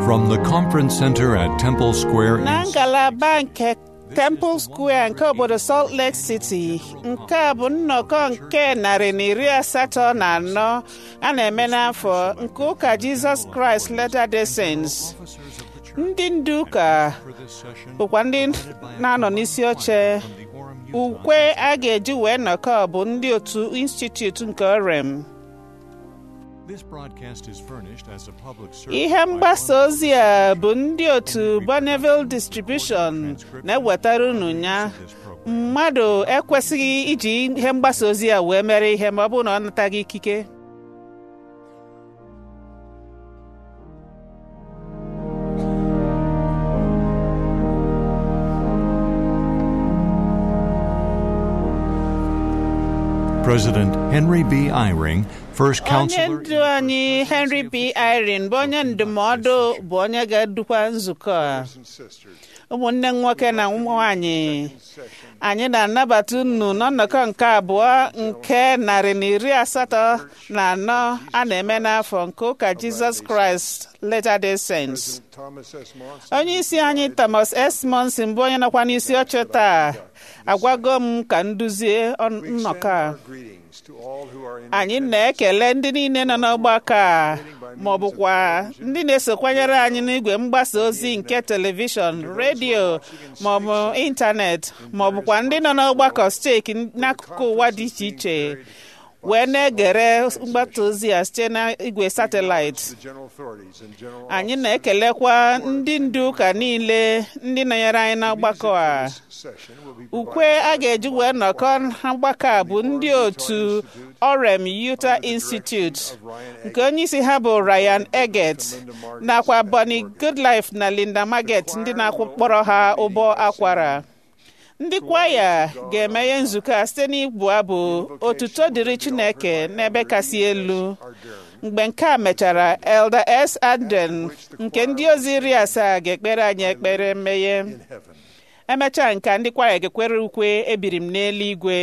From the conference center at Temple Square na in ngalaba nke Temple Square nke obodo Salt Lake City nke a bụ nnọkọ nke narị na iri asatọ na anọ a na-eme n'afọ nke ụka Jizọs Kraịst Latter-day Saints ndị ndu ụka bụkwa ndị na-anọ n'isi oche ukwe a ga-eji wee nnọkọ bụ ndị otu Institute nke Orem This broadcast is furnished as a public service ihe mgbasa ozi a bụ ndị otu Bonneville Distribution na-ewetara unu ya mmadụ ekwesịghị iji ihe mgbasa ozi a wee mere ihe ma ọ bụrụ na ọ nataghị ikike President Henry B. Eyring, first onye counselor ndu anyị Henry B. Irene bụ onye ndụmọdụ bụ onye ga-edukwa nzukọ a ụmụnne m nwoke na nwanyị anyị na-anabata unu n'ọnọkọ nke abụọ nke narị na iri asatọ na anọ a na-eme n'afọ nke ụka Jizọs Kraịst Latter-day Saints onye isi anyị Thomas S. Monson bụ onye nọkwa n'isi oche taa agwago m ka nduzie ọ- nnọkọ a anyị na-ekele ndị niile nọ n'ọgbakọ a ma ọ bụkwa ndị na-esokwanyere anyị n'igwe mgbasa ozi nke telivishọn redio ma ọ bụ ịntanetị ma ọ bụkwa ndị nọ n'ọgbakọ steeti n'akụkụ ụwa dị iche iche wee na-egere mgbasa ozi a site n'igwe satịlaịtị anyị na-ekelekwa ndị ndu ụka niile ndị nọnyere anyị n'ọgbakọ a ukwe a ga-eji wee nnọkọ na mgbakọ a bụ ndị otu Orem Utah Institute nke onye isi ha bụ Ryan Eggett nakwa Bonnie Goodlife na Linda Marget ndị na-akpọrọ ha ụbọ akwara ndị kwaya ga-emeghe nzukọ a site n'ịbụ abụ otuto dịrị Chineke n'ebe kasị elu mgbe nke a mechara Elder S. Anden nke ndị ozi iri asaa ga-ekpere anyị ekpere mmeghe emechaa nke a, ndị kwaya ga-ekwere ukwe ebiri m n'eluigwe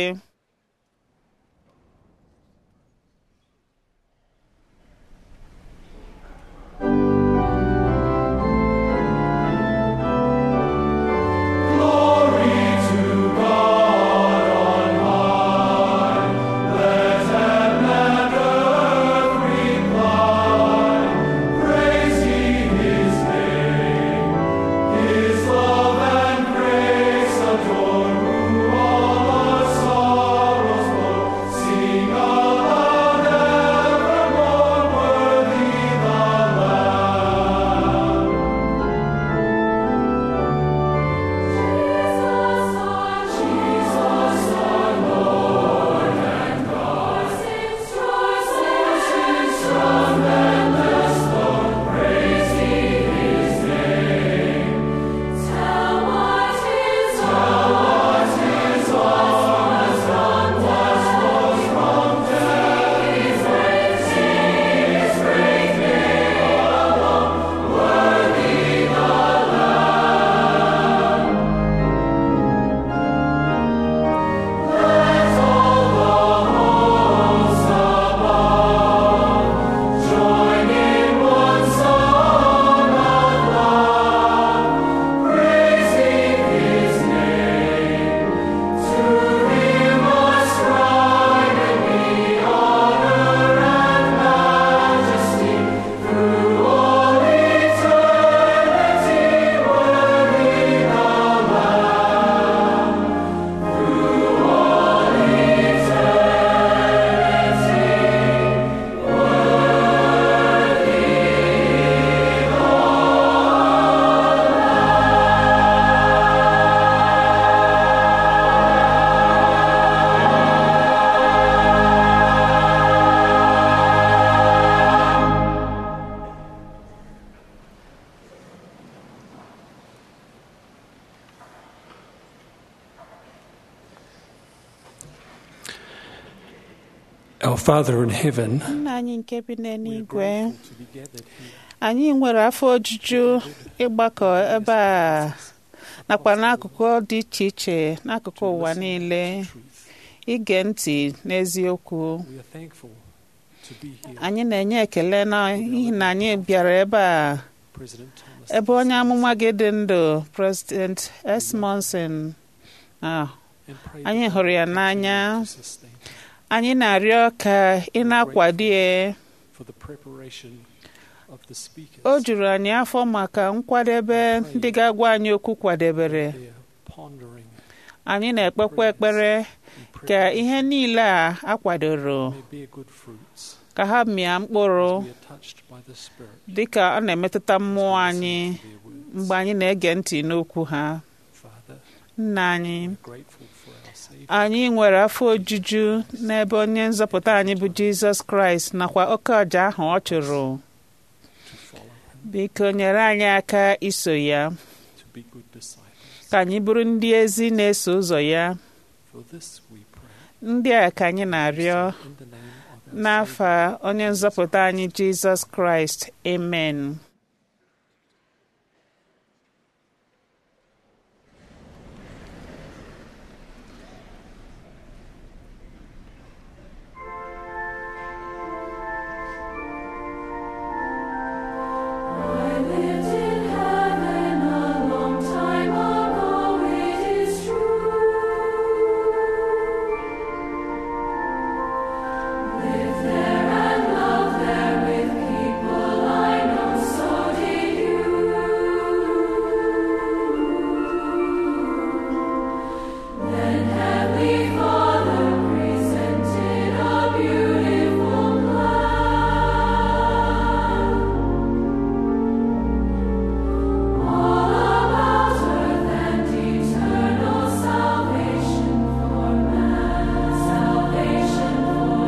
Our Father in heaven, nna anyị nke bi n'eluigwe anyị nwere afọ ojuju ịgbakọ ebe a nakwa n'akụkụ dị iche iche n'akụkụ ụwa niile ige ntị n'eziokwu we are thankful to be here. anyị na-enye ekele n'ihi na anyị bịara ebe a President Thomas ebe onye amụma gị dị ndụ President S. Monson ah, and pray anyị that hụrụ ya God n'anya continue to sustain him anyị na-arịọ ka ị na-akwado ya for the preparation of the speakers. o juru anyị afọ maka nkwadebe ndị ga-agwa anyị okwu kwadebere They are pondering anyị na-ekpekwa ekpere and ka praying ihe niile a akwadoro may bear good fruits ka ha mịa mkpụrụ as we are touched by the Spirit. dịka ọ na-emetụta mmụọ anyị Listen to their words. mgbe anyị na-ege ntị n'okwu ha Father, nna anyị we're grateful for our Savior. anyị nwere afọ ojuju n'ebe onye nzọpụta anyị bụ jizọs kraịst nakwa oke ọja ahụ ọ chụrụ to follow him, biko nyere anyị aka iso ya to be good disciples. ka anyị bụrụ ndị ezi na-eso ụzọ ya For this we pray. ndị a ka anyị na-arịọ In the name of our n'afa Savior, onye nzọpụta anyị jizọs kraịst amen I lived in heaven a long time ago, it is true. Lived there and loved there with people I know, so did you. Then Heavenly Father presented a beautiful plan. All about earth and eternal salvation for man, salvation for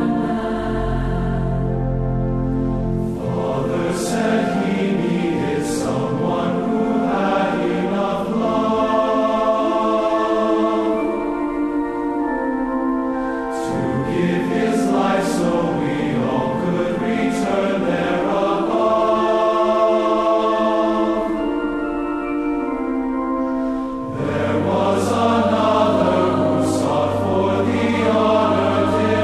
man. Father said he needed someone who had enough love to give his life so we all could return there above. There was another who sought for the honor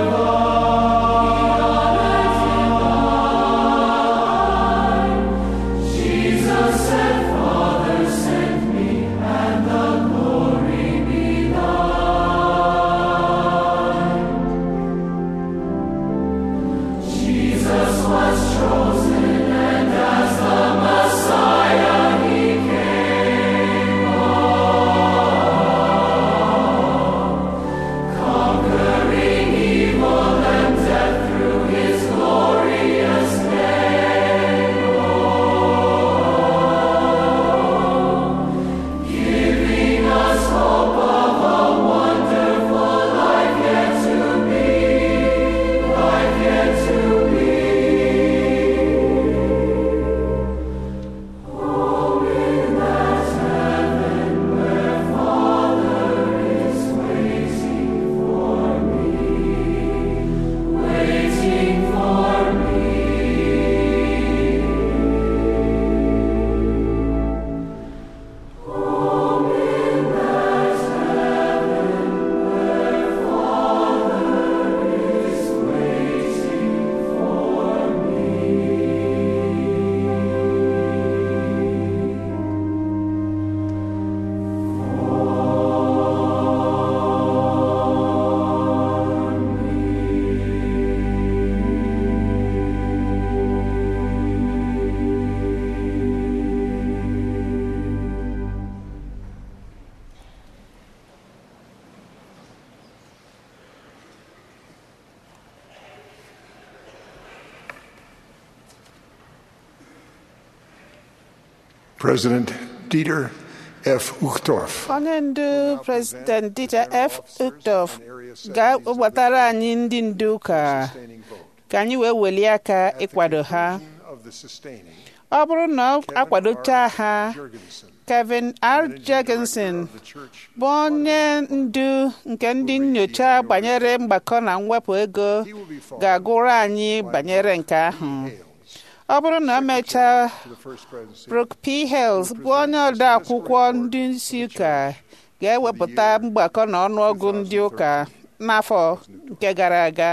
divine. Jesus said, Father, send me, and the glory be thine. Jesus was chosen, and as the Messiah he came conquering evil and death through his glorious name. Oh, giving us hope of a wonderful life yet to be, life yet to be. Home in that heaven where Father is waiting for me, waiting for me. Home in that heaven where Father is waiting for President Dieter F. Uchtdorf. onye ndu president Dieter F. Uchtdorf ga-ewetara anyị ndị ndu ụka ka anyị wee welie aka ịkwado ha ọ bụrụ na ọ akwadocha ha Kevin R. Jorgensen bụ onye ndu nke ndị nyocha banyere mgbakọ na mwepụ ego ga-agụrụ anyị banyere nke ahụ ọ bụrụ na o mechaa Brooke P. Hales bụ onye ode akwụkwọ ndị isi ụka ga-ewepụta mgbakọ na ọnụọgụ ndị ụka n'afọ nke gara aga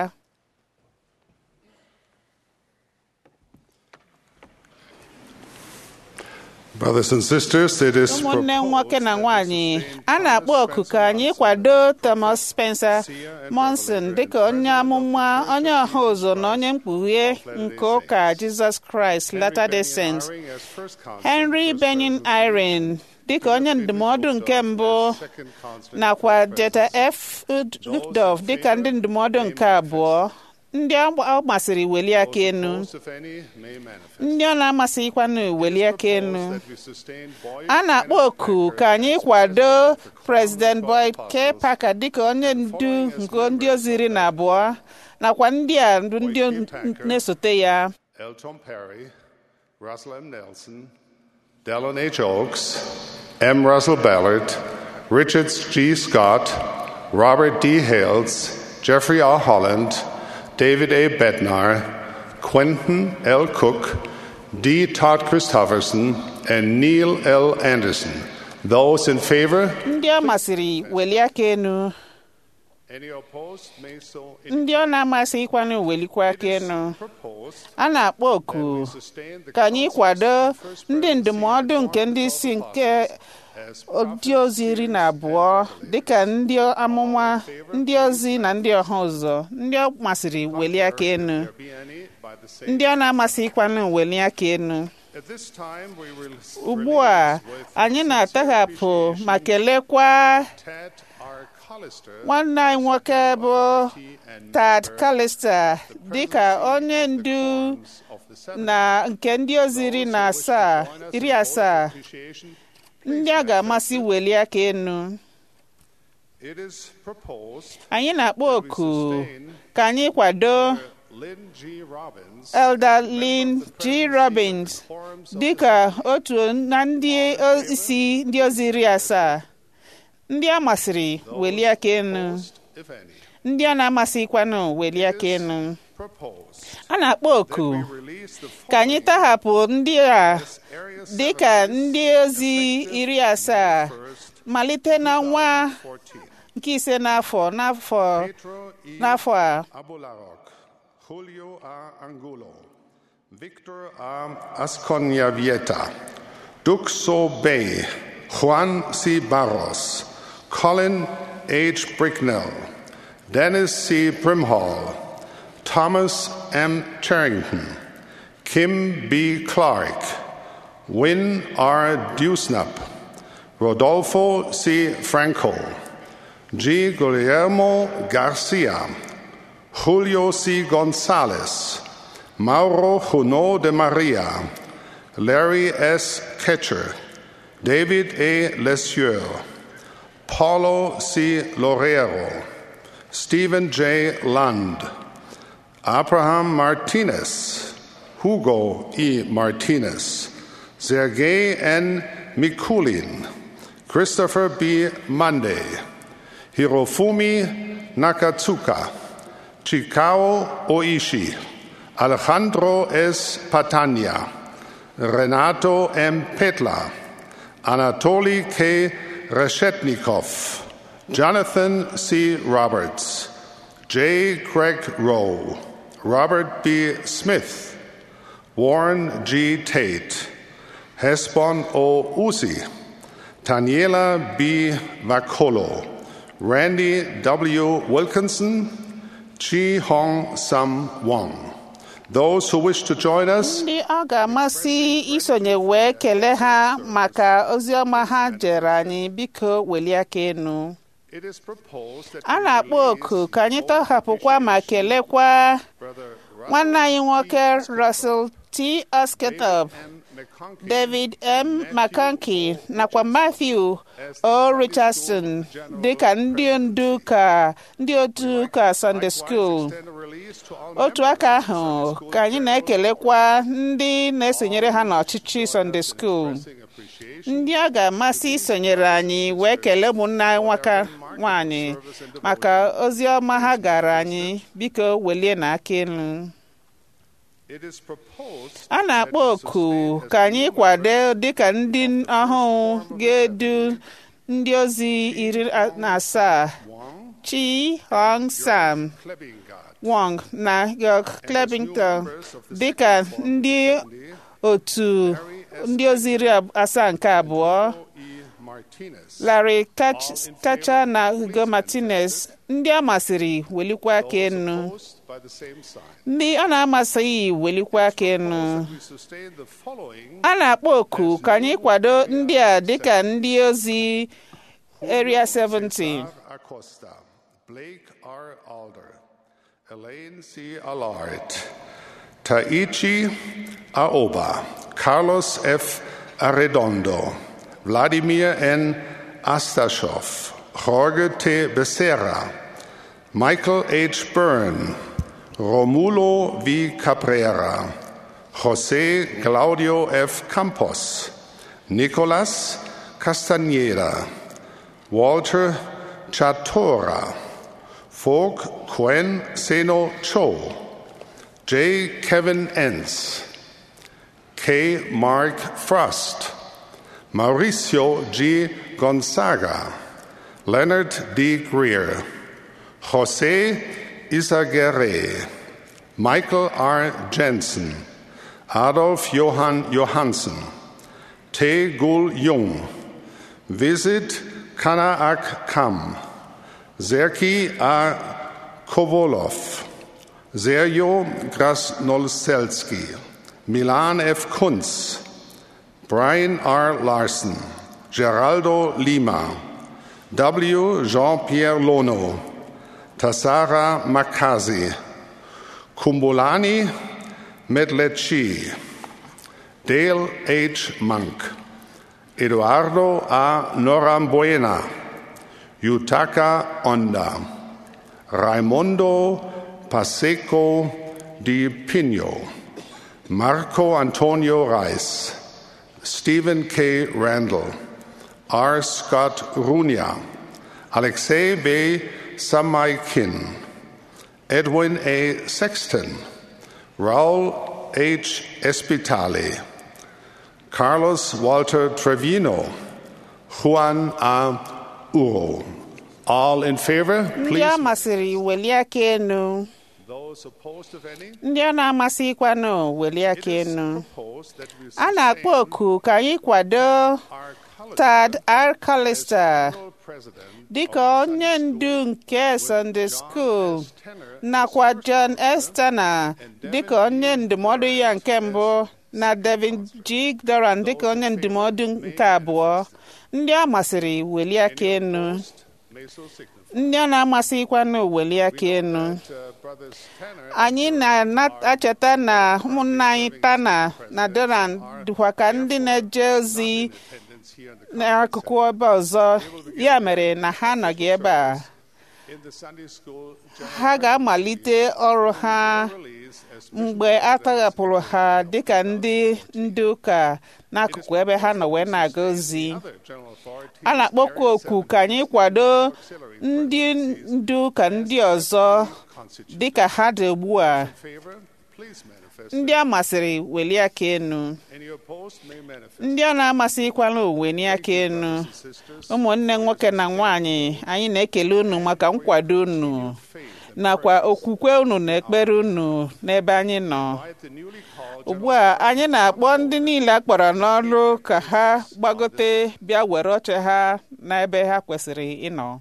Brothers and sisters, it is ụmụnne nwoke na proposed nwanyị that we sustain a na-akpọ Thomas oku ka Spencer anyị Monson kwado Thomas Spencer Seer and Monson Revelator dịka and onye President of amụma the onye Church of ọha ụzọ Jesus na onye mkpughe of Latter-day nke ụka Saints. Jesus Christ Henry Latter-day Benyon Saints Eyring as first constant, Henry first Benyon presidency, Irene dịka onye Timothy ndụmọdụ Uchtdorf nke as mbụ second constant, nakwa first Jeta presidency. F. Uchtdorf dịka ndị ndụmọdụ nke abụọ ndị ọ masịrị weli aka Those enu opposed, if any, may manifest. ndị ọ na-amasịghịkwanụ weli aka enu Proposed that we sustain Boyd a na-akpọ Kenneth oku Packer ka anyị as kwado president of the President Quorum of Boyd K. Apostles, Parker dịka onye ndu nke ndị ozi iri na abụọ nakwa ndị a bụ ndị Boyd K. Packer. na-esote ya Elton Perry, Russell M. Nelson, Dallin H. Oaks, M. Russell Ballard, Richard G. Scott, Robert D. Hales, Jeffrey R. Holland, David A. Bednar, Quentin L. Cook, D. Todd Christofferson, and Neil L. Anderson. Those in favor? ndị ọ masịrị weli aka enu Any opposed may so ndị ọ na-amasịghịkwanụ welikwa aka enu proposed. a na-akpọ oku ka anyị kwado ndị ndụmọdụ nke ndị isi nke ndị ozi iri na abụọ dịka ndị amụma ndị ozi na ndị ọha ụzọ ndị ọ masịrị weli aka enu ndị ọ na-amasịghịkwanụ weli aka enu ugbu a anyị na-ataghapụ ma kelekwa nwanne anyị nwoke bụ Tad Callister dịka onye ndu na nke ndị ozi iri na asaa iri asaa ndị a ga-amasị weli aka enu anyị na-akpọ oku ka anyị kwado Elder Lynn G. Robbins dịka otu na ndị isi ndị ozi iri asaa ndị a masịrị weli aka enu ndị a na-amasịkwanụ weli aka enu a na-akpọ oku ka anyị tahapụ ndị a dịka ndị ozi iri asaa malite n'ọnwa nke ise n'afọ n'afọ n'afọ a Julio A. Angulo, Victor A. Asconyavieta, Duxo Bay, Juan C. Barros, Colin H. Bricknell, Dennis C. Primhall, Thomas M. Charrington, Kim B. Clark, Win R. Dewsnup, Rodolfo C. Franco, G. Guillermo Garcia, Julio C. Gonzalez, Mauro Juno de Maria, Larry S. Ketcher, David A. Lesieur, Paulo C. Lorero, Stephen J. Lund, Abraham Martinez, Hugo E. Martinez, Sergei N. Mikulin, Christopher B. Monday, Hirofumi Nakatsuka, Chikao Oishi, Alejandro S. Patania, Renato M. Petla, Anatoly K. Reshetnikov, Jonathan C. Roberts, J. Craig Rowe, Robert B. Smith, Warren G. Tate, Hesbon O. Uzi, Taniela B. Vacolo, Randy W. Wilkinson, Chi Hong Sam Wong. Those who wish to join us, ndị ọ ga-amasị isonye wee kelee ha maka ozi ọma ha jere anyị biko welie aka enu it is proposed that a we na-akpọ release oku ka anyị all tọhapụkwa ma appreciation kelekwa Brother nwanne anyị nwoke Russell Russell T. Osketop M. McConkie, David M. McConkey nakwa Matthew O. Richardson dịka ndị ndu ka ndị otu ụka Sunday School extend a release to all otu members aka of the ahụ Sunday School ka anyị na-ekelekwa ndị na-esonyere ha n'ọchịchị Sunday School expressing appreciation ndị a ga-amasị isonyere anyị wee kelee ụmụnna anyị nwaka nwaanyị maka ozi ọma ha gara anyị biko welie na aka elu It is proposed a na-akpọ that we oku sustain as ka anyị new kwado members dịka ndị ọhụụ ga-edu ndị ozi iri na asaa Wong, Chi Hong Sam Klebingard, Wong na York Clebington dịka ndị otu ndị ozi iri ab- asaa nke abụọ E. Martinez. Larry Tach- Tacha na Hugo Martinez ndị a masịrị welikwa aka enu Opposed by the same sign. ndị a na-amasịghị welikwa aka enu We sustain the following a na-akpọ oku ka anyị kwado ndị a dịka ndị ozi Area 17 Cesar Acosta, Blake R. Alder, Elaine C. Allard, Taichi Aoba, Carlos F. Arredondo, Vladimir N. Astashov, Jorge T. Becerra, Michael H. Byrne, Romulo V. Cabrera, José Claudio F. Campos, Nicolas Castañeda, Walter Chatora, Folk Quen Seno Cho, J. Kevin Entz, K. Mark Frost, Mauricio G. Gonzaga, Leonard D. Greer, Jose Isaguerre, Michael R. Jensen, Adolf Johann Johansen, Tae Gul Jung, Visit Kanaak Kam, Serki A. Kovolov, Sergio Grasnolselski, Milan F. Kunz, Brian R. Larson, Geraldo Lima, W. Jean-Pierre Lono, Tassara Makazi, Kumbulani Medlechi, Dale H. Monk, Eduardo A. Norambuena, Yutaka Onda, Raimundo Paseco Di Pino, Marco Antonio Reis, Stephen K. Randall, R. Scott Runia, Alexei B. Samaikin, Edwin A. Sexton, Raul H. Espitali, Carlos Walter Trevino, Juan A. Uro. All in favor, ndị a please. masịrị welie aka enu Those opposed, if any, ndị a na-amasịkwanụ welie aka enu opposed that we a na-akpọ sustain oku ka anyị kwado our color Tad R. Callister president dịka onye ndu nke Sunday School nakwa John Estana dịka onye ndụmọdụ ya nke mbụ na Devin G. Doran dịka onye ndụmọdụ nke abụọ ndị a masịrị welie aka enu may so signify. ndị a na-amasịkwanụ welie aka enu Uh, brothers Tanner anyị na-acheta na ụmụnna anyị Tana na Doran dịkwa ka ndị na-eje ozi attendance here in the, n'akụkụ ebe ọzọ ya mere na ha anọghị ebe a in the Sunday school ha ga-amalite ọrụ ha release as mgbe a tọghapụrụ ha dịka ndị ndị ụka n'akụkụ ebe ha nọ wee na-aga ozi other general authorities a na-akpọkwa oku ka anyị kwado ndị ndị ụka ndị ọzọ constitute dịka ha dị ugbu a favor, please manifest. ndị a masịrị welie aka enu Any opposed may manifest. ndị a na-amasịkwala uweni aka enu Sisters, ụmụnne nwoke na nwanyị anyị na-ekele unu maka nkwado unu nakwa okwukwe unu na ekpere unu n'ebe anyị nọ by the newly called ugbu a anyị na-akpọ ndị niile a kpọrọ n'ọrụ ka ha gbagote bịa were oche ha n'ebe ha kwesịrị ịnọ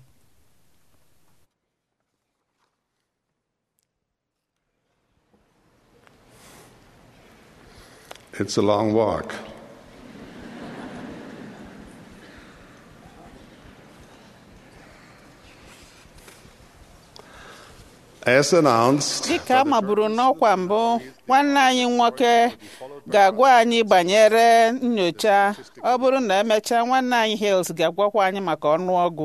It's a long walk. As announced, dịka a maburu n'ọkwa mbụ nwanne anyị nwoke ga-agwa anyị banyere nyocha ọ bụrụ na emechaa nwanne anyị Hales ga-agwakwa anyị maka ọnụọgụ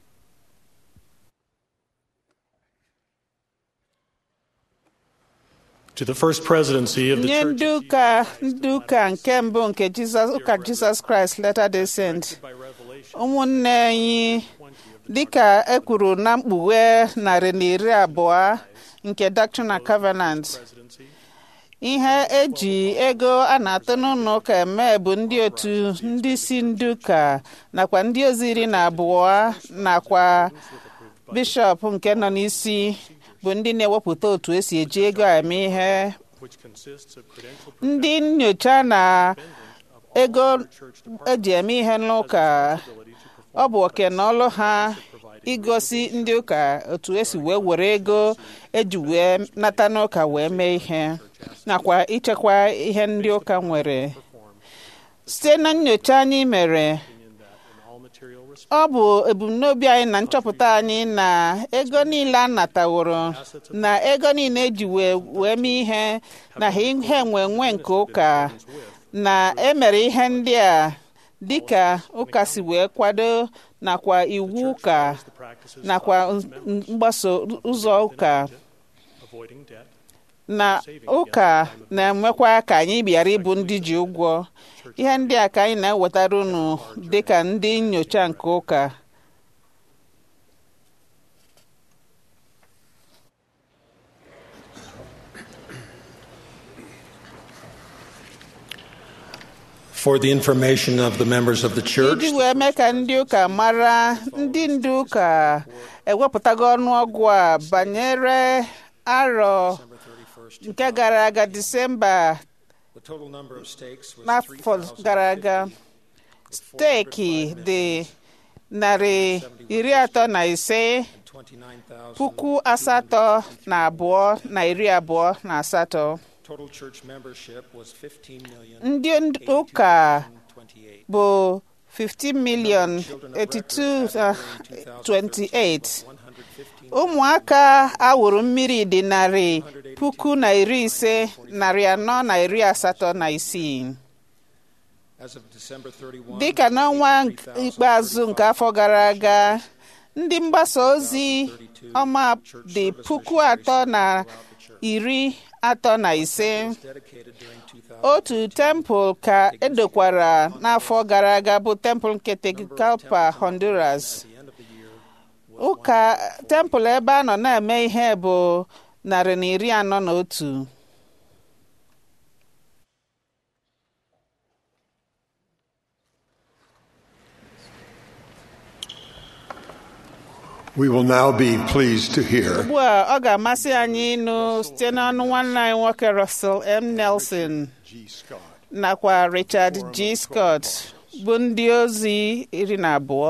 To the first presidency of the nye Church ndị ụka ndị ụka nke mbụ nke Jizọs ụka Jizọs Kraịst Latter-day Saint by Revelation ụmụnne anyị dịka e kwuru na mkpughe narị na iri abụọ nke Doctrine and Covenant presidency, ihe eji ego a na-atụ n'ụlọ ụka eme bụ ndị otu ndị isi ndị ụka nakwa ndị ozi iri na abụọ nakwa bishọp nke nọ n'isi bụ ndị na-ewepụta otu esi eji ego eme ihe which consists of credentialed ndị nyocha na ego eji eme ihe n'ụka ọ bụ oke na ọlụ ha igosi ndị ụka otu esi wee were ego eji wee nata n'ụka wee mee ihe nakwa ichekwa ihe ndị ụka nwere site na nyocha anyị mere ọ bụ ebumnobi anyị na nchọpụta anyị na ego niile a nataworo na ego niile eji wee wee mee ihe na ha ihe nwe nwe nke ụka na emere ihe ndị a dịka ụka si wee kwado nakwa iwu ụka nakwa mgbaso ụzọ ụka na ụka na-emekwa ka anyị bịara ịbụ ndị ji ụgwọ ihe ndị a ka anyị na-ewetara unu dịka ndị nyocha nke ụka For the information of the members of the church, iji wee mee ka ndị ụka mara ndị ndu ụka ewepụtago ọnụọgụ a banyere arọ nke gara aga disemba the total number of stakes was n'afọ gara aga steeki dị narị iri atọ na ise puku asatọ na abụọ na iri abụọ na asatọ Total church membership was 15 million. ndị ụka bụ 15 million 8228 ụmụaka awụrụ mmiri dị narị puku na iri ise narị anọ na iri asatọ na isii As of December 31, dịka n'ọnwa ikpeazụ nke afọ gara aga ndị mgbasa ozi ọma dị puku atọ na iri atọ na ise dedicated during 2000, otu tempụl ka edokwara n'afọ gara aga bụ tempụl nke Tegucigalpa Honduras ụka tempụl ebe a nọ na-eme ihe bụ narị na iri anọ na otu We will now be pleased to hear ugbu a ọ ga-amasị anyị ịnụ site n'ọnụ nwanne anyị nwoke Russell M. Nelson G. Scott. nakwa Richard G. Scott bụ ndị ozi iri na abụọ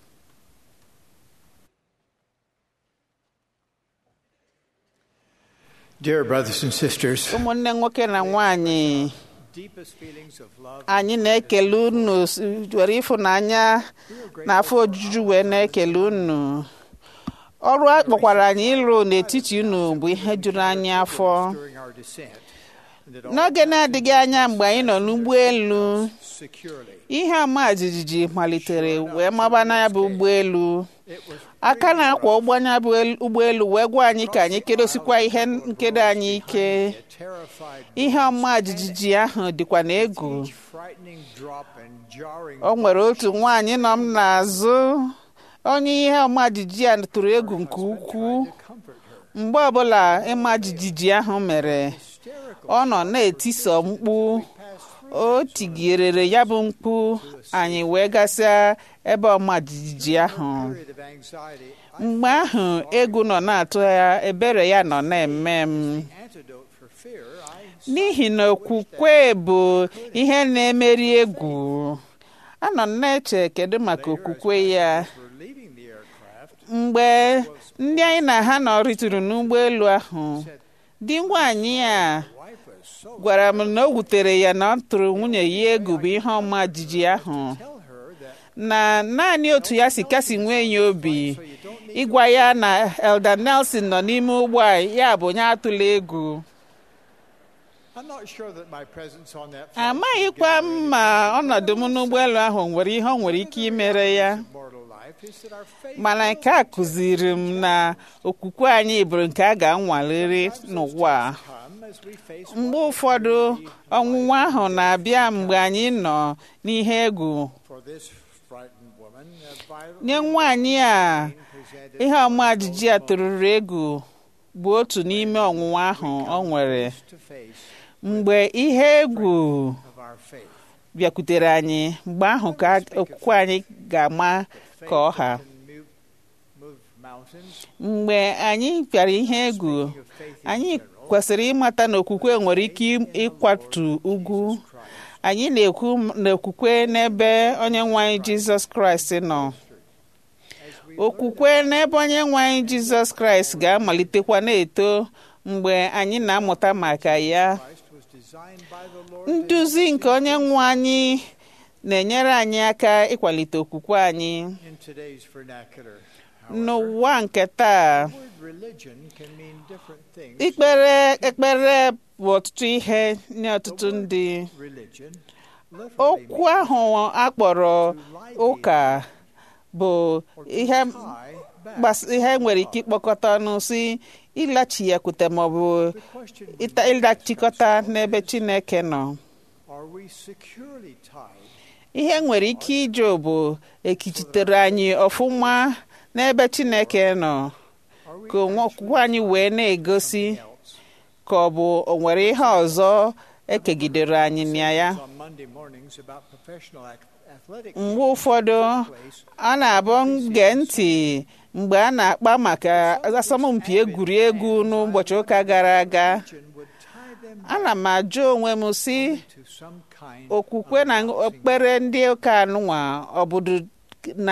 Dear brothers and sisters, ụmụnne nwoke na nwanyị deepest feelings of love anyị na-ekele unu s- were ịfụnanya na afọ ojuju wee na-ekele unu ọrụ a kpọkwara anyị ịlụ n'etiti unu bụ ihe juru anyị afọ during our descent, and that all n'oge na-adịghị anya mgbe anyị nọ n'ụgbọelu securely. ihe ama jijiji malitere wee maba na ya bụ ụgbọelu aka na-akwa ụgbọanya bụ elu- ụgbọelu wee gwa anyị ka anyị kedosikwa ihe nkedo anyị ike Terrified, ihe ọma jijiji ahụ dịkwa na egwu frightening drop and jarring o nwere otu nwaanyị nọ m n'azụ onye ihe ọma jijiji a tụrụ egwu nke ukwuu comfort her. mgbe ọbụla ịma jijiji ahụ mere ọ nọ na-etiso mkpu o tigirere ya bụ mkpu anyị wee gasịa ebe ọma jijiji ahụ Period of anxiety, mgbe ahụ egwu nọ na-atụ ya ebere ya nọ na-eme m antidote for fear, I n'ihi na okwukwe bụ ihe na-emeri egwu anọ m na-eche kedu maka okwukwe ya were leaving the aircraft. mgbe ndị anyị na ha nọrịtụrụ n'ụgbọelu ahụ di nwaanyị a Wife was so gwara m na o wutere ya na ọ tụrụ nwunye ya egwu bụ ihe ọma jijiji ahụ tell her that na naanị otu ya si kasị nwee ya obi ịgwa ya na Elder Nelson nọ n'ime ụgbọ a ya bụ onye atụla egwu I'm not sure that my presence on that flight amaghịkwa m ma ọnọdụ m n'ụgbọelu ahụ nwere ihe ọ nwere ike imere ya mortal life is that our faith mana nke a kụziri m na okwukwe anyị bụrụ nke a ga-anwaliri n'ụwa a. come as we face mgbe ụfọdụ ọnwụnwa ahụ na-abịa mgbe anyị nọ n'ihe egwu for this frightened woman a violent nye nwaanyị a presented ihe ọma jijiji a tụrụrụ egwu bụ otu n'ime ọnwụnwa ahụ ọ nwere to face mgbe ihe egwu of our faith. bịakwutere anyị mgbe ahụ ka okwukwe anyị ga-ama ka ọha Can move, move mountains. mgbe anyị bịara ihe egwu anyị kwesịrị ịmata na okwukwe nwere ike ịkwatu ugwu anyị na-ekwu n'okwukwe n'ebe onye nwe anyị jizọs kraịst nọ okwukwe n'ebe onye nwe anyị jizọs kraịst ga-amalitekwa na-eto mgbe anyị na-amụta maka ya nduzi nke onye nwe anyị na-enyere anyị aka ịkwalite okwukwe anyị In today's vernacular, n'ụwa nke taa the word religion can mean different things. ikpere ekpere bụ ọtụtụ ihe nye ọtụtụ ndị Religion okwu ahụ akpọrọ ụka bụ ihe gbas- ihe nwere ike ịkpọkọta ọnụ si ịlachiyakwute maọbụ ịta- ịlachikọta n'ebe chineke nọ are we securely tied ihe nwere ike ije bụ ekichitere anyị ọfụma n'ebe chineke nọ ka onwe okwukwe anyị wee na-egosi ka ọ bụ o nwere ihe ọzọ ekegidere anyị na ya on Monday mornings about professional ac- athletic mgbe ụfọdụ a na-abụ gee ntị mgbe a na-akpa maka asọmpi egwuregwu n'ụbọchị ụka gara aga would tie them ana m ajụ onwe m si to some kind okwukwe na okpukpere ndị ụka anụnwa ọbụdụ na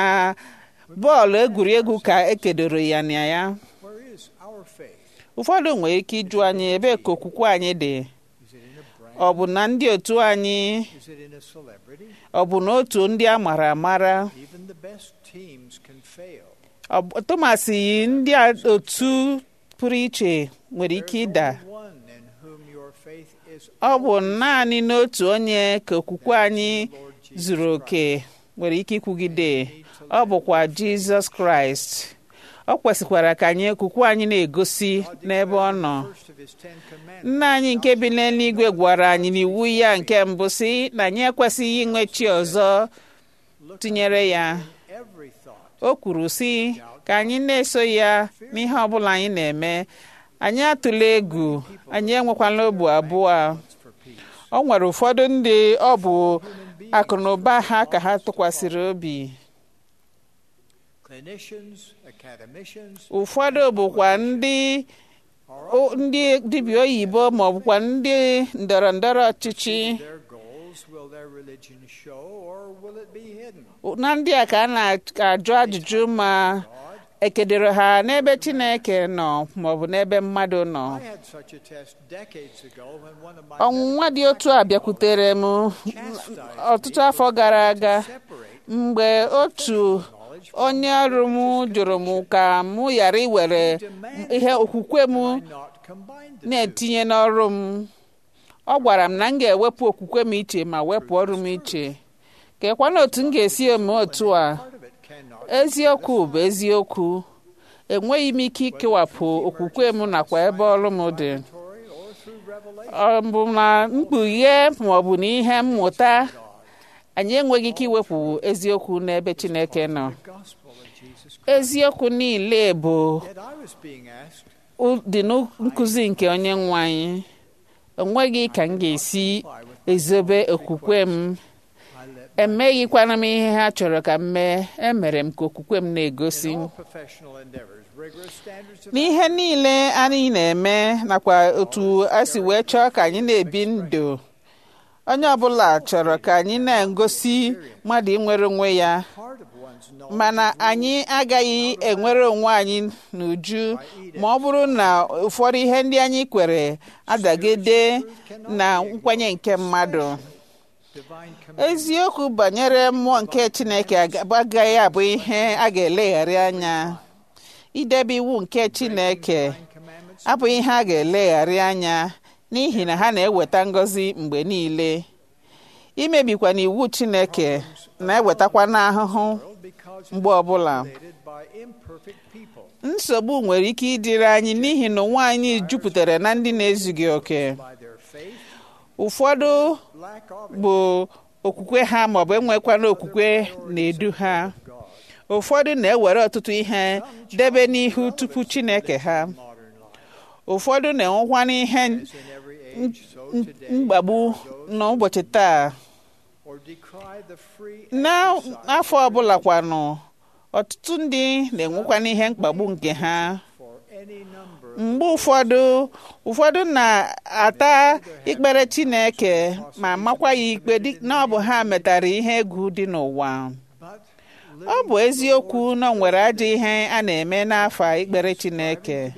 bọọlụ egwuregwu ka ekedoro ya na ya where is our faith ụfọdụ nwere ike ịjụ anyị ebee ka okwukwe anyị dị is it in a brand ọ bụ na ndị otu anyị is it in a celebrity ọ bụ na otu ndị a mara amara even the best teams can fail Ọ bụ- tụmasị ndị a- otu pụrụ iche nwere ike ịda There's only one in whom your faith is ọ bụ naanị n'otu onye ka okwukwe anyị zuru oke nwere ike ikwugide ọ bụkwa jizọs kraịst ọ kwesịkwara ka anyị okwukwe anyị na-egosi n'ebe ọ nọ first of his ten commandments nna anyị nke bi n'eluigwe gwara anyị n'iwu ya nke mbụ si na anyị ekwesịghị inwe chi ọzọ tinyere ya every thought o kwuru si ka anyị na-eso ya n'ihe ọbụla anyị na-eme anyị atụla egwu anyị enwekwala obu abụọ for peace o nwere ụfọdụ ndị ọ bụ akụ na ụba ha ka ha tụkwasịrị obi clinicians academicians ụfọdụ bụkwa ndị o- ndị dibịa oyibo ma ọ bụkwa ndị ndọrọ ndọrọ ọchịchị their goals will their religion show or will it be hidden na ndị a ka a na-ajụ ajụjụ ma ekedoro ha n'ebe chineke nọ maọbụ n'ebe mmadụ nọ I had such a test decades ago when one of my ọnwụnwa dị otu a bịakwutere m ọtụtụ afọ gara aga mgbe otu onye ọrụ m jụrụ m ka m ghara iwere ihe okwukwe m not combined the na-etinye n'ọrụ m ọ gwara m na m ga-ewepụ okwukwe m iche ma wepụ ọrụ m iche kekwana otu m ga-esi eme otu a part of it cannot eziokwu bụ eziokwu enweghị m ike ikewapụ okwukwe m nakwa ebe ọrụ m dị Tory or through revelation ọ bụ na mkpughe ma ọ bụ na ihe mmụta anyị enweghị ike iwepụ eziokwu n'ebe chineke nọ gospel of Jesus Christ eziokwu niile bụ yet I was being asked u- dị na nkụzi nke onye nwe anyị enweghị ka m ga-esi ezobe okwukwe m I let emeghịkwana m ihe ha chọrọ ka m mee emere m ka okwukwe m na-egosi in all professional endeavors rigorous standards of n'ihe niile anyị na-eme nakwa otu a si wee chọọ ka anyị na-ebi ndụ onye ọbụla chọrọ ka anyị na-egosi mmadụ inwere onwe ya part of one's knowledge mana anyị agaghị enwere onwe anyị n'uju ma ọ bụrụ na ụfọdụ ihe ndị anyị kwere adagide na nkwenye nke mmadụ divine command eziokwu banyere mmụọ nke chineke aga- agaghị abụ ihe a ga-eleghara anya idebe iwu nke chineke commandments abụghị ihe a ga-eleghara anya n'ihi na ha na-eweta ngọzi mgbe niile imebikwa na iwu chineke na-ewetakwa n'ahụhụ because mgbe ọbụla created by imperfect people nsogbu nwere ike ịdịrị anyị n'ihi na ụwa anyị jupụtara na ndị na-ezughị oke by their faith ụfọdụ lack of it bụ okwukwe ha maọbụ enwekwana okwukwe na-edu ha ụfọdụ na-ewere ọtụtụ ihe debe n'ihu tupu chineke ha modern life ụfọdụ na-enwekwa n'ihe in every age so today mgbagbu n'ụbọchị taa or decry the free n'afọ ọbụla kwanụ ọtụtụ ndị na-enwekwa n'ihe mkpagbu nke ha for mgbe ụfọdụ ụfọdụ na-ata ikpere Chineke ma makwa ya ikpe dị na ọ bụ ha metara ihe egwu dị n'ụwa ọ bụ eziokwu na o nwere ajọ ihe a na-eme n'afọ ikpere Chineke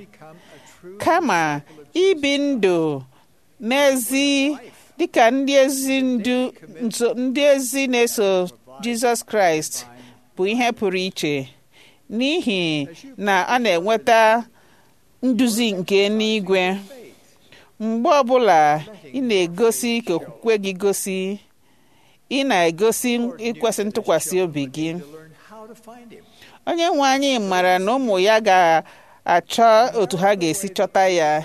kama ibi ndụ n'ezi dịka ndị ezi ndu nso- ndị ezi na-eso Jizọs Kraịst bụ ihe pụrụ iche n'ihi na a na-enweta nduzi nke n'igwe mgbe ọbụla ị na-egosi ka okwukwe gị gosi ị na-egosi ikwesị ntụkwasị obi gị onye nwe anyị mara na ụmụ ya ga-achọ otu ha ga-esi chọta ya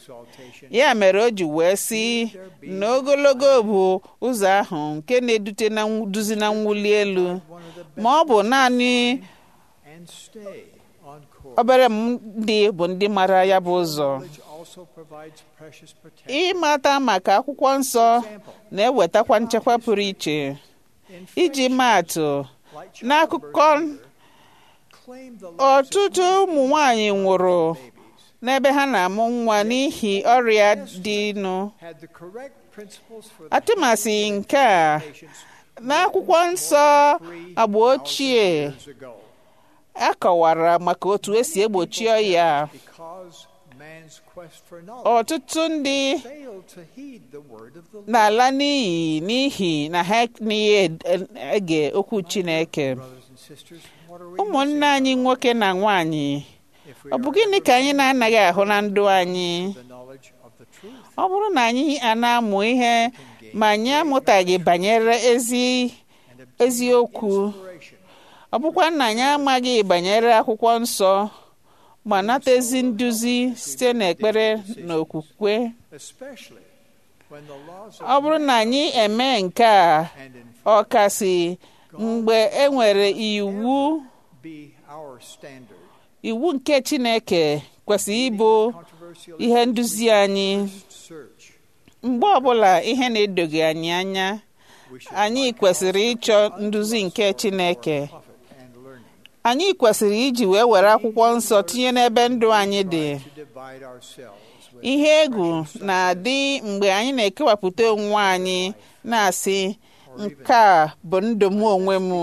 ya mere o ji wee sị na ogologo bụ ụzọ ahụ nke na-edute na duzi na mwuli elu ma ọ bụ naanị and stay on course. obere m ndị bụ ndị mara ya bụ ụzọ Knowledge also provides precious protection. ịmata maka akwụkwọ nsọ na-ewetakwa nchekwa pụrụ iche In iji maa atụ like n'akụkọ claim the lives of ọtụtụ ụmụ nwanyị nwụrụ n'ebe ha na-amụ nwa n'ihi ọrịa dịnụ had the correct principles for the atụmasị nke a patients n'akwụkwọ nsọ agba ochie years ago a kọwara maka otu esi egbochi ọya because man's quest for knowledge ọtụtụ ndị failed to heed the word of the Lord. na-ala n'iyi n'ihi na ha n'ihe ege okwu Chineke Brothers and sisters, what are we ụmụnne missing anyị nwoke na nwanyị if we ọ bụ are gịnị ever ka anyị na-anaghị ahụ na ndụ anyị the knowledge of the truth? ọ bụrụ na anyị a na-amụ ihe ma anyị amụtaghị banyere ezi and obtain eziokwu inspiration ọ bụkwa na anyị amaghị banyere akwụkwọ nsọ ma nata ezi nduzi site n'ekpere na okwukwe especially when the laws ọ of bụrụ na anyị eme nke a and in ọkasị mgbe e nwere iwu be our standard. iwu nke Chineke kwesịrị ịbụ Controversial ihe nduzi anyị search. mgbe ọbụla ihe na-edoghị anyị anya We should anyị like kwesịrị also ịchọ unto nduzi us nke for Chineke our profit and learning. anyị kwesịrị iji wee were akwụkwọ nsọ tinye n'ebe ndụ anyị dị To divide ourselves with ihe egwu na-adị mgbe anyị na-ekewapụta onwe anyị na-asị nke a bụ ndụ m onwe m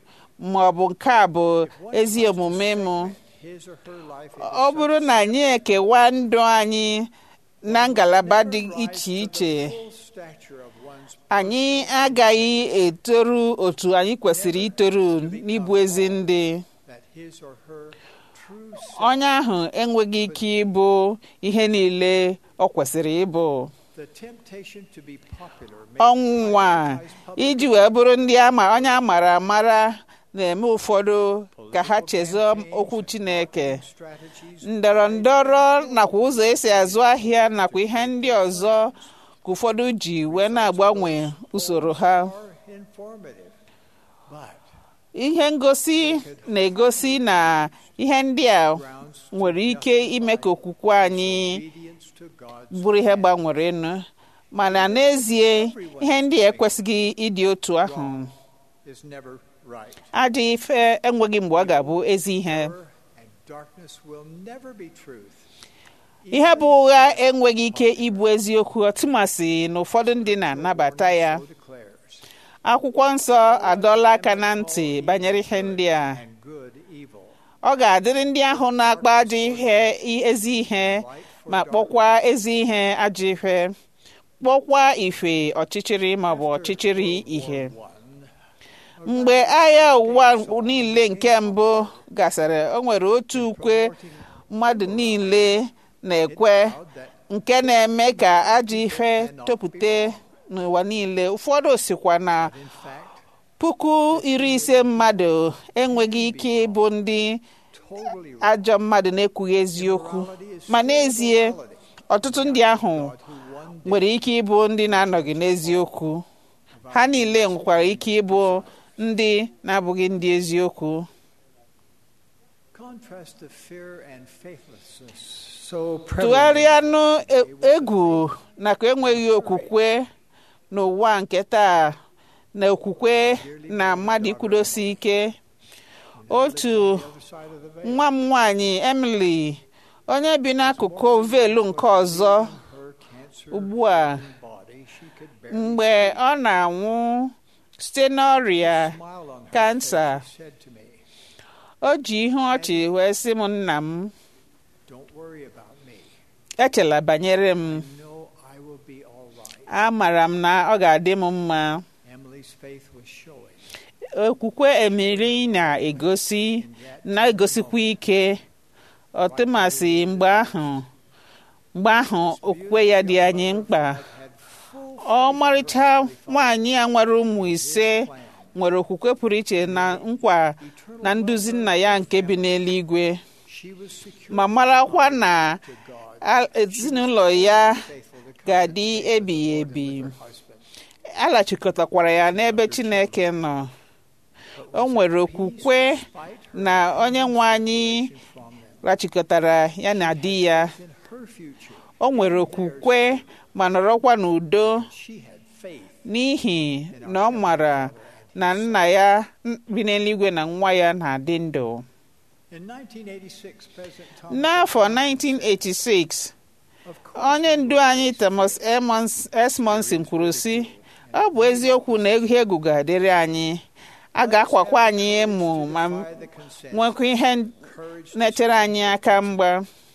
ma ọ bụ nke a bụ ezi omume m his or her life ọ bụrụ na anyị ekewa ndụ anyị na ngalaba dị iche iche full stature of one's anyị agaghị etoru otu anyị kwesịrị itoru n'ịbụ ezi ndị that his or her true onye ahụ enweghị ike ịbụ ihe niile ọ kwesịrị ịbụ the temptation to be popular may ọnwụnwa iji wee bụrụ ndị ama onye a mara amara na-eme ụfọdụ ka ha chezọọ okwu Chineke strategies ndọrọ ndọrọ nakwa ụzọ esi azụ ahịa nakwa ihe ndị ọzọ ka ụfọdụ ji wee na-agbanwe usoro ha are informative but ihe ngosi na-egosi na ihe ndị a grounds nwere ike ime ka okwukwe anyị obedience to God's bụrụ ihe gbanwerenu mana n'ezie ihe ndị a ekwesịghị ịdị otu ahụ is never right ajọ ife enweghị mgbe ọ ga-abụ ezi ihe Error and darkness will never be truth ihe bụ ụgha enweghị ike ịbụ eziokwu ọtụmasị na ụfọdụ ndị na-anabata ya so declares akwụkwọ nsọ adọla aka na ntị banyere ihe ndị a and good evil ọ ga-adịrị ndị ahụ na-akpa ajọ ihe ezi ihe ma kpọkwa ezi ihe ajọ ihe kpọkwa ife ọchịchịrị maọbụ ọchịchịrị ihe mgbe agha ụwa niile nke mbụ gasịrị o nwere otu ukwe mmadụ niile na-ekwe nke na-eme ka ajọ ife topụta n'ụwa niile ụfọdụ sikwa na in fact puku iri ise mmadụ enweghị ike ịbụ ndị totally ajọ mmadụ na-ekwughị eziokwu ma n'ezie ọtụtụ ndị ahụ who one nwere ike ịbụ ndị na-anọghị n'eziokwu ha niile nwekwara ike ịbụ ndị na-abụghị ndị eziokwu contrast the fear and faithlessness so prevalent tụgharịanụ e- egwu nakwa enweghị okwukwe n'ụwa nke taa na okwukwe na mmadụ ikwudosi ike otu on the other side of the veil nwa m nwanyị Emily onye bi n'akụkụ ovelu nke ọzọ her cancer ugbu a body, she could barely mgbe ọ na-anwụ site n'ọrịa smile on her kansa face. She said to me, o ji ihu ọchị wee sị m nna m Don't worry about me. echela banyere m No, I will be all right. amara m na ọ ga-adị m mma Emily's faith was showing. okwukwe emiri na-egosi na-egosikwa ike ọtụmasị mgbe ahụ mgbe ahụ okwukwe ya dị anyị mkpa Had full ọmarịcha nwaanyị a nwere ụmụ ise nwere okwukwe pụrụ iche na nkwa na nduzi nna ya nke bi n'eluigwe She was secure ma marakwa na to God, a- ezinụlọ ya faithful to ga-adị ebighị ebi her husband. alachịkọtakwara ya n'ebe chineke nọ o nwere okwukwe na onye nwe anyị From them. rachịkọtara ya na di ya In her future, o nwere okwukwe ma nọrọkwa n'udo she had faith n'ihi na ọ mara na nna ya bi n'eluigwe na nwa ya na-adị ndụ In 1986, President Thomas n'afọ 1986 of course, onye ndu anyị Thomas Emmons- Esmonson kwuru sị ọ bụ eziokwu na ihe egwu ga-adịrị anyị a ga-akwakwa anyị emu ma by the consent, nwekwa ihe courage to na-echere anyị aka mgba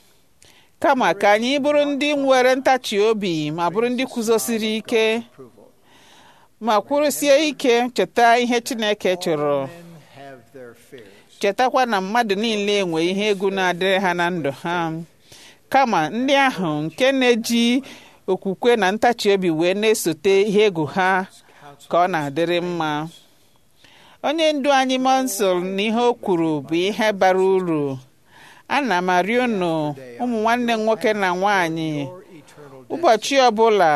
kama ka anyị bụrụ ndị nwere ntachi obi ma bụrụ ndị kwuzosiri ike approval. ma kwụrụsie ike cheta ihe Chineke chọrọ Men have their fears. chetakwa na mmadụ niile enwe ihe egwu na-adịrị ha na ndụ ha kama ndị ahụ nke na-eji okwukwe na ntachi obi wee na-esote ihe egwu ha ka ọ na-adịrị mma onye ndu anyị mọnsụl na ihe o kwuru bụ ihe bara uru ana m arịọ unu ụmụ nwanne m nwoke na nwanyị Your eternal ụbọchị ọbụla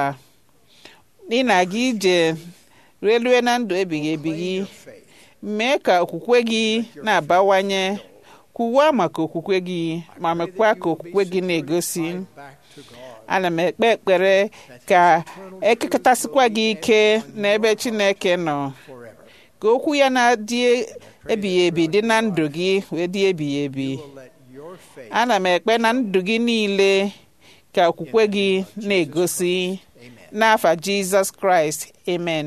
ị na-aga ije relue na ndụ ebighị ebi gị faith. mee ka okwukwe gị na-abawanye kwuwa maka okwukwe gị ma mekwa ka okwukwe gị na-egosi Back to God. ana m ekpe ekpere ka ekekọtasịkwa gị ike n'ebe Chineke nọ forever. ka okwu ya na-adị ebighị ebi dị na ndụ gị wee dị ebighị ebi Will let your faith. ana m ekpe na ndụ gị niile ka okwukwe gị na-egosi Amen. n'afa Jizọs Kraịst amen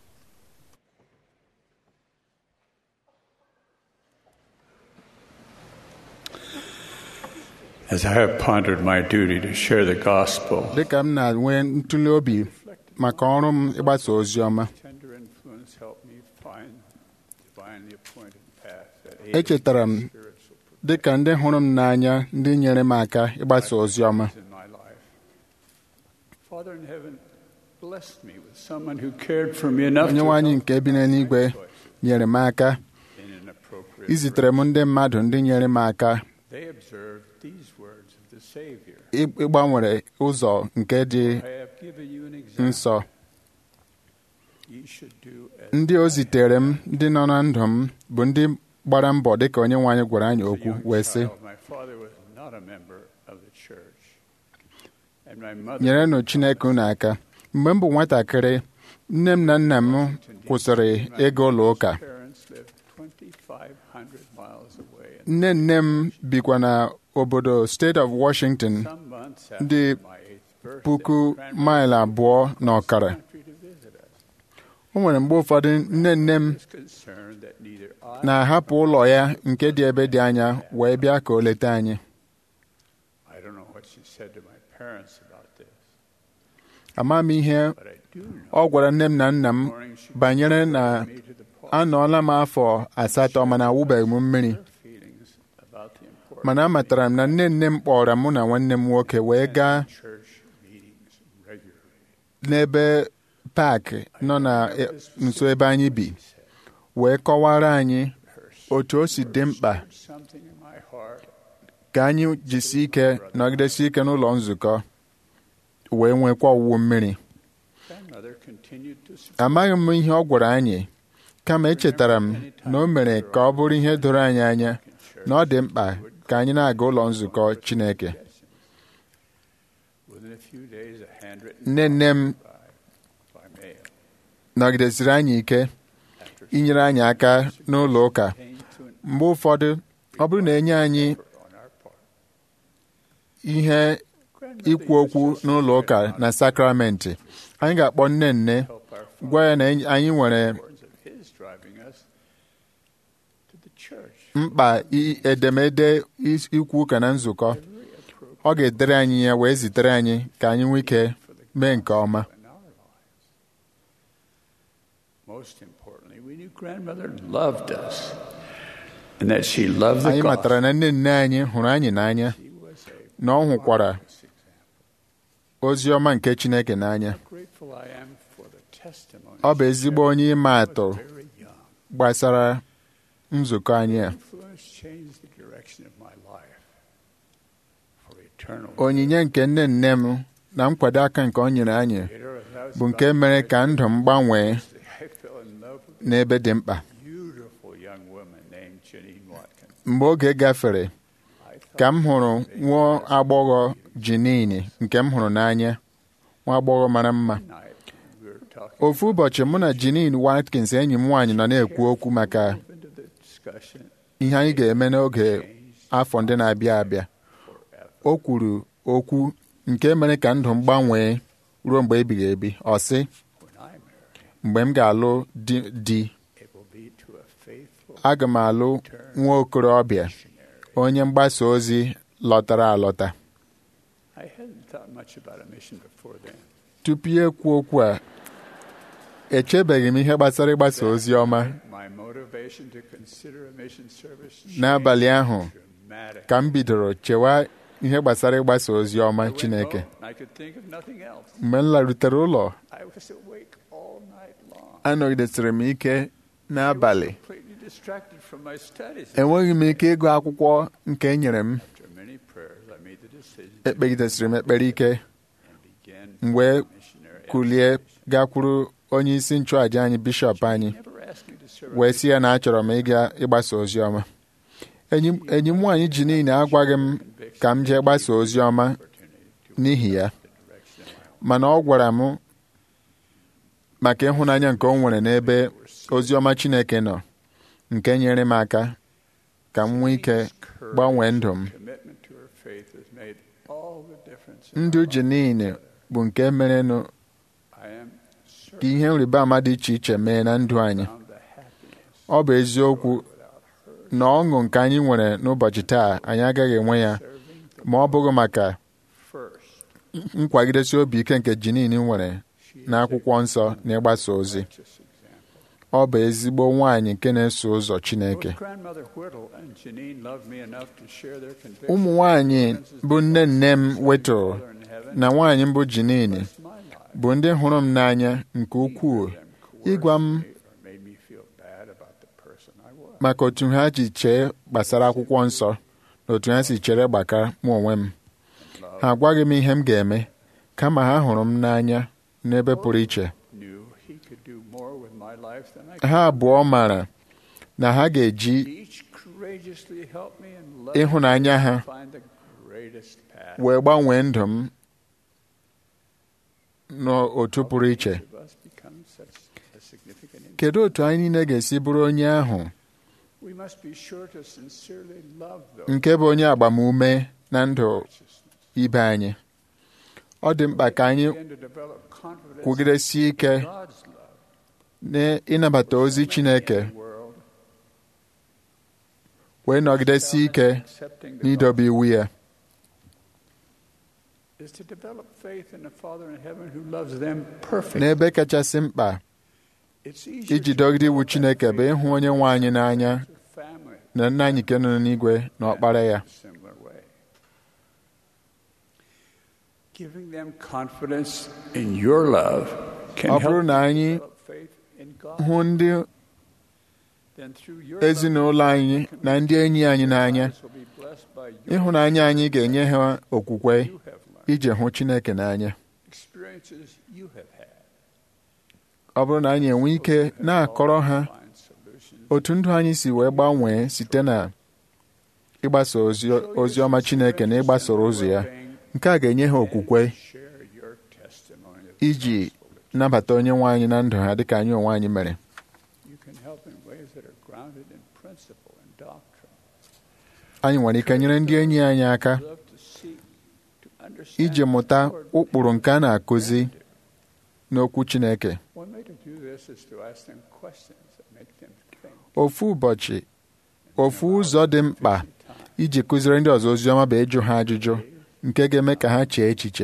As I have pondered my duty to share the gospel, dịka m na-enwe ntụle obi maka ọrụ m ịgbasa ozi ọma tender influence helped me find divinely appointed path that echetara m dịka ndị hụrụ m n'anya ndị nyere m aka ịgbasa ozi ọma in my life. Father in heaven blessed me with someone who cared for me enough onye to nwe anyị help nke bi n'eluigwe nyere m aka in an appropriate izitere m ndị mmadụ ndị nyere m aka They observed these words of the Savior. ị- ịgbanwere ụzọ nke dị I have given you an example. nsọ Ye should do as ndị o zitere m ndị nọ na ndụ m bụ ndị gbara mbọ dịka onye nwe anyị gwara anyị a okwu young wee sị child, my father was not a member of the church. And my mother nyerenụ Chineke unu aka mgbe m bụ nwatakịrị nne m na nna m kwụsịrị ịga ụlọ ụka parents lived 2,500 miles away. And nne nne m bikwa na obodo steeti of Washington some months dị after my eighth birthday, puku grandmother maịlụ abụọ na ọkara country to visit us. o nwere mgbe ụfọdụ nne nne m was concerned that neither I na-ahapụ ụlọ ya nke dị ebe dị anya wee bịa ka o leta anyị I don't know what she said to my parents about this, ama m ihe but I do know ọ gwara nne m na nna m morning she banyere na me to the point anọọla m afọ asatọ mana awụbeghị m mmiri her feelings about the importance mana amatara m na nne nne m kpọrọ mụ na nwanne m nwoke wee gaa of church meetings regularly. n'ebe paakị nọ na e- nso ebe anyị bi wee kọwara anyị otu o si dị mkpa Something in my heart ka anyị jisi ike nọgidesi ike n'ụlọ nzukọ wee nwekwa ọwụwụ mmiri grandmother continued to support amaghị m ihe ọ gwara anyị kama echetara m na o mere ka ọ bụrụ ihe doro anyị anya na ọ dị mkpa ka anyị na-aga ụlọ nzukọ Chineke within a few days a handwritten nne nne m by mail nọgidesiri anyị ike inyere anyị aka n'ụlọ ụka came to an mgbe ụfọdụ ọ bụrụ na enye anyị effort on our part. ihe ikwu okwu n'ụlọ ụka na sakramenti anyị ga-akpọ nne nne gwa ya na anyị nwere mkpa edemede ikwu ụka na nzukọ ọ ga-edere anyị ya wee zitere anyị ka anyị nwee ike mee nke ọma anyị matara na nne nne anyị hụrụ anyị n'anya na ọ hụkwara ozi ọma nke Chineke n'anya ọ bụ ezigbo onye ịma atụ gbasara nzukọ anyị a onyinye nke nne nne m na nkwado aka nke ọ nyere anyị bụ nke mere ka ndụ m gbanwee n'ebe dị mkpa mgbe oge gafere ka m hụrụ nwa agbọghọ Jinini nke m hụrụ n'anya nwa agbọghọ mara mma ofu ụbọchị mụ na Janine Watkins enyi m nwaanyị nọ na-ekwu okwu maka ihe anyị ga-eme n'oge afọ ndị na-abịa abịa o kwuru okwu nke mere ka ndụ m gbanwee ruo mgbe ebighị ebi ọ sị mgbe m ga-alụ di aga m alụ nwa okorobịa onye mgbasa ozi lọtara alọta tupu ya ekwu okwu a echebeghị m ihe gbasara ịgbasa ozi ọma n'abalị ahụ ka m bidoro chewa ihe gbasara ịgbasa ozi ọma Chineke mgbe m larutere ụlọ anọgidesịrị m ike n'abalị enweghị m ike ịgụ akwụkwọ nke e nyere m ekpegidesịrị m ekpere ike m wee kulie gakwuru onye isi nchụàja anyị bishọp anyị wee sị ya na achọrọ m ịga ịgbasa ozi ọma enyi m nwaanyị ji niile agwaghị m ka m jee gbasa ozi ọma n'ihi ya mana ọ gwara m maka ịhụnanya nke o nwere n'ebe ozi ọma Chineke nọ nke nyere m aka ka m nwee ike gbanwee ndụ m ndụ ji niile bụ nke merenụ ka ihe nrịba ama dị iche iche mee na ndụ anyị ọ bụ eziokwu na ọṅụ nke anyị nwere n'ụbọchị taa anyị agaghị enwe ya ma ọ bụghị maka nkwagidesi obi ike nke Jinin nwere n'akwụkwọ nsọ na ịgbasa ozi ọ bụ ezigbo nwaanyị nke na-eso ụzọ Chineke ụmụ nwaanyị bụ nne nne m wetụrụ na nwaanyị mbụ Jinin bụ ndị hụrụ m n'anya nke ukwuu ịgwa m maka otu ha ji chee gbasara akwụkwọ nsọ na otu ha si chere gbaka mụ onwe m ha agwaghị m ihe m ga-eme kama ha hụrụ m n'anya n'ebe pụrụ iche ha abụọ maara na ha ga-eji ịhụnanya ha wee gbanwee ndụ m n'otu pụrụ iche kedu otu anyị niile ga-esi bụrụ onye ahụ nke bụ onye agbamume na ndụ ibe anyị ọ dị mkpa ka anyị kwugidesie ike n'ịnabata ozi Chineke wee nọgidesie ike n'idobe iwu ya n'ebe kachasị mkpa iji dọgide iwu Chineke bụ ịhụ onye nwe anyị n'anya na nna anyị nke nọ n'igwe na ọkpara ya ọ bụrụ na anyị hụ ndị ezinụlọ anyị na ndị enyi anyị n'anya ịhụnanya anyị ga-enye ha okwukwe iji hụ Chineke n'anya ọ bụrụ na anyị enwe ike na-akọrọ ha otu ndụ anyị si wee gbanwee site na ịgbasa ozi ọma Chineke na ịgbasoro ụzọ ya nke a ga-enye ha okwukwe iji nabata onye nwe anyị na ndụ ha dịka anyị onwe anyị mere anyị nwere ike nyere ndị enyi anyị aka iji mụta ụkpụrụ nke a na-akụzi n'okwu Chineke One way to do this is to ask them questions that make them think. ofu ụbọchị ofu ụzọ dị mkpa iji kụziri ndị ọzọ ozi ọma bụ ịjụ ha ajụjụ nke ga-eme ka ha chee echiche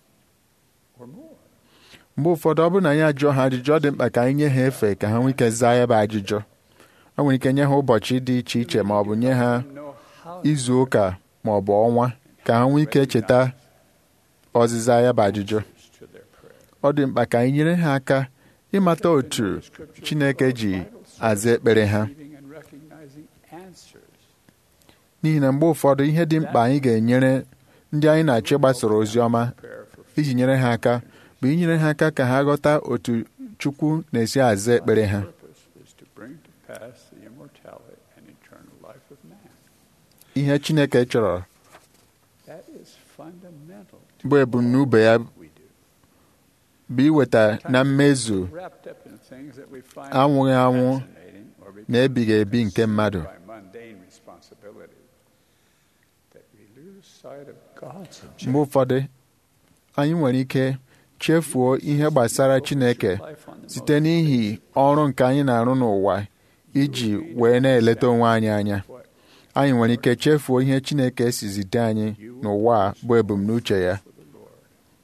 or more. mgbe ụfọdụ ọ bụrụ na anyị ajụọ ha ajụjụ ọ dị mkpa ka anyị nye ha efe ka ha nwee ike zaa ya bụ ajụjụ ọ nwere ike nye ha ụbọchị dị iche iche ma ọ bụ nye ha Know how izu ụka ma ọ bụ ọnwa ka ha nwee ike cheta ọzịza ya bụ ajụjụ to their prayer. ọ dị mkpa ka anyị nyere ha aka ịmata otu Chineke ji aza ekpere ha Receiving and recognizing answers. n'ihi na mgbe ụfọdụ ihe dị mkpa anyị ga-enyere ndị anyị na-achọ ịgbasoro ozi ọma Prayer for iji nyere ha aka bụ inyere ha aka ka ha ghọta otu Chukwu na-esi aza ekpere ha purpose is to bring to pass the immortality and eternal life of man. ihe Chineke chọrọ That is fundamental to bụ ebumnobi ya what we do. bụ iweta na mmezu Wrapped up in things that we find anwụghị anwụ fascinating or become na ebighị ebi nke mmadụ by mundane responsibilities, that we lose sight of God's mgbe objective ụfọdụ anyị nwere ike chefuo ihe gbasara Chineke life on the site n'ihi ọrụ nke anyị na-arụ n'ụwa iji wee na-eleta onwe anyị anya what anyị nwere ike chefuo ihe Chineke si zite anyị n'ụwa a bụ ebumnuche ya for the Lord,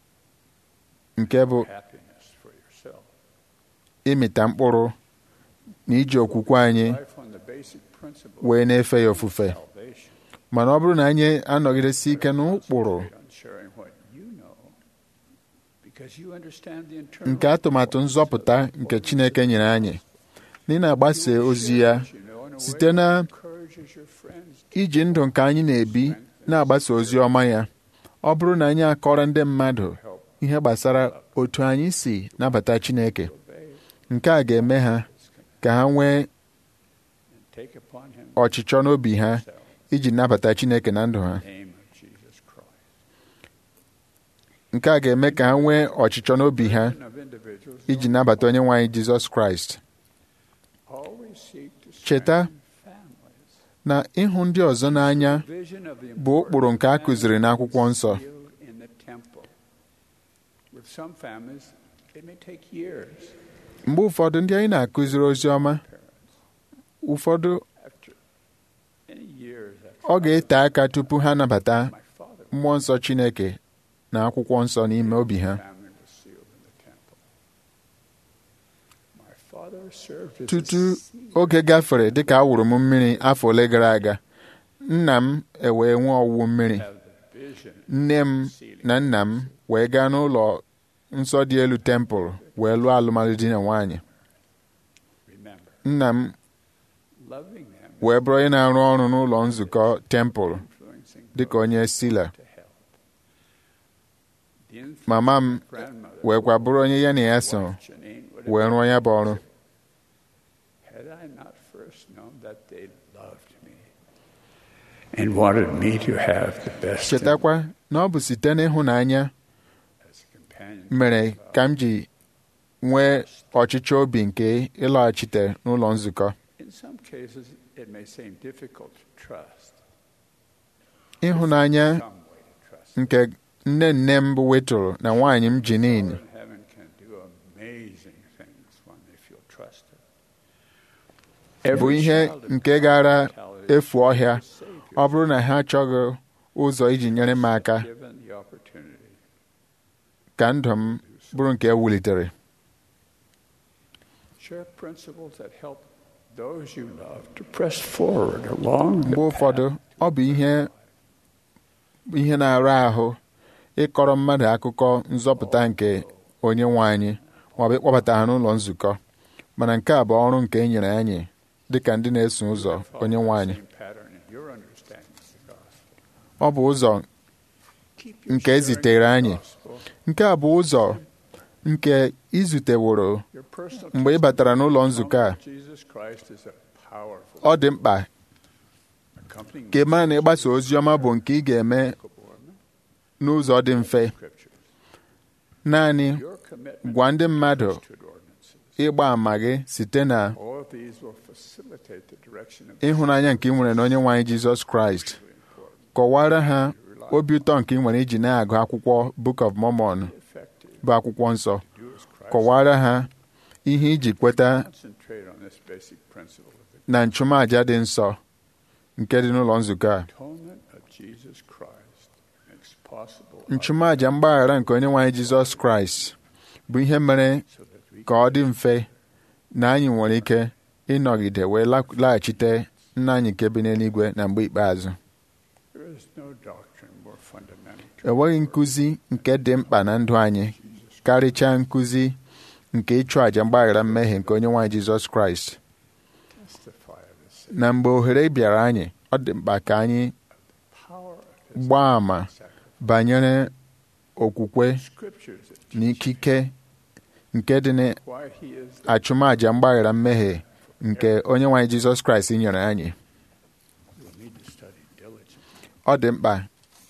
nke bụ happiness for yourself. ịmịta mkpụrụ na iji okwukwe anyị Life on the basic principle wee na-efe ya ofufe of salvation. mana ọ bụrụ na anyị anọgidesi ike n'ụkpụrụ Concentrate on sharing what you know, because you understand the internal nke atụmatụ nzọpụta nke Chineke nyere anyị na ị na-agbasa ozi ya you know, in a way site na that encourages your friends to iji ndụ nke anyị na-ebi na-agbasa ozi ọma ya ọ bụrụ na anyị akọrọ ndị mmadụ ihe gbasara otu anyị si nabata Chineke obey nke a ga-eme ha ka ha nwee and take upon him ọchịchọ n'obi ha himself iji nabata Chineke na ndụ ha the name of Jesus Christ. nke a ga-eme ka ha nwee ọchịchọ n'obi ha And of individuals iji nabata onye nwe anyị Jizọs Kraịst always seek to Cheta strengthen families. na ịhụ ndị ọzọ n'anya Vision of the bụ ụkpụrụ nke a kụziri n'akwụkwọ nsọ importance in the temple. With some families, it may take years mgbe ụfọdụ ndị anyị na-akụziri ozi ọma ụfọdụ after many years ọ after ga-ete aka tupu ha nabata my father mmụọ nsọ Chineke na akwụkwọ nsọ n'ime obi ha family was sealed in the temple. My father served as tutu a seed oge gafere dịka a wụrụ m mmiri afọ ole gara aga nna m ewee nwee ọwụwụ mmiri of the vision nne m na nna m wee gaa n'ụlọ nsọ dị elu tempụl wee lụọ alụmalụ di na nwaanyị remember nna m loving them wee bụrụ onye na-arụ ọrụ n'ụlọ nzukọ tempụl influencing dịka onye sila to help the influence mama m of grandmother weekwa bụrụ onye ya na ya so Janine would have wee rụọ ya bụ ọrụ had I not first known that they loved me and wanted me to have the best in chetakwa na ọ bụ site n'ịhụnanya as a companion. mere ka m ji nwee ọchịchọ obi nke ịlọghachite n'ụlọ nzukọ In some cases, it may seem difficult to trust. ịhụnanya Some way to trust. nke nne nne m bụ wetụrụ na nwaanyị m Jinin Father in heaven can do amazing things when they feel trusted. bụ ihe nke gara efu ọhịa ọ bụrụ na ha achọghị ụzọ iji nyere m aka given the opportunity ka ndụ m bụrụ nke ewulitere share principles that help those you love to press forward along the mgbe ụfọdụ ọ bụ ihe ihe na-ara ahụ ịkọrọ mmadụ akụkọ nzọpụta nke onye nwe anyị maọbụ ịkpọbata ha n'ụlọ nzukọ mana nke a bụ ọrụ nke e nyere anyị dịka ndị na-eso ụzọ onye nwe anyị same pattern in your understanding of the gospel. ọ bụ ụzọ Keep your nke sharing ezitere of the anyị gospel, nke a bụ ụzọ nke izuteworo your personal mgbe ị batara n'ụlọ testimony nzukọ a of Jesus Christ is a powerful ọ dị mkpa accompanying ka ị mara na ịgbasa ozi ọma bụ nke ị ga-eme n'ụzọ dị mfe scriptures. naanị Your commitment gwa ndị mmadụ to ordinances. ịgba àmà gị site na All of these will facilitate the direction of ịhụnanya nke ị nwere na onye nwe anyị Jizọs Kraịst kọwara ha obi ụtọ nke ị nwere iji na-agụ akwụkwọ Book of Mormon bụ akwụkwọ nsọ kọwara ha ihe iji kweta Concentrate on this basic principle of the na nchụmaja dị nsọ nke dị n'ụlọ nzukọ a atonement of Jesus Christ makes possible nchụmaja mgbaghara nke onye nwe anyị Jizọs Kraịst bụ ihe mere ka ọ dị mfe na anyị nwere ike ịnọgide wee la- laghachite nna anyị nke bi n'eluigwe na mgbe ikpeazụ There is no doctrine more fundamental enweghị nkụzi nke dị mkpa na ndụ anyị karịchaa nkụzi nke ịchụ àjà mgbaghara mmehie nke onye nwe anyị Jizọs Kraịst testify of this na mgbe ohere bịara anyị ọ dị mkpa ka anyị power of his gbaa àmà banyere okwukwe scriptures that na ikike nke dị why he is the n'achụmaja mgbaghara mmehie nke onye nwe anyị Jizọs Kraịst nyere anyị you'll need to study diligently. ọ dị mkpa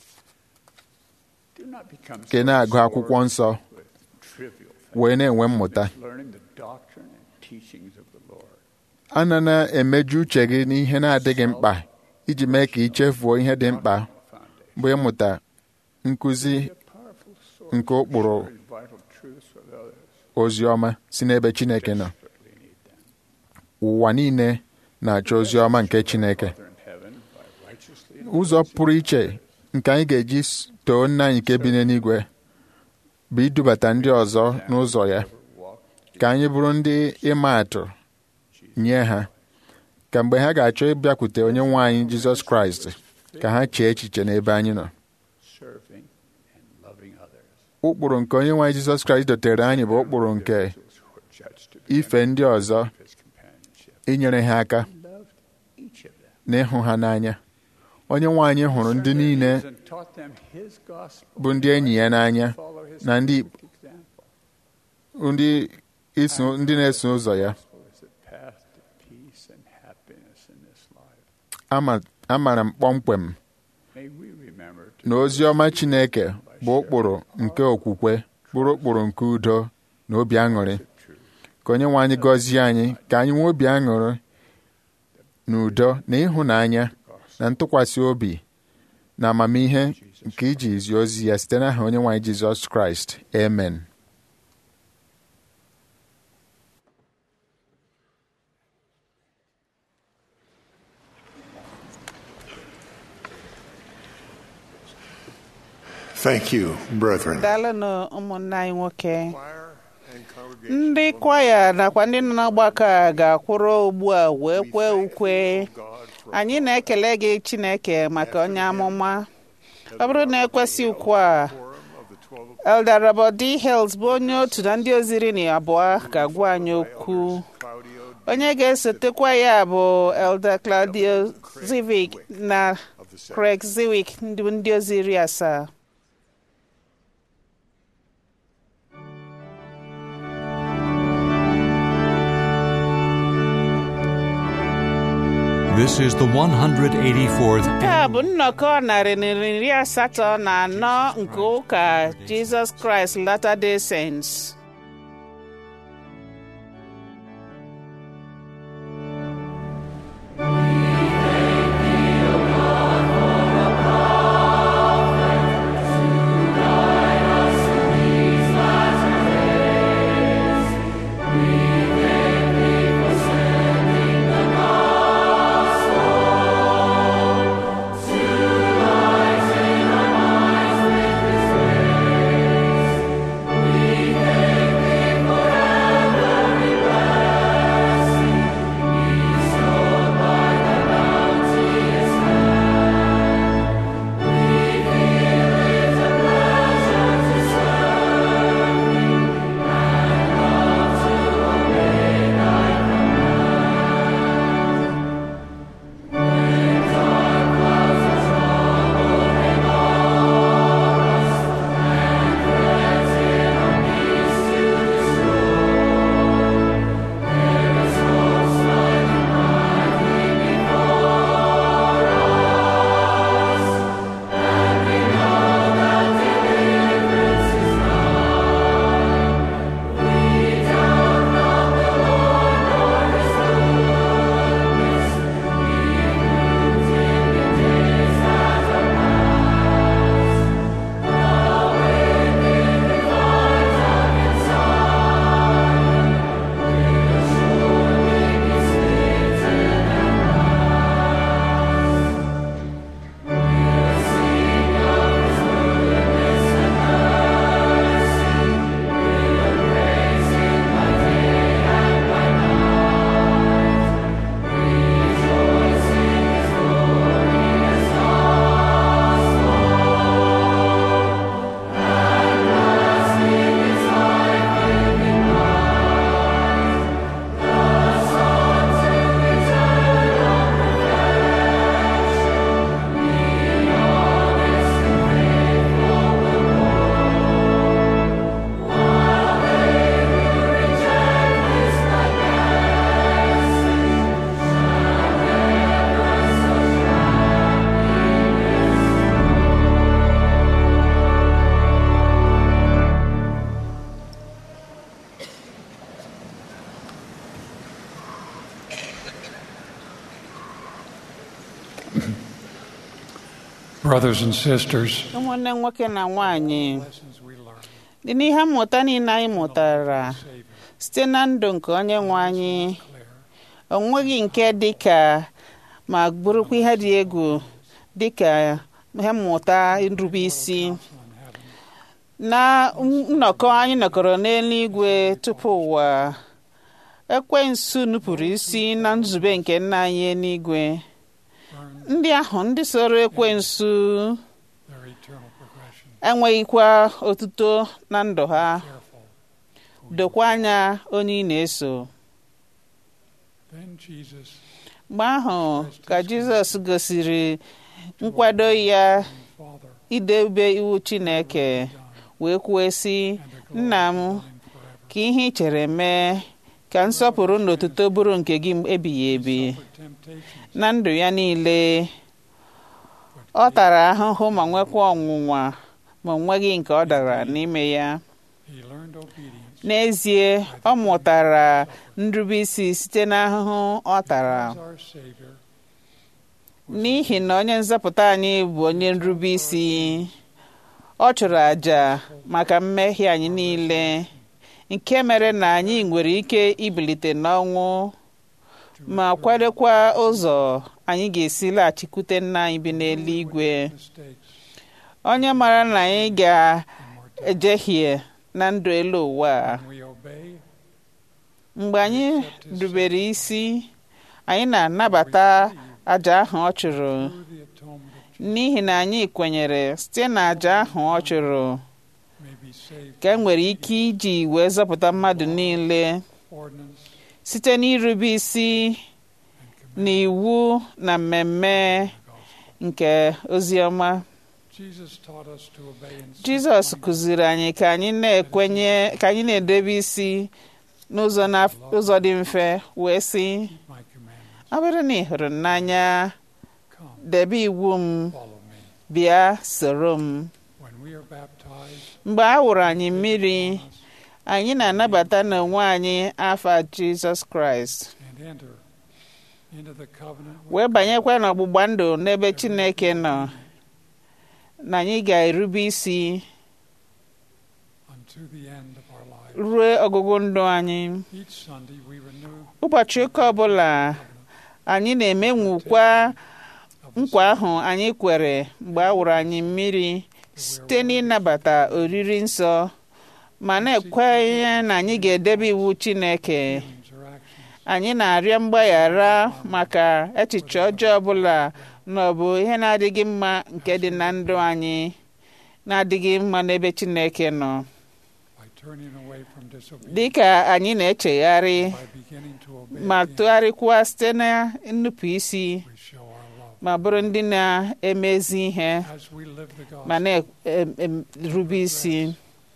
Do not become ka ị so na-agụ akwụkwọ absorbed nsọ with trivial things, wee na-enwe mmụta learning the doctrine and teachings of the Lord. ana na-emeju uche gị n'ihe na-adịghị mkpa iji mee ka ị chefuo ihe dị mkpa bụ ịmụta nkụzi A powerful source nke ụkpụrụ of vital truths with others ozi ọma si n'ebe Chineke nọ desperately need them. ụwa niile na-achọ ozi ọma nke Chineke Father in heaven, by righteously ụzọ pụrụ iche nke anyị ga-eji s- too nna anyị nke bi n'eluigwe bụ idubata ndị ọzọ n'ụzọ ya ka anyị bụrụ ndị ịma atụ nye ha ka mgbe ha ga-achọ ịbịakwute onye nwe anyị Jizọs Kraịst ka ha chee echiche n'ebe anyị nọ serving and loving others. ụkpụrụ nke onye nwe anyị Jizọs Kraịst dotere anyị bụ ụkpụrụ nke Those who are judged to be ife ndị ọzọ his companionship. inyere ha aka He loved each of them. na ịhụ ha n'anya onye nwe anyị hụrụ ndị niile And taught them his gospel. bụ ndị enyi ya n'anya Follow his na ndị perfect example. ndị iso ndị na-eso ụzọ ya Gospel is the path to peace and happiness in this life. ama amara m kpọmkwem May we remember to na ozi ọma Chineke bụ ụkpụrụ nke okwukwe bụrụ ụkpụrụ nke udo na obi aṅụrị ka onye nwe anyị gọzie anyị ka anyị nwee obi aṅụrị na udo na ịhụnanya na ntụkwasị obi na amamihe nke iji zi ozi ya site n'aha onye nwe anyị Jizọs Kraịst amen Thank you, brethren. daalụnụ ụmụnne anyị nwoke Choir and congregation ndị kwaya nakwa ndị nọ n'ọgbakọ a ga-akwụrụ ugbu a wee kwee ukwe anyị na-ekele gị Chineke maka onye amụma ọ bụrụ na ekwesị ukwu a of the 12 Elder Robert D. Hills bụ onye otu na ndị ozi iri na abụọ ga-agwa anyị okwu Claudio onye ga-esotekwa ya bụ Elder Claudio Zivic na of the Senate. Craig Zivic ndị ndị ozi iri asaa This is the 184th nke a bụ nnọkọ narị na iri asatọ na anọ nke ụka Jesus Christ Latter-day Saints We Brothers and sisters, ụmụnne nwoke na nwanyị lessons we learn dị n'ihe mmụta niile anyị mụtara site na ndụ nke onye nwe anyị o nweghị nke dị ka ma bụrụkwa ihe dị egwu dị ka ihe mmụta nrube isi na nnọkọ anyị nọkọrọ n'eluigwe tupu ụwa ekwensu nupụrụ isi na nzube nke nna anyị eluigwe ndị ahụ ndị soro ekwensu their eternal progression. enweghịkwa otuto na ndụ ha dokwa anya onye ị na-eso Then Jesus mgbe ahụ ka jizọs gosiri nkwado ya Father idebe iwu chineke wee kwuo sị nna m ka ihe ị chere mee ka nsọpụrụ na otuto bụrụ nke gị ebighị ebi temptation na ndụ ya niile ọ tara ahụhụ ma nwekwa ọnwụnwa ma o nweghị nke ọ dara n'ime ya he learned obedience n'ezie ọ mụtara nrubeisi site n'ahụhụ ọ tara as our Savior n'ihi na onye nzọpụta anyị bụ onye nrubeisi ọ chụrụ àjà maka mmehie anyị niile nke mere na anyị nwere ike ibilite n'ọnwụ ma kwadokwa ụzọ anyị ga-esi laghachikwute nna anyị bi n'eluigwe mistakes onye mara na anyị ga-ejehie na ndụ elu ụwa a. when we obey mgbe anyị rubere isi anyị na-anabata àjà ahụ ọ chụrụ through the atonement of n'ihi na anyị kwenyere site na àjà ahụ ọ chụrụ may be saved ka e nwere ike iji wee zọpụta mmadụ niile ordinance site n'irube isi na iwu na mmemme nke ozi ọma Jesus taught us to obey in jizọs kụziri anyị ka anyị na-ekwenye ka anyị na-edebe isi n'ụzọ na- ụzọ dị mfe wee sị my commandments. ọ bụrụ na ị hụrụ m n'anya Come, debe iwu m follow me. bịa soro m When we are baptized, mgbe a wụrụ anyị mmiri anyị na-anabata n'onwe anyị afa jizọs kraịst and enter into the covenant with wee banyekwa n'ọgbụgba ndụ n'ebe chineke nọ na anyị ga-erube isi unto the end of our life. ruo ọgụgụ ndụ anyị Each Sunday we renew ụbọchị ụka ọbụla anyị na-emenwukwa nkwa ahụ anyị kwere mgbe a wụrụ anyị mmiri site n'ịnabata oriri nsọ ma na-ekwenye na anyị ga-edebe iwu chineke feelings or actions anyị na-arịọ mgbaghara maka echiche ọjọọ ọbụla na ọ bụ ihe na-adịghị mma nke dị na ndụ anyị na-adịghị mma n'ebe chineke nọ by turning away from disobedience, dịka anyị na-echegharị by beginning to obey ma again, tụgharịkwa site na nnupụ isi we show our love. ma bụrụ ndị na-emezi ihe As we live the ma gospel na-erube isi and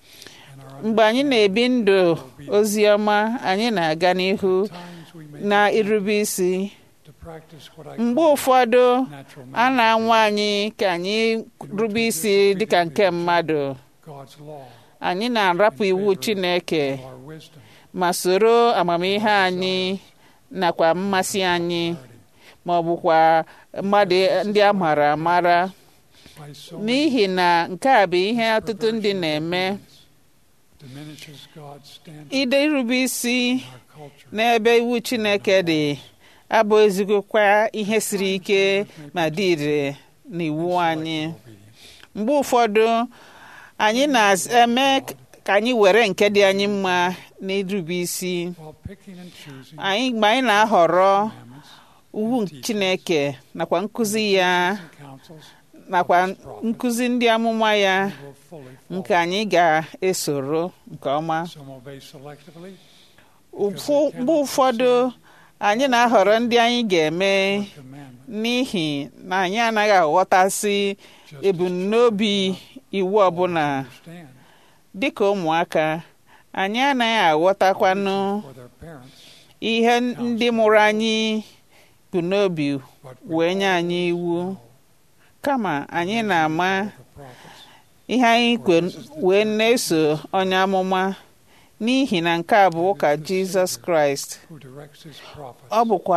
our mgbe anyị na-ebi ndụ ozi ọma anyị na-aga n'ihu times we may na irube isi to practice what I mgbe call ụfọdụ natural a man, na-anwa anyị ka anyị rube isi dịka nke mmadụ God's law, anyị na-arapụ iwu Chineke of our wisdom, ma soro amamihe anyị nakwa mmasị anyị ma ọ bụkwa mmadụ ndị a mara amara by so many n'ihi na nke a bụ ihe ọtụtụ ndị na-eme diminishes God's standard ide irube isi in our culture. n'ebe iwu Chineke dị abụ ezigbokwa ihe siri ike ma dị ire n'iwu anyị Obedience. mgbe ụfọdụ anyị na-eme ka anyị were nke dị anyị mma n'irube isi While picking and choosing anyị mgbe anyị na-ahọrọ commandments iwu Chineke nakwa nkụzi ya and counsels, nakwa nkụzi ndị amụma ya we will fully follow. nke anyị ga-esoro nke ọma Some obey selectively, Ụfụ- mgbe ụfọdụ anyị na-ahọrọ ndị anyị ga-eme commandment, n'ihi na anyị anaghị aghọtasị just ebumnobi iwu ọbụla understand dịka ụmụaka anyị anaghị aghọtakwanụ for their parents ihe ndị mụrụ anyị bụ n'obi what we wee nye anyị iwu kama anyị na-ama the prophets. ihe anyị kwe- wee na-eso onye amụma n'ihi na nke a bụ ụka jizọs kraịst who directs his prophets ọ bụkwa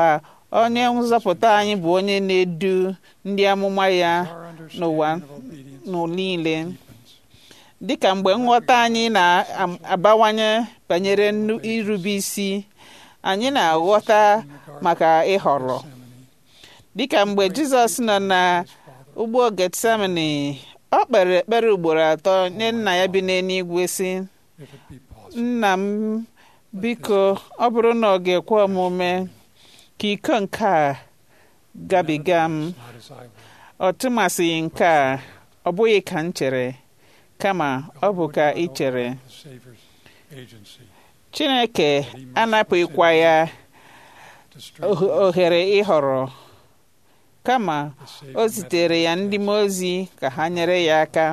onye nzọpụta anyị bụ onye na-edu ndị amụma ya n'ụwa niile dịka mgbe nghọta anyị na-abawanye banyere irube isi anyị na-aghọta maka ịhọrọ dịka mgbe jizọs nọ na ugbo getsemani ọ kpere ekpere ugboro atọ nye nna ya bi n'eluigwe sị nna m biko ọ bụrụ na ọ ga-ekwe omume ka iko nke a gabiga m ọ tụmasịghị nke a ọ bụghị ka m chere kama ọ bụ ka ị chere chineke anapụghịkwa ya ohere ịhọrọ kama o zitere ya ndị mmụọ ozi ka ha nyere ya aka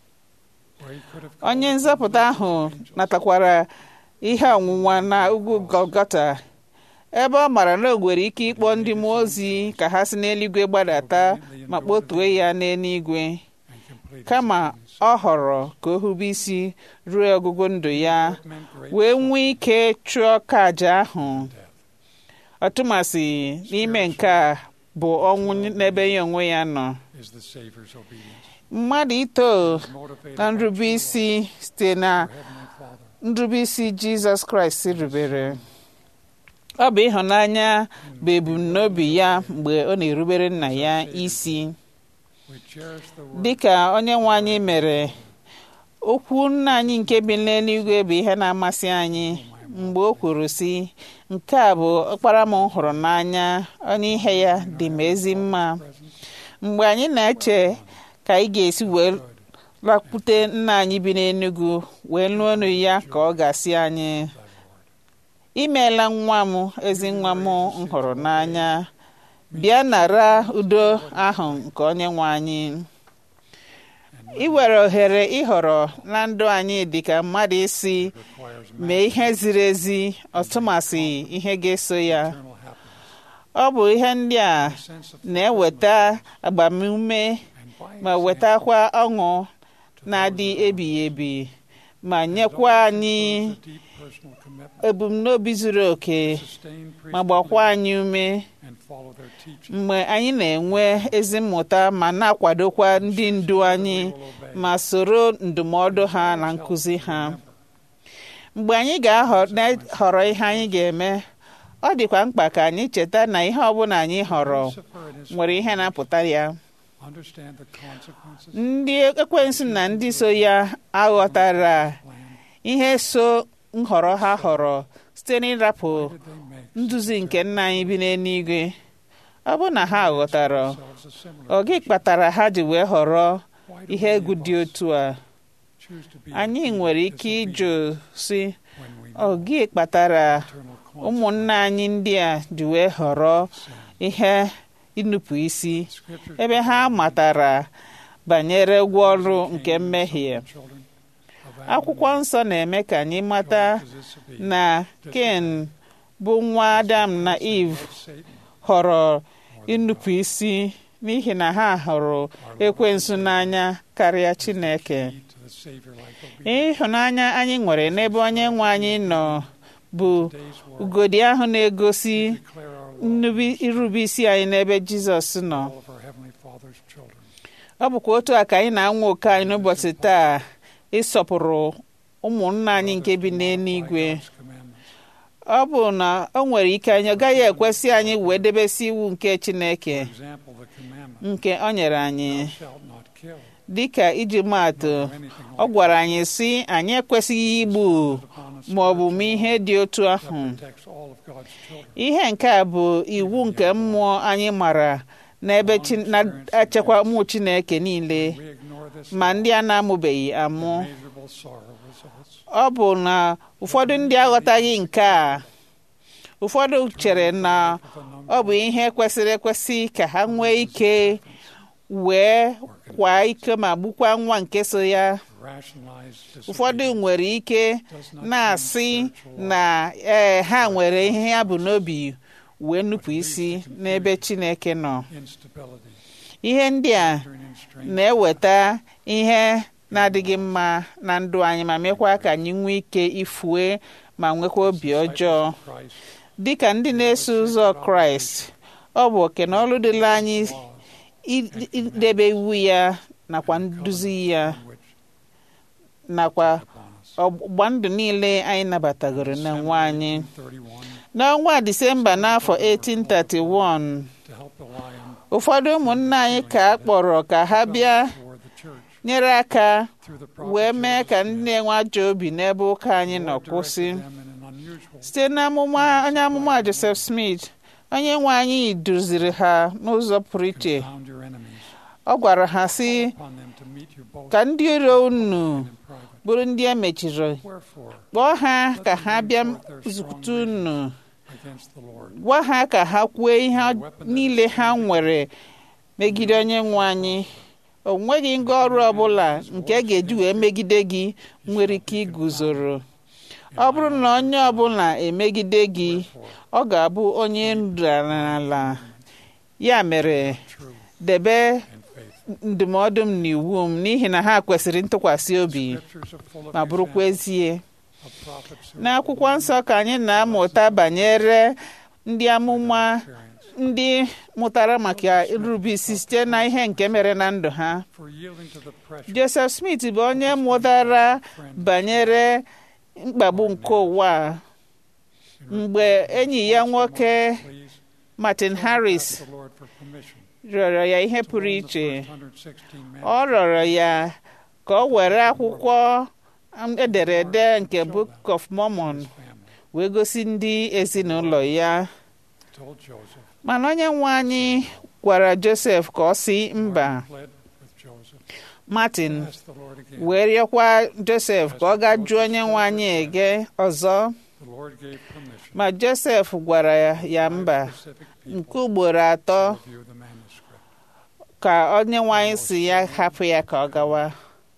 onye nzọpụta ahụ natakwara ihe ọnwụnwa na ugwu Golgota ebe ọ mara na o nwere ike ịkpọ ndị mmụọ ozi ka ha si n'eluigwe gbadata ma kpọtuo ya n'eluigwe kama ọ họrọ ka o hube isi ruo ọgụgụ ndụ ya wee nwee ike chụọ ka aja ahụ ọtụmasị n'ime nke a bụ ọnwụ n'ebe ya onwe ya nọ mmadụ ito na nrube isi site na nrube isi jizọs kraịst rubere ọ bụ ịhụnanya bụ ebumnobi ya mgbe ọ na-erubere nna ya isi dịka onye nwe anyị mere okwu nna anyị nke bi n'eluigwe bụ ihe na-amasị anyị mgbe o kwuru sị nke a bụ ọkpara m hụrụ n'anya onye ihe ya dị m ezi mma mgbe anyị na-eche ka anyị ga-esi wee lakwute nna anyị bi n'Enugu wee nụọ ọnụ ya ka ọ ga-asị anyị imeela nwa m ezi nwa m hụrụ n'anya bịa nara udo ahụ nke onye nwe anyị iwere ohere ịhọrọ na ndụ anyị dịka mmadụ isi mee ihe ziri ezi ọtụmasị ihe ga-eso ya ọ bụ ihe ndị a na-eweta agbamume ma wetakwa ọṅụ na-adị ebighị ebi ma nyekwa anyị ebumnobi zuru oke ma gbakwa anyị ume mgbe anyị na-enwe ezi mmụta ma na-akwadokwa ndị ndu anyị ma soro ndụmọdụ ha na nkụzi ha mgbe anyị ga-ahọrọ ihe anyị ga-eme ọ dịkwa mkpa ka anyị cheta na ihe ọbụla anyị họrọ nwere ihe na-apụta ya ndị ekwensu na ndị so ya aghọtara ihe so nhọrọ ha họrọ site n'ịrapụ nduzi nke nna anyị bi n'eluigwe ọ bụ na ha ghọtara ọ gị kpatara ha ji wee họrọ ihe egwu dị otu a anyị nwere ike ịjụ si ọ gị kpatara ụmụnna anyị ndị a ji wee họrọ ihe ịnụpụ isi ebe ha matara banyere ụgwọ ọrụ nke mmehie akwụkwọ nsọ na-eme ka anyị mata na ken bụ nwa adam na eve họrọ ịnụpụ isi n'ihi na ha hụrụ ekwensu n'anya karịa chineke ịhụnanya anyị nwere n'ebe onye nwe anyị nọ bụ ugodi ahụ na-egosi irube isi anyị n'ebe jizọs nọ ọ bụkwa otu a ka anyị na-anwa oke anyị n'ụbọchị taa ịsọpụrụ ụmụnna anyị nke bi n'eluigwe ọ bụ na o nwere ike anyị ọ gaghị ekwesị anyị wee debesi iwu nke chineke nke o nyere anyị dịka iji maatụ ọ gwara anyị sị anyị ekwesịghị igbu ma ọ bụ mee ihe dị otu ahụ ihe nke a bụ iwu nke mmụọ anyị mara n'ebe na-echekwa ụmụ chineke niile ma ndị a na-amụbeghị amụ ọ bụ na ụfọdụ ndị aghọtaghị nke a ụfọdụ chere na ọ bụ ihe kwesịrị ekwesị ka ha nwee ike wee kwa ike ma gbukwa nwa nke so ya ụfọdụ nwere ike na-asị na ee ha nwere ihe ya bụ n'obi wee nupụ isi n'ebe Chineke nọ ihe ndị a na-eweta ihe na-adịghị mma na ndụ anyị ma mekwa ka anyị nwee ike ifue ma nwekwa obi ọjọọ dịka ndị na-eso ụzọ Kraịst ọ bụ oke na ọrụ dịla anyị i- idebe iwu ya nakwa nduzi ya nakwa ọgbụgba ndụ niile anyị nabatagoro na nwa anyị n'ọnwa disemba n'afọ 1831 to help the lion ụfọdụ ụmụnne anyị ka a kpọrọ ka ha bịa for the church nyere aka through the wee mee ka ndị na-enwe ajọ obi n'ebe ụka anyị nọ kwụsị them in an unusual site n'amụma onye amụma Joseph Smith onye nwe anyị duziri ha n'ụzọ pụrụ iche found your enemies ọ gwara ha sị upon them to meet you both ka ndị iro unu in private. bụrụ ndị e mechiri Wherefore, kpọọ ha ka ha bịa zute unu against the Lord, gwa ha ka ha kwuo ihe niile ha nwere megide onye nwe anyị o nweghị ngwa ọrụ ọbụla nke a ga-eji wee megide gị nwere ike iguzoro ọ bụrụ na onye ọbụla emegide gị ọ ga-abụ onye nrarala ya mere debe and faith. ndụmọdụ m na iwu m n'ihi na ha kwesịrị ntụkwasị obi Scriptures are full of ma bụrụkwa examples ezie of prophets who n'akwụkwọ nsọ ka anyị na-amụta banyere ndị amụma experience ndị mụtara maka irube isi site na ihe nke mere na ndụ ha for yielding to the pressure Joseph Smith bụ onye mụtara banyere mkpagbu nke ụwa a. mgbe enyi ya nwoke please Martin Harris ask the Lord for permission rịọrọ ya ihe to pụrụ hold the iche first 116 men ọ rịọrọ ya ka ọ were akwụkwọ ederede nke Book of Mormon family wee gosi ndị ezinụlọ ya told Joseph mana onye nwe anyị gwara Joseph ka ọ si mba pled with Joseph Martin ask the Lord again wee rịọkwa Joseph ka ọ gaa jụọ onye nwe anyị ege ọzọ the Lord gave permission ma Joseph gwara ya mba specific people nke ugboro atọ to review the manuscript ka onye nwe anyị si ya hapụ ya ka ọ gawa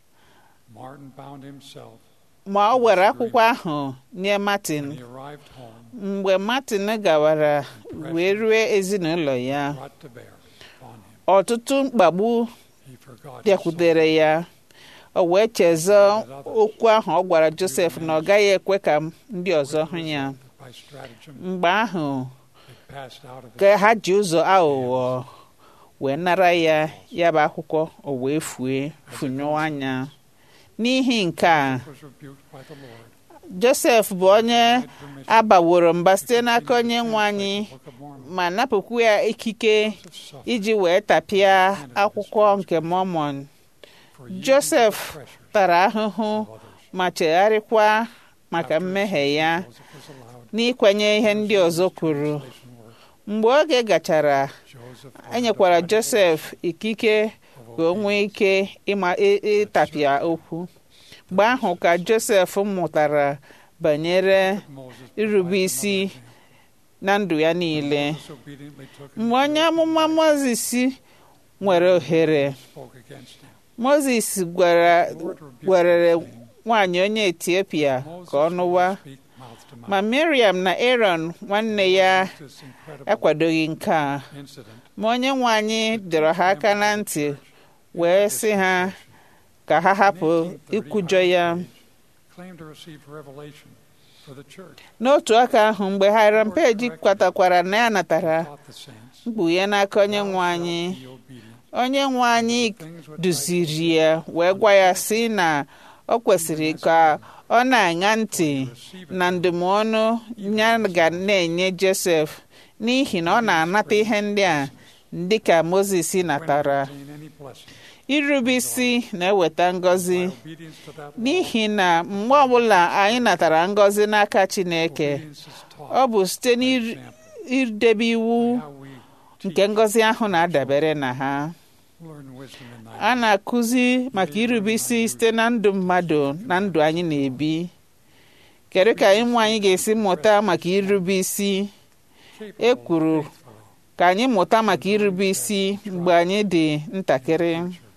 Martin bound himself ma ọ were akwụkwọ ahụ nye Martin when he arrived home mgbe Martin gawara wee rue ezinụlọ ya brought to bear upon him ọtụtụ mkpagbu he forgot his bịakwutere ya o wee chezọ okwu ahụ ọ gwara Joseph na ọ gaghị ekwe ka ndị ọzọ hụ ya son. by stratagem mgbe ahụ it passed out of his ka ha ji ụzọ aghụghọ wee nara ya ya bụ akwụkwọ o wee fue funyụọ anya n'ihi nke a was rebuked by the Lord Joseph bụ onye abaworo mba site n'aka onye nwe anyị Book of Mormon ma napụkwu ya ikike Joseph suffered iji wee tapịa akwụkwọ nke Mormon for yielding to Joseph the pressure tara ahụhụ of others ma chegharịkwa maka mmehie ya Joseph was allowed n'ikwenye ihe ndị ọzọ kwuru translation work mgbe oge gachara Joseph enyekwara Joseph ikike ka o nwee ike ịma ị- ịtapịa okwu mgbe ahụ ka Joseph mụtara banyere irube isi na ndụ ya niile obediently took mgbe onye amụma Mozis nwere ohere spoke against him Mozis gwara gwerere nwaanyị onye Etiopia ka ọ nụwa speak mouth to mouth ma Miriam na Aaron nwanne ya this incredible akwadoghị nke a incident ma onye nwe anyị dọrọ ha aka na ntị wee sị ha ka ha hapụ ikwujọ ya claimed to receive revelation for the church n'otu aka ahụ mgbe Hiram Page kwatakwara na ya natara taught the saints mkpughe n'aka onye nwe anyị be obedient onye nwe anyị duziri ya wee gwa ya sị na o kwesịrị ka ọ na-aṅa ntị na ndụmọdụ ya ga na-enye Joseph n'ihi na ọ na-anata ihe ndị a dịka Mozis natara obtain any blessing irube isi na-eweta ngọzi obedience to that law n'ihi na mgbe ọbụla anyị natara ngọzi n'aka Chineke obedience is taught ọ bụ site n'idebe iwu how we nke ngọzi ahụ na-adabere na ha learn wisdom in thy a na-akụzi maka irube isi site na ndụ mmadụ na ndụ anyị na-ebi kedu ka ịmụ anyị ga-esi mụta maka irube isi e kwuru ka anyị mụta maka irube isi mgbe anyị dị ntakịrị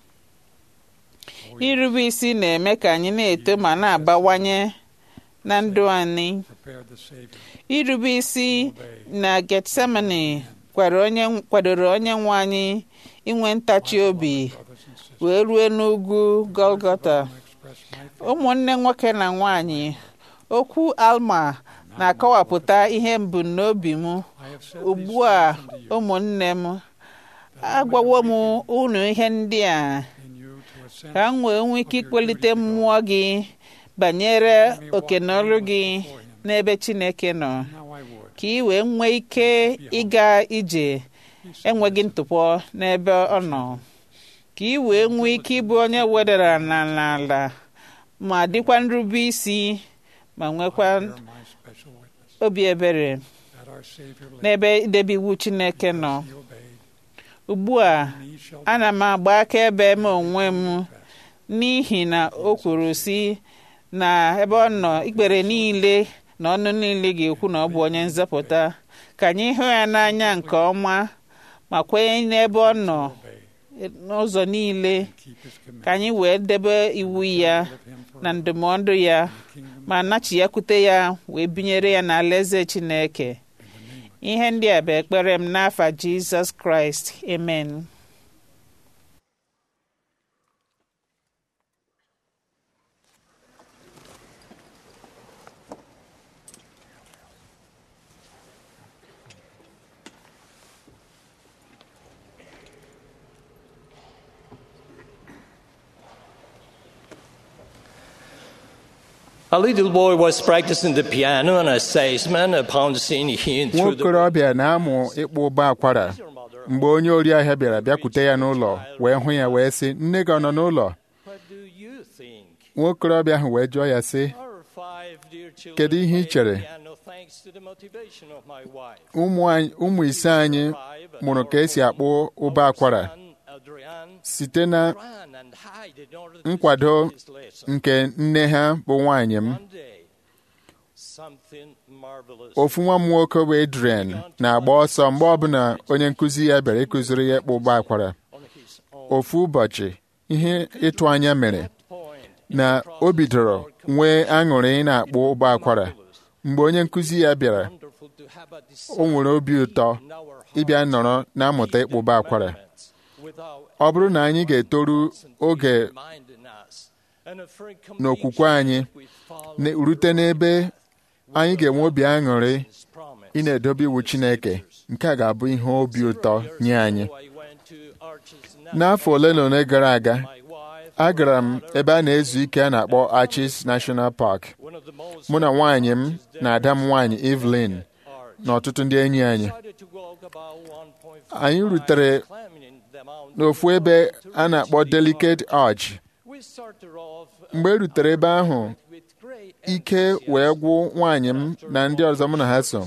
irube isi na-eme ka anyị na-eto ma na-abawanye na ndụ anyị prepared the Savior irube isi na Getsemani kwara onye kwadoro onye nwe anyị inwe ntachi obi brothers and sisters wee rue n'ugwu Golgota express my faith ụmụnne nwoke na nwanyị okwu Alma na-akọwapụta ihe mbumnobi m ugbu a ụmụnne m agwawo m unu ihe ndị a ka m wee nwee ike ikpelite mmụọ gị banyere oke na ọrụ gị n'ebe Chineke nọ ka ị wee nwee ike ịga ije enweghị ntụpọ n'ebe ọ nọ ka ị wee nwee ike ịbụ onye wedara n'ala ma dịkwa nrube isi ma nwekwa obi ebere n'ebe idebe iwu Chineke nọ ugbu a ana m agba akaebe m onwe m n'ihi na o kwuru si na ebe ọ nọ ikpere niile na ọnụ niile ga-ekwu na ọ bụ onye nzọpụta ka anyị hụ ya n'anya nke ọma ma kwenye n'ebe ọ nọ n'ụzọ niile ka anyị wee debe iwu ya na ndụmọdụ ya ma nachiyakwute ya wee binyere ya n'ala eze Chineke ihe ndị a bụ ekpere m n'afa Jizọs Kraịst amen A little boy was practicing the piano, and a salesman, upon seeing him nwa through the okorobịa na-amụ ịkpụ ụbọ akwara mgbe onye ori ahịa bịara bịakwute ya n'ụlọ wee hụ ya wee sị nne gị ọ nọ n'ụlọ nwa okorobịa ahụ wee jụọ ya sị kedu ihe ị chere ụmụ anyị- ụmụ ise anyị mụrụ ka esi akpụ ụbọ akwara site na nkwado nke nne ha bụ nwaanyị m ofu nwa m nwoke bụ Adrian na-agba ọsọ mgbe ọbụla onye nkụzi ya bịara ịkụziri ya ịkpụ ụbọ akwara ofu ụbọchị ihe ịtụ anya mere na o bidoro nwee aṅụrị ị na-akpụ ụbọ akwara mgbe onye nkụzi ya bịara o nwere obi ụtọ ịbịa nọrọ na-amụta ịkpụ ụbọ akwara ọ bụrụ na anyị ga-etoru oge n'okwukwe anyị na- rute n'ebe anyị ga-enwe obi aṅụrị ị na-edobe iwu Chineke nke a ga-abụ ihe obi ụtọ nye anyị n'afọ ole na ole gara aga agara m ebe a na-ezu ike a na-akpọ Arches National Park mụ na nwaanyị m na ada m nwaanyị Evelyn na ọtụtụ ndị enyi anyị anyị rutere n'ofu ebe a na-akpọ Delicate Arch mgbe e rutere ebe ahụ ike wee gwụ nwaanyị m na ndị ọzọ mụ na ha so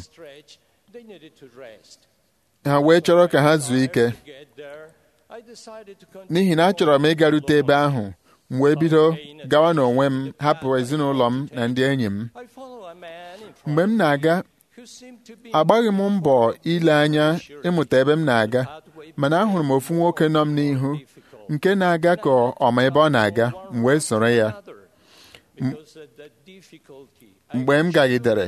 ha wee chọrọ ka ha zuo ike n'ihi na achọrọ m ịgarute ebe ahụ m wee bido gawa n'onwe m hapụ ezinụlọ m na ndị enyi m mgbe m na-aga agbaghị m mbọ ile anya ịmụta ebe m na-aga mana ahụrụ m ofu nwoke nọ m n'ihu nke na-aga ka ọ ma ebe ọ na-aga m wee soro ya M- mgbe m gagidere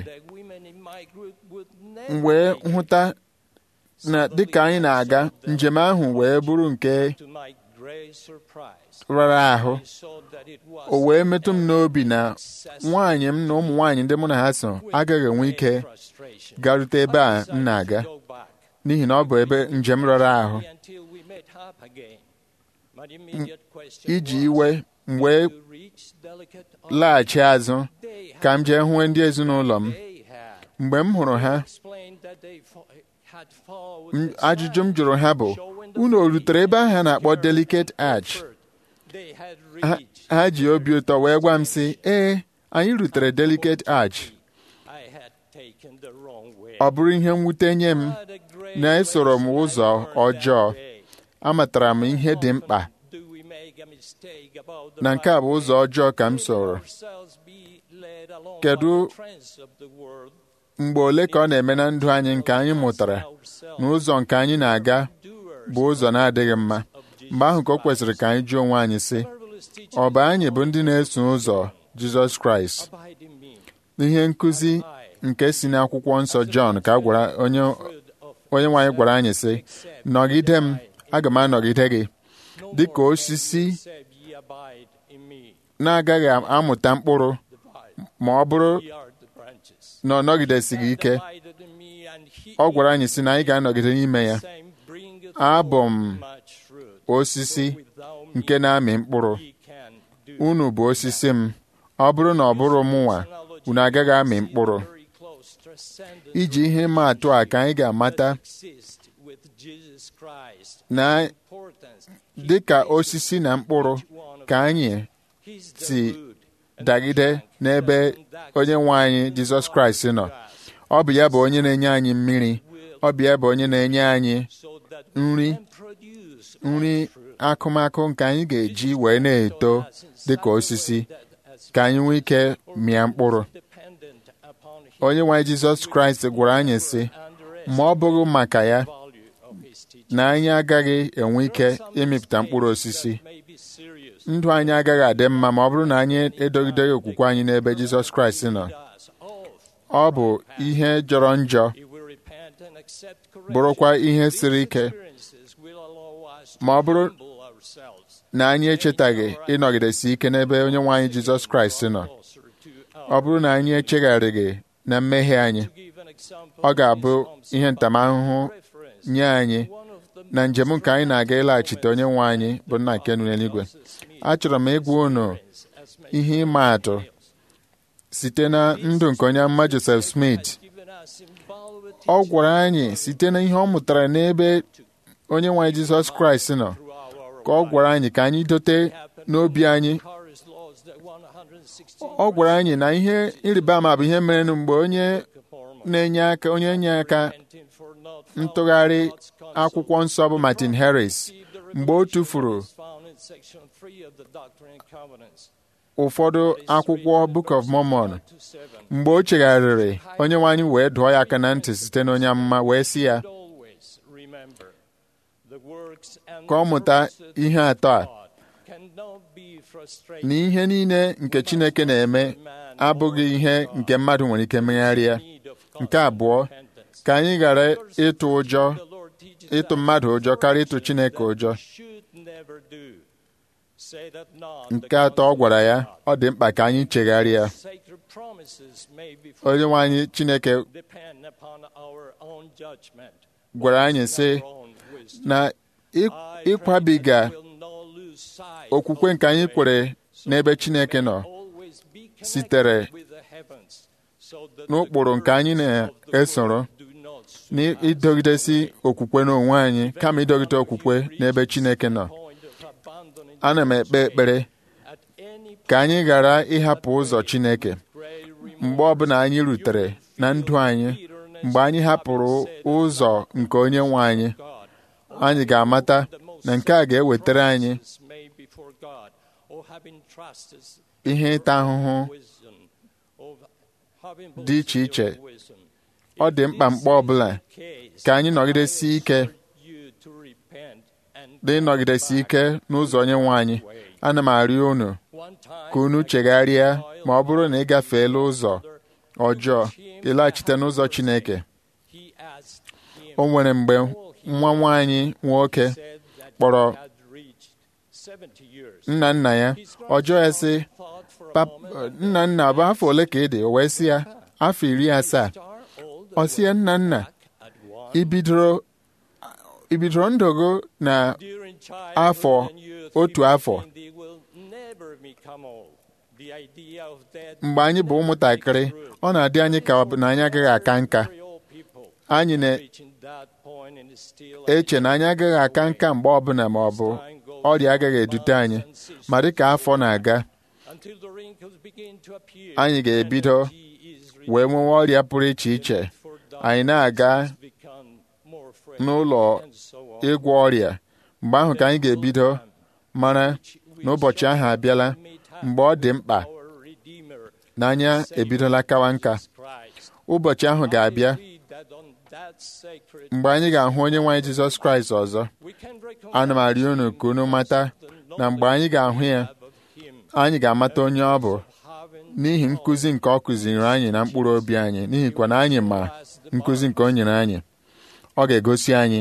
m wee hụta na dịka anyị na-aga njem ahụ wee bụrụ nke rara ahụ o wee metụ m n'obi na nwaanyị m na ụmụ nwaanyị ndị mụ na ha so agaghị enwe ike garute ebe a m na-aga n'ihi na ọ bụ ebe njem rara ahụ M- iji iwe m wee laghachi azụ ka m jee hụ ndị ezinụlọ m mgbe m hụrụ ha m- ajụjụ m jụrụ ha bụ unu o rutere ebe ahụ a na-akpọ Delicate Arch Ha- ha ji obi ụtọ wee gwa m sị ee anyị rutere Delicate Arch ọ bụrụ ihe mwute nye m na esoro m ụzọ ọjọọ amatara m ihe dị mkpa na nke a bụ ụzọ ọjọọ ka m soro kedu mgbe ole ka ọ na-eme na ndụ anyị nke anyị mụtara na ụzọ nke anyị na-aga bụ ụzọ na-adịghị mma mgbe ahụ ka o kwesịrị ka anyị jụọ onwe anyị sị ọ bụ anyị bụ ndị na-eso ụzọ Jizọs Kraịst ihe nkụzi nke si n'akwụkwọ nsọ Jọn ka a gwara onye onye nwaanyị gwara anyị sị nọgide m aga m anọgide gị dị ka osisi na-agaghị amụta mkpụrụ ma ọ bụrụ na ọ nọgidesighị ike ọ gwara anyị sị na anyị ga-anọgide n'ime ya abụ m osisi nke na-amị mkpụrụ unu bụ osisi m ọ bụrụ na ọ bụrụ mụnwa unu agaghị amị mkpụrụ iji ihe ịma atụ a ka anyị ga-amata na dịka osisi na mkpụrụ ka anyị si dagide n'ebe onye nwe anyị Jizọs Kraịst nọ ọ bụ ya bụ onye na-enye anyị mmiri ọ bụ ya bụ onye na-enye anyị nri nri akụmakụ nke anyị ga-eji wee na-eto dịka osisi ka anyị nwee ike mịa mkpụrụ onye nwe anyị Jizọs Kraịst gwara anyị sị ma ọ bụghị maka ya na anyị agaghị enwe ike ịmịpụta mkpụrụ osisi ndụ anyị agaghị adị mma ma ọ bụrụ na anyị edogideghị okwukwe anyị n'ebe Jizọs Kraịst nọ ọ bụ ihe jọrọ njọ bụrụkwa ihe siri ike ma ọ bụrụ na anyị echetaghị ịnọgidesi ike n'ebe onye nwe anyị Jizọs Kraịst nọ ọ bụrụ na anyị echegharịghị na mmehie anyị ọ ga-abụ ihe ntamahụhụ nye anyị na njem nke anyị na-aga ịlaghachite onye nwe anyị bụ nna nke nụ n'eluigwe achọrọ m ịgwa unu ihe ịma atụ site na ndụ nke onye amụma Joseph Smith ọ gwara anyị site na ihe ọ mụtara n'ebe onye nwe anyị Jizọs Kraịst nọ ka ọ gwara anyị ka anyị dote n'obi anyị ọ gwara anyị na ihe ịrịba ama bụ ihe mere mgbe onye na-enye aka onye enye aka ntụgharị akwụkwọ nsọ bụ Martin Harris mgbe o tụfuru ụfọdụ akwụkwọ Book of Mormon mgbe o chegharịrị onye nwe anyị wee dụọ ya aka na ntị site n'onye amụma wee sị ya ka ọ mụta ihe atọ a na ihe niile nke Chineke na-eme abụghị ihe nke mmadụ nwere ike megharịa nke abụọ ka anyị ghara ịtụ ụjọ ịtụ mmadụ ụjọ karịa ịtụ Chineke ụjọ nke atọ ọ gwara ya ọ dị mkpa ka anyị chegharịa onye nwe anyị Chineke gwara anyị sị na ịkwabiga okwukwe nke anyị kwere n'ebe Chineke nọ sitere n'ụkpụrụ nke anyị na-esoro n'idogidesi okwukwe n'onwe anyị kama idogide okwukwe n'ebe Chineke nọ ana m ekpe ekpere ka anyị ghara ịhapụ ụzọ Chineke mgbe ọbụla anyị rutere na ndụ anyị mgbe anyị hapụrụ ụzọ nke onye nwe anyị anyị ga-amata na nke a ga-ewetara anyị ihe ịta ahụhụ dị iche iche ọ dị mkpa mkpa ọbụla ka anyị nọgidesi ike dị nọgidesi ike n'ụzọ onye nwe anyị ana m arịọ unu ka unu chegharịa ma ọ bụrụ na ị gafeela ụzọ ọjọọ ịlaghachite n'ụzọ Chineke o nwere mgbe nwa nwaanyị nwoke kpọrọ nna nna ya ọjọọ ya sị nna nna bụ afọ ole ka ị dị o wee sị ya afọ iri asaa ọ sị ya nna nna ibidoro ndụ gị na afọ otu afọ mgbe anyị bụ ụmụntakịrị ọ na-adị anyị ka na anyị agaghị aka nka anyị na-eche na anyị agaghị aka nka mgbe ọbụla ma ọ bụ ọrịa agaghị edute anyị ma dịka afọ na-aga anyị ga-ebido wee nwewe ọrịa pụrụ iche iche anyị na-aga n'ụlọ ịgwọ ọrịa mgbe ahụ ka anyị ga-ebido mara na ụbọchị ahụ abịala mgbe ọ dị mkpa na anya ebidola kawa nka ụbọchị ahụ ga-abịa mgbe anyị ga-ahụ onye nwe anyị Jizọs Kraịst ọzọ ana m arịọ unu ka unu mata na mgbe anyị ga-ahụ ya anyị ga-amata onye ọ bụ n'ihi nkụzi nke ọ kụziri anyị na mkpụrụ obi anyị n'ihikwa na anyị ma nkụzi nke o nyere anyị ọ ga-egosi anyị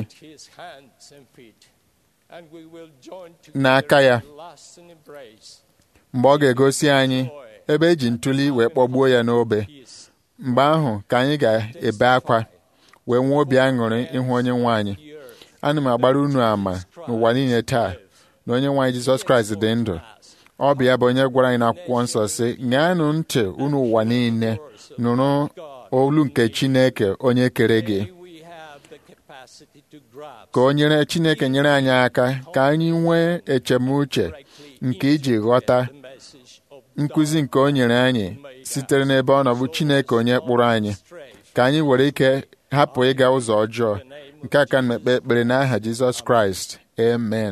n'aka ya mgbe ọ ga-egosi anyị ebe eji ntuli wee kpọgbuo ya n'obe mgbe ahụ ka anyị ga-ebe akwa wee nwee obi aṅụrị ịhụ onye nwe anyị ana m agbara unu ama n'ụwa niile taa na onye nwe anyị jizọs kraịst dị ndụ ọ bụ ya bụ onye gwara anyị n'akwụkwọ nsọ sị ṅaanụ ntị unu ụwa niile nụrụ olu nke chineke onye kere gị ka o nyere chineke nyere anyị aka ka anyị nwee echemuche nke iji ghọta nkụzi nke o nyere anyị sitere n'ebe ọ nọbụ chineke onye kpụrụ anyị ka anyị were ike hapụ ịga ụzọ ọjọọ nke aka mmekpe ekpere n'aha jizọs kraịst amen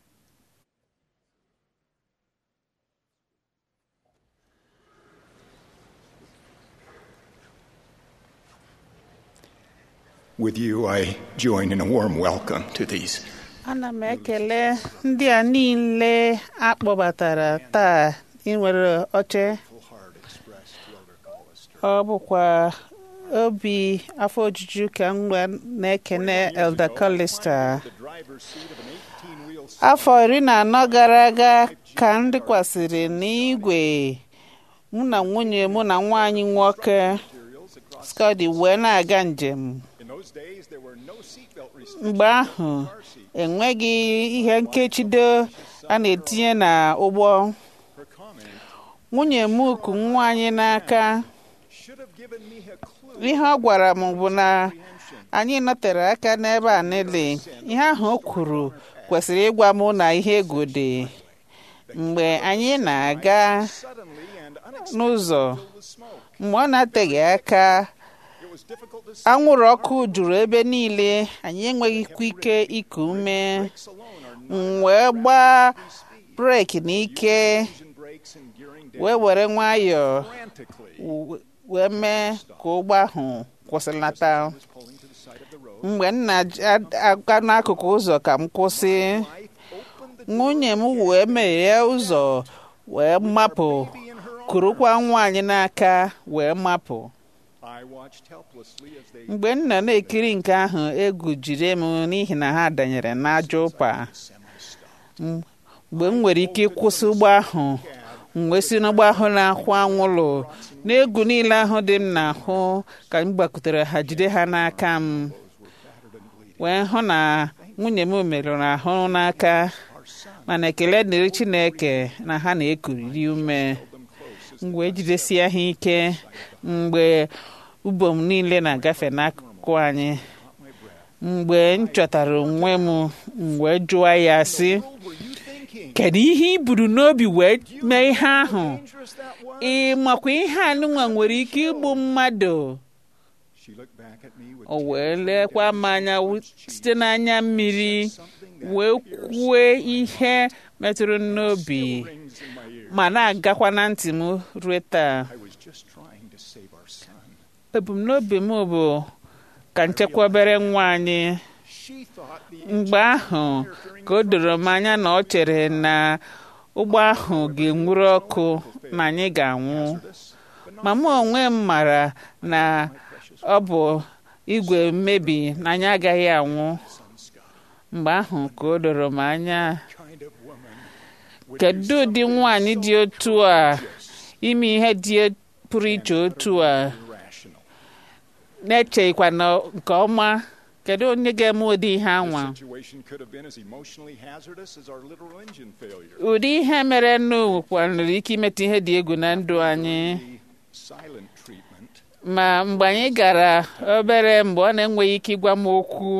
With you, I join in a warm welcome to these. ana m ekele ndị a niile akpọbatara taa inwere oche ọ bụkwa obi afọ ojuju ka m na-ekene Elder Collister afọ iri na anọ gara aga ka m dịkwasịrị n'igwe mụ na nwunye mụ na nwa anyị nwoke Scotty wee na-aga njem mgbe ahụ enweghị ihe nkechido a na-etinye na ụgbọ nwunye m ku nwa anyị n'aka ihe ọ gwara m bụ na anyị nọtere aka n'ebe a niile ihe ahụ o kwuru kwesịrị ịgwa m na ihe egwu dị mgbe anyị na-aga n'ụzọ mgbe ọ na-ateghị aka anwụrụ ọkụ juru ebe niile anyị enweghịkwa ike iku ume wee gbaa breki n'ike wee were nwayọọ wee mee ka ụgbọ ahụ kwụsịlata mgbe m na-aga n'akụkụ ụzọ ka m kwụsị nwunye m wee meghee ụzọ wee mapụ kurukwa nwaanyị n'aka wee mapụ mgbe m nọ na-ekiri nke ahụ egwu jiri m n'ihi na ha danyere n'ajọ ụpa mgbe m nwere ike ịkwụsị ụgbọ ahụ m wee si n'ụgbọ ahụ na-akwụ anwụlụ n'egwu niile ahụ dị m n'ahụ ka m gbakutere ha jide ha n'aka m wee hụ na nwunye m merụrụ ahụ n'aka mana ekele dịrị Chineke na ha na-ekuriri ume m wee jidesie ha ike mgbe ubom niile na-agafe n'akụkụ anyị mgbe m chọtara onwe m wee jụọ ya sị kedu ihe i buru n'obi wee mee ihe ahụ ị makwa ihe anụnwa nwere ike igbu mmadụ o wee lekwa m anya site n'anya mmiri wee kwue ihe metụrụ n'obi ma na-agakwa na ntị m ruo taa ebumnobi m bụ ka nchekwabere nwa anyị mgbe ahụ ka o doro m anya na ọ chere na ụgbọ ahụ ga-enwuru ọkụ na anyị ga-anwụ ma mụ onwe m mara na ọ bụ igwe mmebi na anyị agaghị anwụ mgbe ahụ ka o doro m anya kedu ụdị nwaanyị dị otu a ime ihe dị pụrụ iche otu a na-echeghịkwa na nke ọma kedu onye ga-eme ụdị ihe anwa ụdị ihe mere nnu nwere ike imetụ ihe dị egwu na ndụ anyị ma mgbe anyị gara obere mgbe ọ na-enweghị ike ịgwa m okwu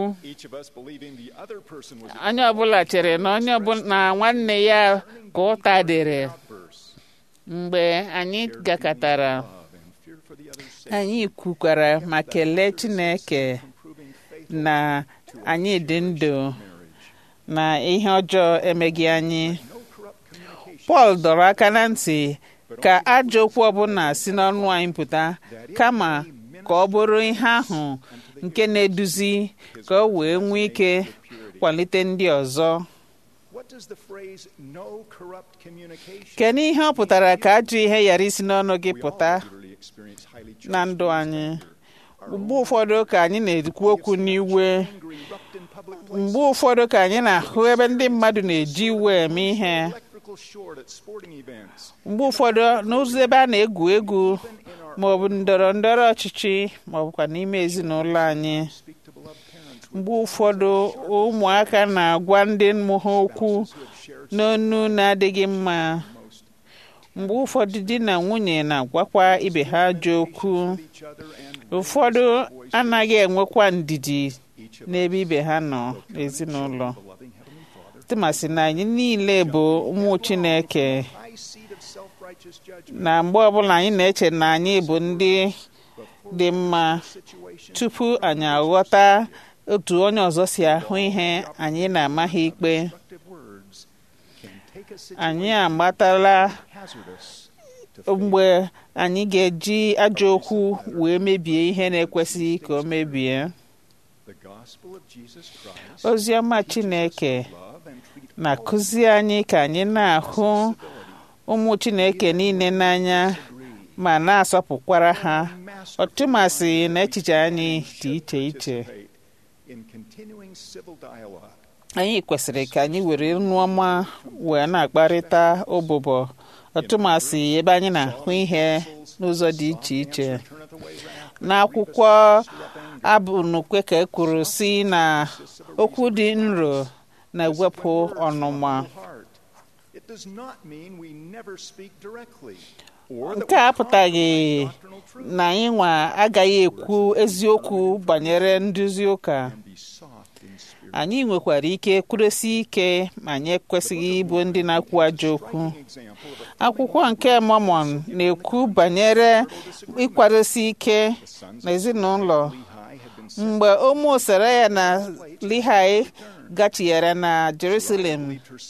onye ọbụla chere na onye ọbụla na nwanne ya ka ụta dịrị mgbe anyị gakọtara anyị kwukwara ma kelee Chineke na anyị dị ndụ na ihe ọjọọ emeghị anyị Pọl dọrọ aka na ntị ka ajọ okwu ọbụla si n'ọnụ anyị pụta kama ka ọ bụrụ ihe ahụ nke na-eduzi ka o wee nwee ike kwalite ndị ọzọ kedu ihe ọ pụtara ka ajọ ihe ghara isi n'ọnụ gị pụta na ndụ anyị mgbe ụfọdụ ka anyị na-ekwu okwu n'iwe mgbe ụfọdụ ka anyị na-ahụ ebe ndị mmadụ na-eji iwe eme ihe mgbe ụfọdụ n'ụzọ ebe a na-egwu egwu ma ọ bụ ndọrọ ndọrọ ọchịchị ma ọ bụkwa n'ime ezinụlọ anyị mgbe ụfọdụ ụmụaka na-agwa ndị mmụ ha okwu n'onu na-adịghị mma mgbe ụfọdụ di na nwunye na-agwakwa ibe ha ajọ okwu ụfọdụ anaghị enwekwa ndidi n'ebe ibe ha nọ n'ezinụlọ tụmasị na anyị niile bụ ụmụ Chineke na mgbe ọbụla anyị na-eche na anyị bụ ndị dị mma tupu anyị aghọta otu onye ọzọ si ahụ ihe anyị na-amaghị ikpe anyị amatala mgbe anyị ga-eji ajọ okwu wee mebie ihe na-ekwesịghị ka o mebie ozi ọma Chineke na-akụzi anyị ka anyị na-ahụ ụmụ Chineke niile n'anya ma na-asọpụkwara ha ọtụmasị na echiche anyị dị iche iche anyị kwesịrị ka anyị were nnu ọma wee na-akparịta ụbụbọ ọtụmasị ebe anyị na-ahụ ihe n'ụzọ dị iche iche n'akwụkwọ abụnukwe ka e kwuru si na okwu dị nro na-ewepụ ọnụma nke a apụtaghị na anyị nwa agaghị ekwu eziokwu banyere nduzi ụka anyị nwekwara ike kwudosi ike ma anyị ekwesịghị ịbụ ndị na-akwu ajọ okwu akwụkwọ nke Mormon na-ekwu banyere ịkwadosi ike n'ezinụlọ mgbe ụmụ Seraya na Lihai gachiere na Jerusalem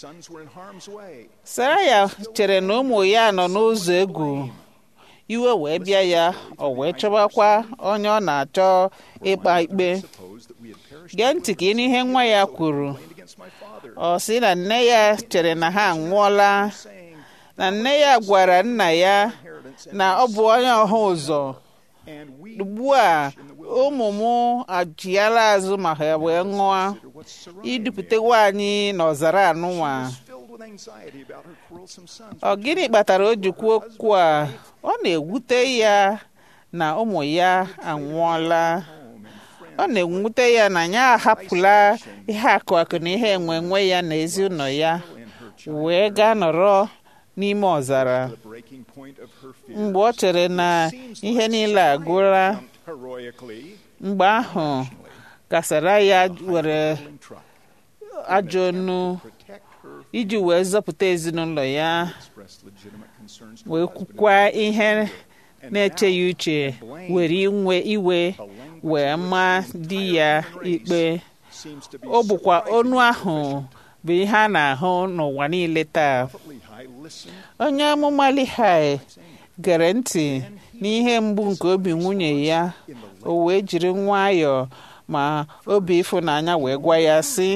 Seraya chere na ụmụ ya nọ n'ụzọ egwu iwe wee bịa ya o wee chọbakwa onye ọ na-achọ ịkpa ikpe gee ntị ka ịnụ ihe nwa ya kwuru ọ sị na nne ya chere na ha anwụọla na nne ya gwara nna ya na ọ bụ onye ọha ụzọ ugbu a ụmụ m ajịala azụ ma ha wee ṅụọ idupụtewa anyị n'ọzara anụnwa ọ gịnị kpatara o ji kwuo okwu a ọ na-ewute ya na ụmụ ya anwụọla ọ na-ewute ya na ya ahapụla ihe akụ akụ na ihe enwe enwe ya na ezinụlọ ya wee gaa nọrọ n'ime ọzara mgbe ọ chere na ihe niile agụla mgbe ahụ kasara ya were ajọ nnu iji wee zọpụta ezinụlọ ya wee kwukwa ihe na-eche ya uche were inwe iwe wee maa di ya ikpe ọ bụkwa onu ahụ bụ ihe a na-ahụ n'ụwa niile taa onye amụma Lihai gere ntị n'ihe mgbu nke obi nwunye ya o wee jiri nwayọọ ma obi ịfụnanya wee gwa ya sị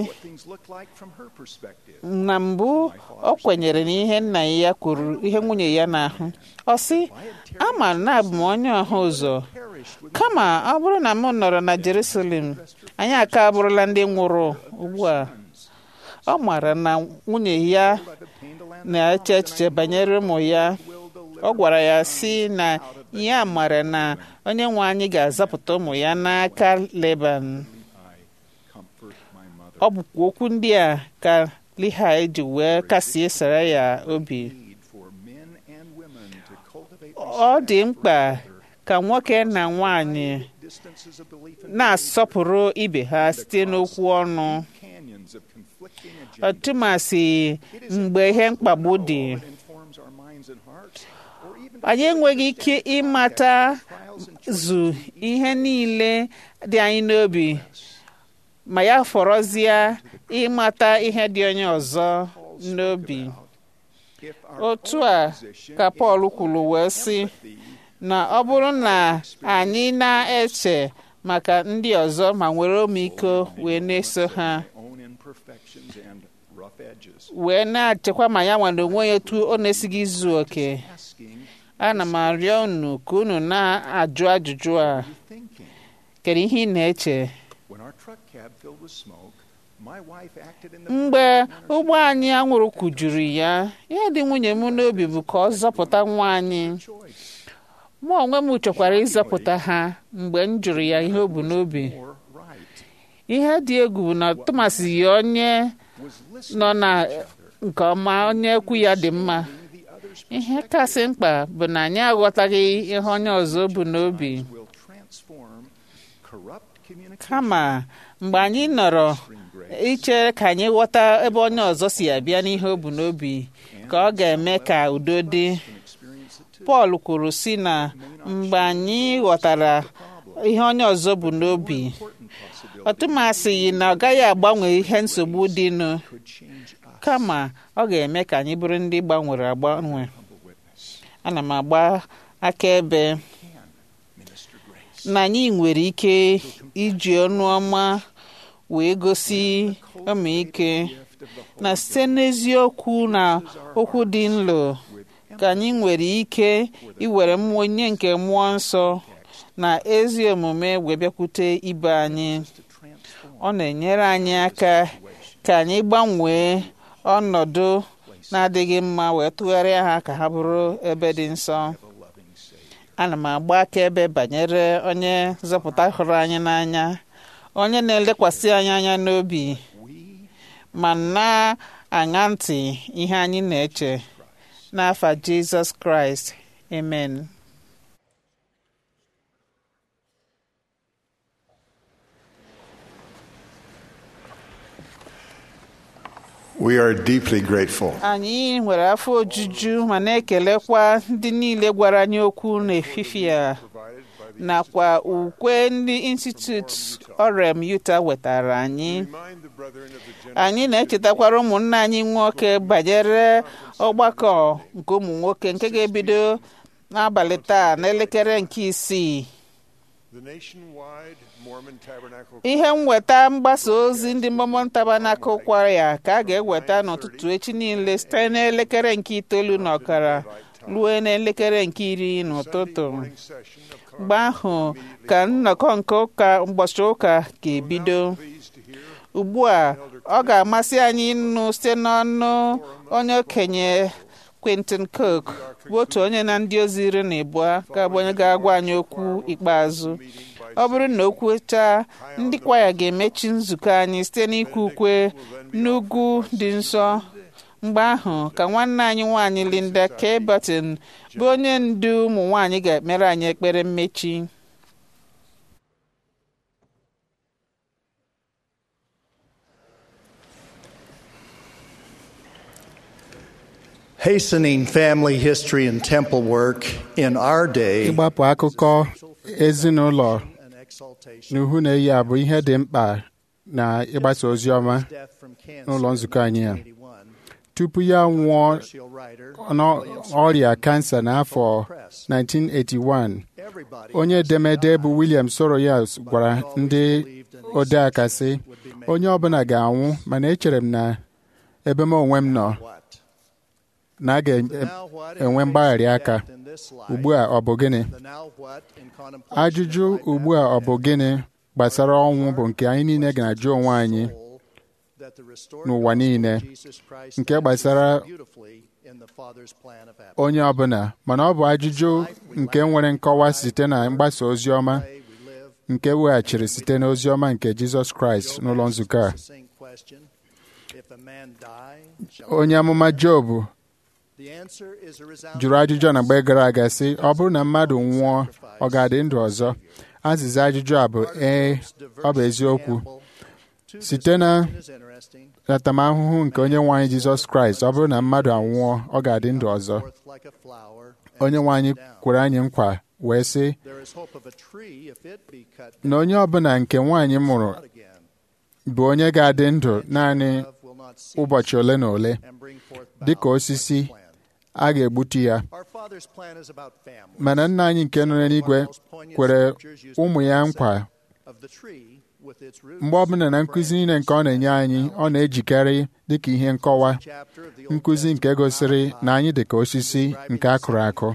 na mbụ ọ kwenyere n'ihe nna ya kwuru ihe nwunye ya na-ahụ ọ sị ama na abụ m onye ọha ụzọ kama ọ bụrụ na m nọrọ na Jerusalem anyị aka abụrụla ndị nwụrụ ugbu a ọ maara na nwunye ya na-eche echiche banyere ụmụ ya ọ gwara ya sị na ya mara na onye nwe anyị ga-azapụta ụmụ ya n'aka Leban ọ bụkwa okwu ndị a ka Lihai ji wee kasie sara ya obi ọ dị mkpa ka nwoke na nwanyị na-asọpụrụ ibe ha site n'okwu ọnụ ọtụmasị mgbe ihe mkpagbu dị anyị enweghị ike ịmata zu ihe niile dị anyị n'obi ma ya fọrọzie ịmata ihe dị onye ọzọ n'obi otu a ka Pọl kwuru wee sị na ọ bụrụ na anyị na-eche maka ndị ọzọ ma nwere ọmịiko wee na-eso ha wee na-achịkwa ma ya nwere onwe ya etu ọ na-esighị izu oke ana m arịọ unu ka unu na-ajụ ajụjụ a kedu ihe ị na-eche mgbe ụgbọ anyị anwụrụ kujuru ya ya dị nwunye m n'obi bụ ka ọ zọpụta nwa anyị mụ onwe m chọkwara ịzọpụta ha mgbe m jụrụ ya ihe o bu n'obi ihe dị egwu bụ na tụmasị ya onye nọ na nke ọma onye ekwu ya dị mma ihe kasị mkpa bụ na anyị aghọtaghị ihe onye ọzọ bụ n'obi kama mgbe anyị nọrọ iche ka anyị ghọta ebe onye ọzọ si abịa n'ihe o bu n'obi ka ọ ga-eme ka udo dị Pọl kwuru si na mgbe anyị ghọtara ihe onye ọzọ bụ n'obi ọtụmasịghị na ọ gaghị agbanwe ihe nsogbu dịnụ kama ọ ga-eme ka anyị bụrụ ndị gbanwere agbanwe ana m agba akaebe na anyị nwere ike iji ọnụ ọma wee gosi ọmịike na site n'eziokwu na okwu dị nlo ka anyị nwere ike iwere onye nke mmụọ nsọ na ezi omume wee bịakwute ibe anyị ọ na-enyere anyị aka ka anyị gbanwee ọnọdụ na-adịghị mma wee tụgharịa ha ka ha bụrụ ebe dị nsọ ana m agba akaebe banyere onye nzọpụta hụrụ anyị n'anya onye na-elekwasị anyị anya n'obi ma na-aṅa ntị ihe anyị na-eche n'afa Jizọs Kraịst amen We are deeply grateful anyị nwere afọ ojuju ma na-ekelekwa ndị niile gwara anyị okwu n'efifi a nakwa ukwe ndị Institute Orem Utah wetara anyị anyị na-echetakwara ụmụnna anyị nwoke banyere ọgbakọ nke ụmụ nwoke nke ga-ebido n'abalị taa n'elekere nke isii ihe mweta mgbasa ozi ndị Mormon Tabernacle kwaya ka a ga-eweta n'ụtụtụ echi niile site n'elekere nke itoolu na ọkara ruo n'elekere nke iri n'ụtụtụ mgbe ahụ ka nnọkọ nke ụka ụbọchị ụka ga-ebido ugbu a ọ ga-amasị anyị ịnụ site n'ọnụ onye okenye Quentin Cook bụ otu onye na ndị ozi iri na abụọ ga-abụ onye ga-agwa anyị okwu ikpeazụ ọ bụrụ na o kwuchaa ndị kwaya ga-emechi nzukọ anyị site n'ikwu ukwe n'ugwu dị nsọ mgbe ahụ ka nwanne anyị nwaanyị Linda K. Burton bụ onye ndu ụmụ nwaanyị ga-ekpere anyị ekpere mmechi Hastening family history and temple work in our day ịgbapụ akụkọ ezinụlọ n'ihu na-eyi abụ ihe dị mkpa na ịgbasa ozi ọma n'ụlọ nzukọ anyị a tupu ya nwụọ n'ọrịa kansa n'afọ 1981 onye edemede bụ William Soroyas gwara ndị odeaka sị onye ọbụla ga-anwụ mana echere m na ebe m onwe m nọ na a ga-enwe mgbagharị aka ugbu a ọ bụ gịnị ajụjụ ugbu a ọ bụ gịnị gbasara ọnwụ bụ nke anyị niile ga-ajụ onwe anyị n'ụwa niile nke gbasara onye ọbụla mana ọ bụ ajụjụ nke nwere nkọwa site na mgbasa ozi ọma nke weghachiri site n'ozi ọma nke Jizọs Kraịst n'ụlọ nzukọ a onye amụma Job jụrụ ajụjụ na mgbe gara aga sị ọ bụrụ na mmadụ nwụọ ọ ga-adị ndụ ọzọ azịza ajụjụ a bụ ee ọ bụ eziokwu site na ntaramahụhụ nke onye nwe anyị Jizọs Kraịst ọ bụrụ na mmadụ anwụọ ọ ga-adị ndụ ọzọ onye nwe anyị kwere anyị nkwa wee sị na onye ọbụla nke nwaanyị mụrụ bụ onye ga-adị ndụ naanị ụbọchị ole na ole dị ka osisi a ga-egbutu ya mana nna anyị nke nọ n'eluigwe kwere ụmụ ya nkwa mgbe ọbụla na nkụzi niile nke ọ na-enye anyị ọ na-ejikarị dịka ihe nkọwa nkụzi nke gosiri na anyị dị ka osisi nke a kụrụ akụ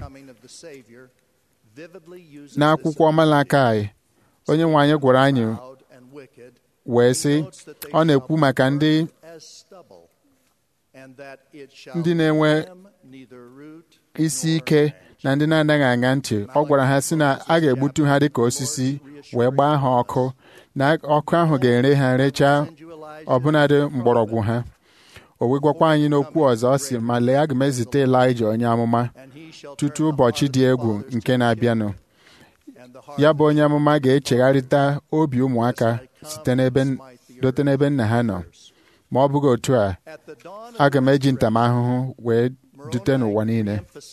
n'akwụkwọ Malakai onye nwe anyị gwara anyị wee sị ọ na-ekwu maka ndị ndị na-enwe isi ike na ndị na-anaghị aṅa ntị ọ gwara ha sị na a ga-egbutu ha dịka osisi wee gbaa ha ọkụ na ọkụ ahụ ga-ere ha rechaa ọbụnadị mgbọrọgwụ ha o wee gwakwa anyị n'okwu ọzọ ọ sị ma lee aga m ezite Ịlaịja onye amụma tutu ụbọchị dị egwu nke na-abịanụ ya bụ onye amụma ga-echegharịta obi ụmụaka site n'ebe dote n'ebe nna ha nọ ma ọ bụghị otu a aga m eji ntamahụhụ wee dute n'ụwa niile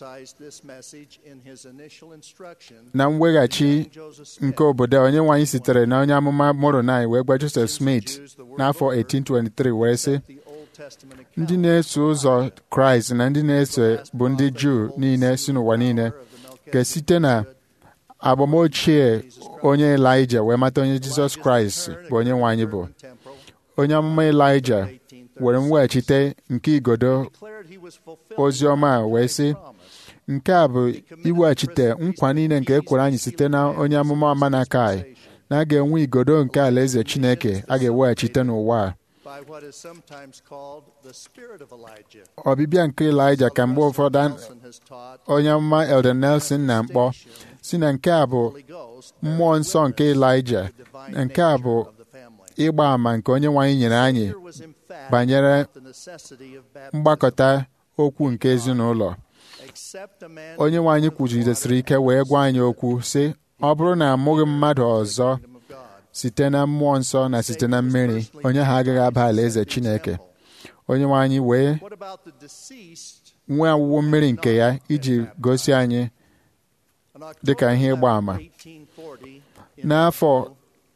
na mweghachi nke obodo onye nwaanyị sitere na onye amụma Moroni wee gwa Joseph Smith n'afọ 1823 wee sị ndị na-eso ụzọ Kraịst na ndị na-eso bụ ndị Juu niile si n'ụwa niile ga-esite na agbamochie onye Elaịja wee mata onye Jizọs Kraịst bụ onye nwaanyị bụ onye amụma Elaịja were mweghachite nke igodo ozi ọma wee sị nke a bụ iweghachite nkwa niile nke ekwere anyị site na onye amụma Amanakai na a ga-enwe igodo nke alaeze Chineke a ga-eweghachite n'ụwa a ọbịbịa nke Elaịja ka mgbe ụfọdụ onye amụma Elder Nelson na mkpọ si na nke a bụ mmụọ nsọ nke Elaịja nke a bụ ịgba àmà nke onye nwaanyị nyere anyị banyere mgbakọta okwu nke ezinụlọ onye nwaanyị kwujidesiri ike wee gwa anyị okwu sị ọ bụrụ na amụghị mmadụ ọzọ site na mmụọ nsọ na site na mmiri onye ha agaghị aba alaeze Chineke onye nwaanyị wee nwee awụwo mmiri nke ya iji gosi anyị dịka ihe ịgba àmà n'afọ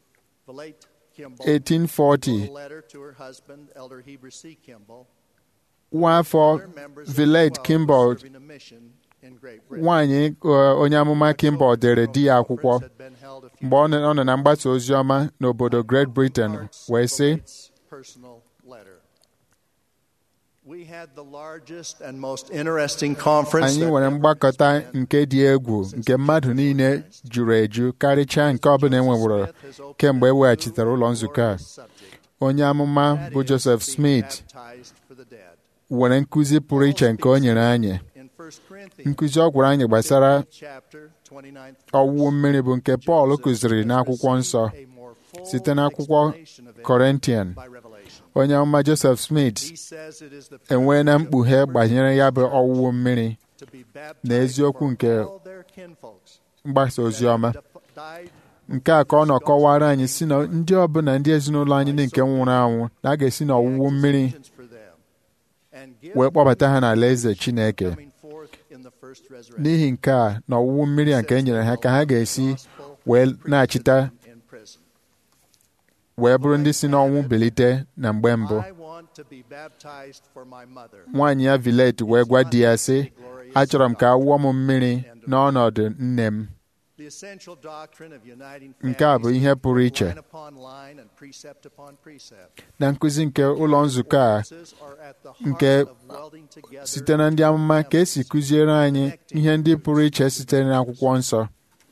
1840 nwa afọ Villette Kimball nwaanyị onye amụma Kimball dere di ya akwụkwọ mgbe ọ nọ na mgbasa ozi ọma n'obodo Great Britain wee sị anyị nwere mgbakọta nke dị egwu nke mmadụ niile juru eju karịchaa nke ọbụla e nweworo kemgbe e weghachitere ụlọ nzukọ a onye amụma bụ Joseph Smith nwere nkụzi pụrụ iche nke o nyere anyị nkụzi ọ gwara anyị gbasara ọwụwụ mmiri bụ nke Pọl kụziri n'akwụkwọ nsọ site n'akwụkwọ Kọrentian onye amụma Joseph Smith enwee na mkpughe gbanyere ya bụ ọwụwụ mmiri na eziokwu nke mgbasa ozi ọma nke a ka ọ nọ kọwara anyị si na ndị ọbụla ndị ezinụlọ anyị ndị nke nwụrụ anwụ na a ga-esi n'ọwụwụ mmiri wee kpọbata ha n'ala eze Chineke n'ihi nke a na ọwụwụ mmiri a nke e nyere ha ka ha ga-esi wee na-achịta wee bụrụ ndị si n'ọnwụ bilite na mgbe mbụ nwaanyị ya Villette wee gwa di ya sị achọrọ m ka a wụọ m mmiri n'ọnọdụ nne m nke a bụ ihe pụrụ iche na nkụzi nke ụlọ nzukọ a nke site na ndị amụma ka esi kụziere anyị ihe ndị pụrụ iche sitere n'akwụkwọ nsọ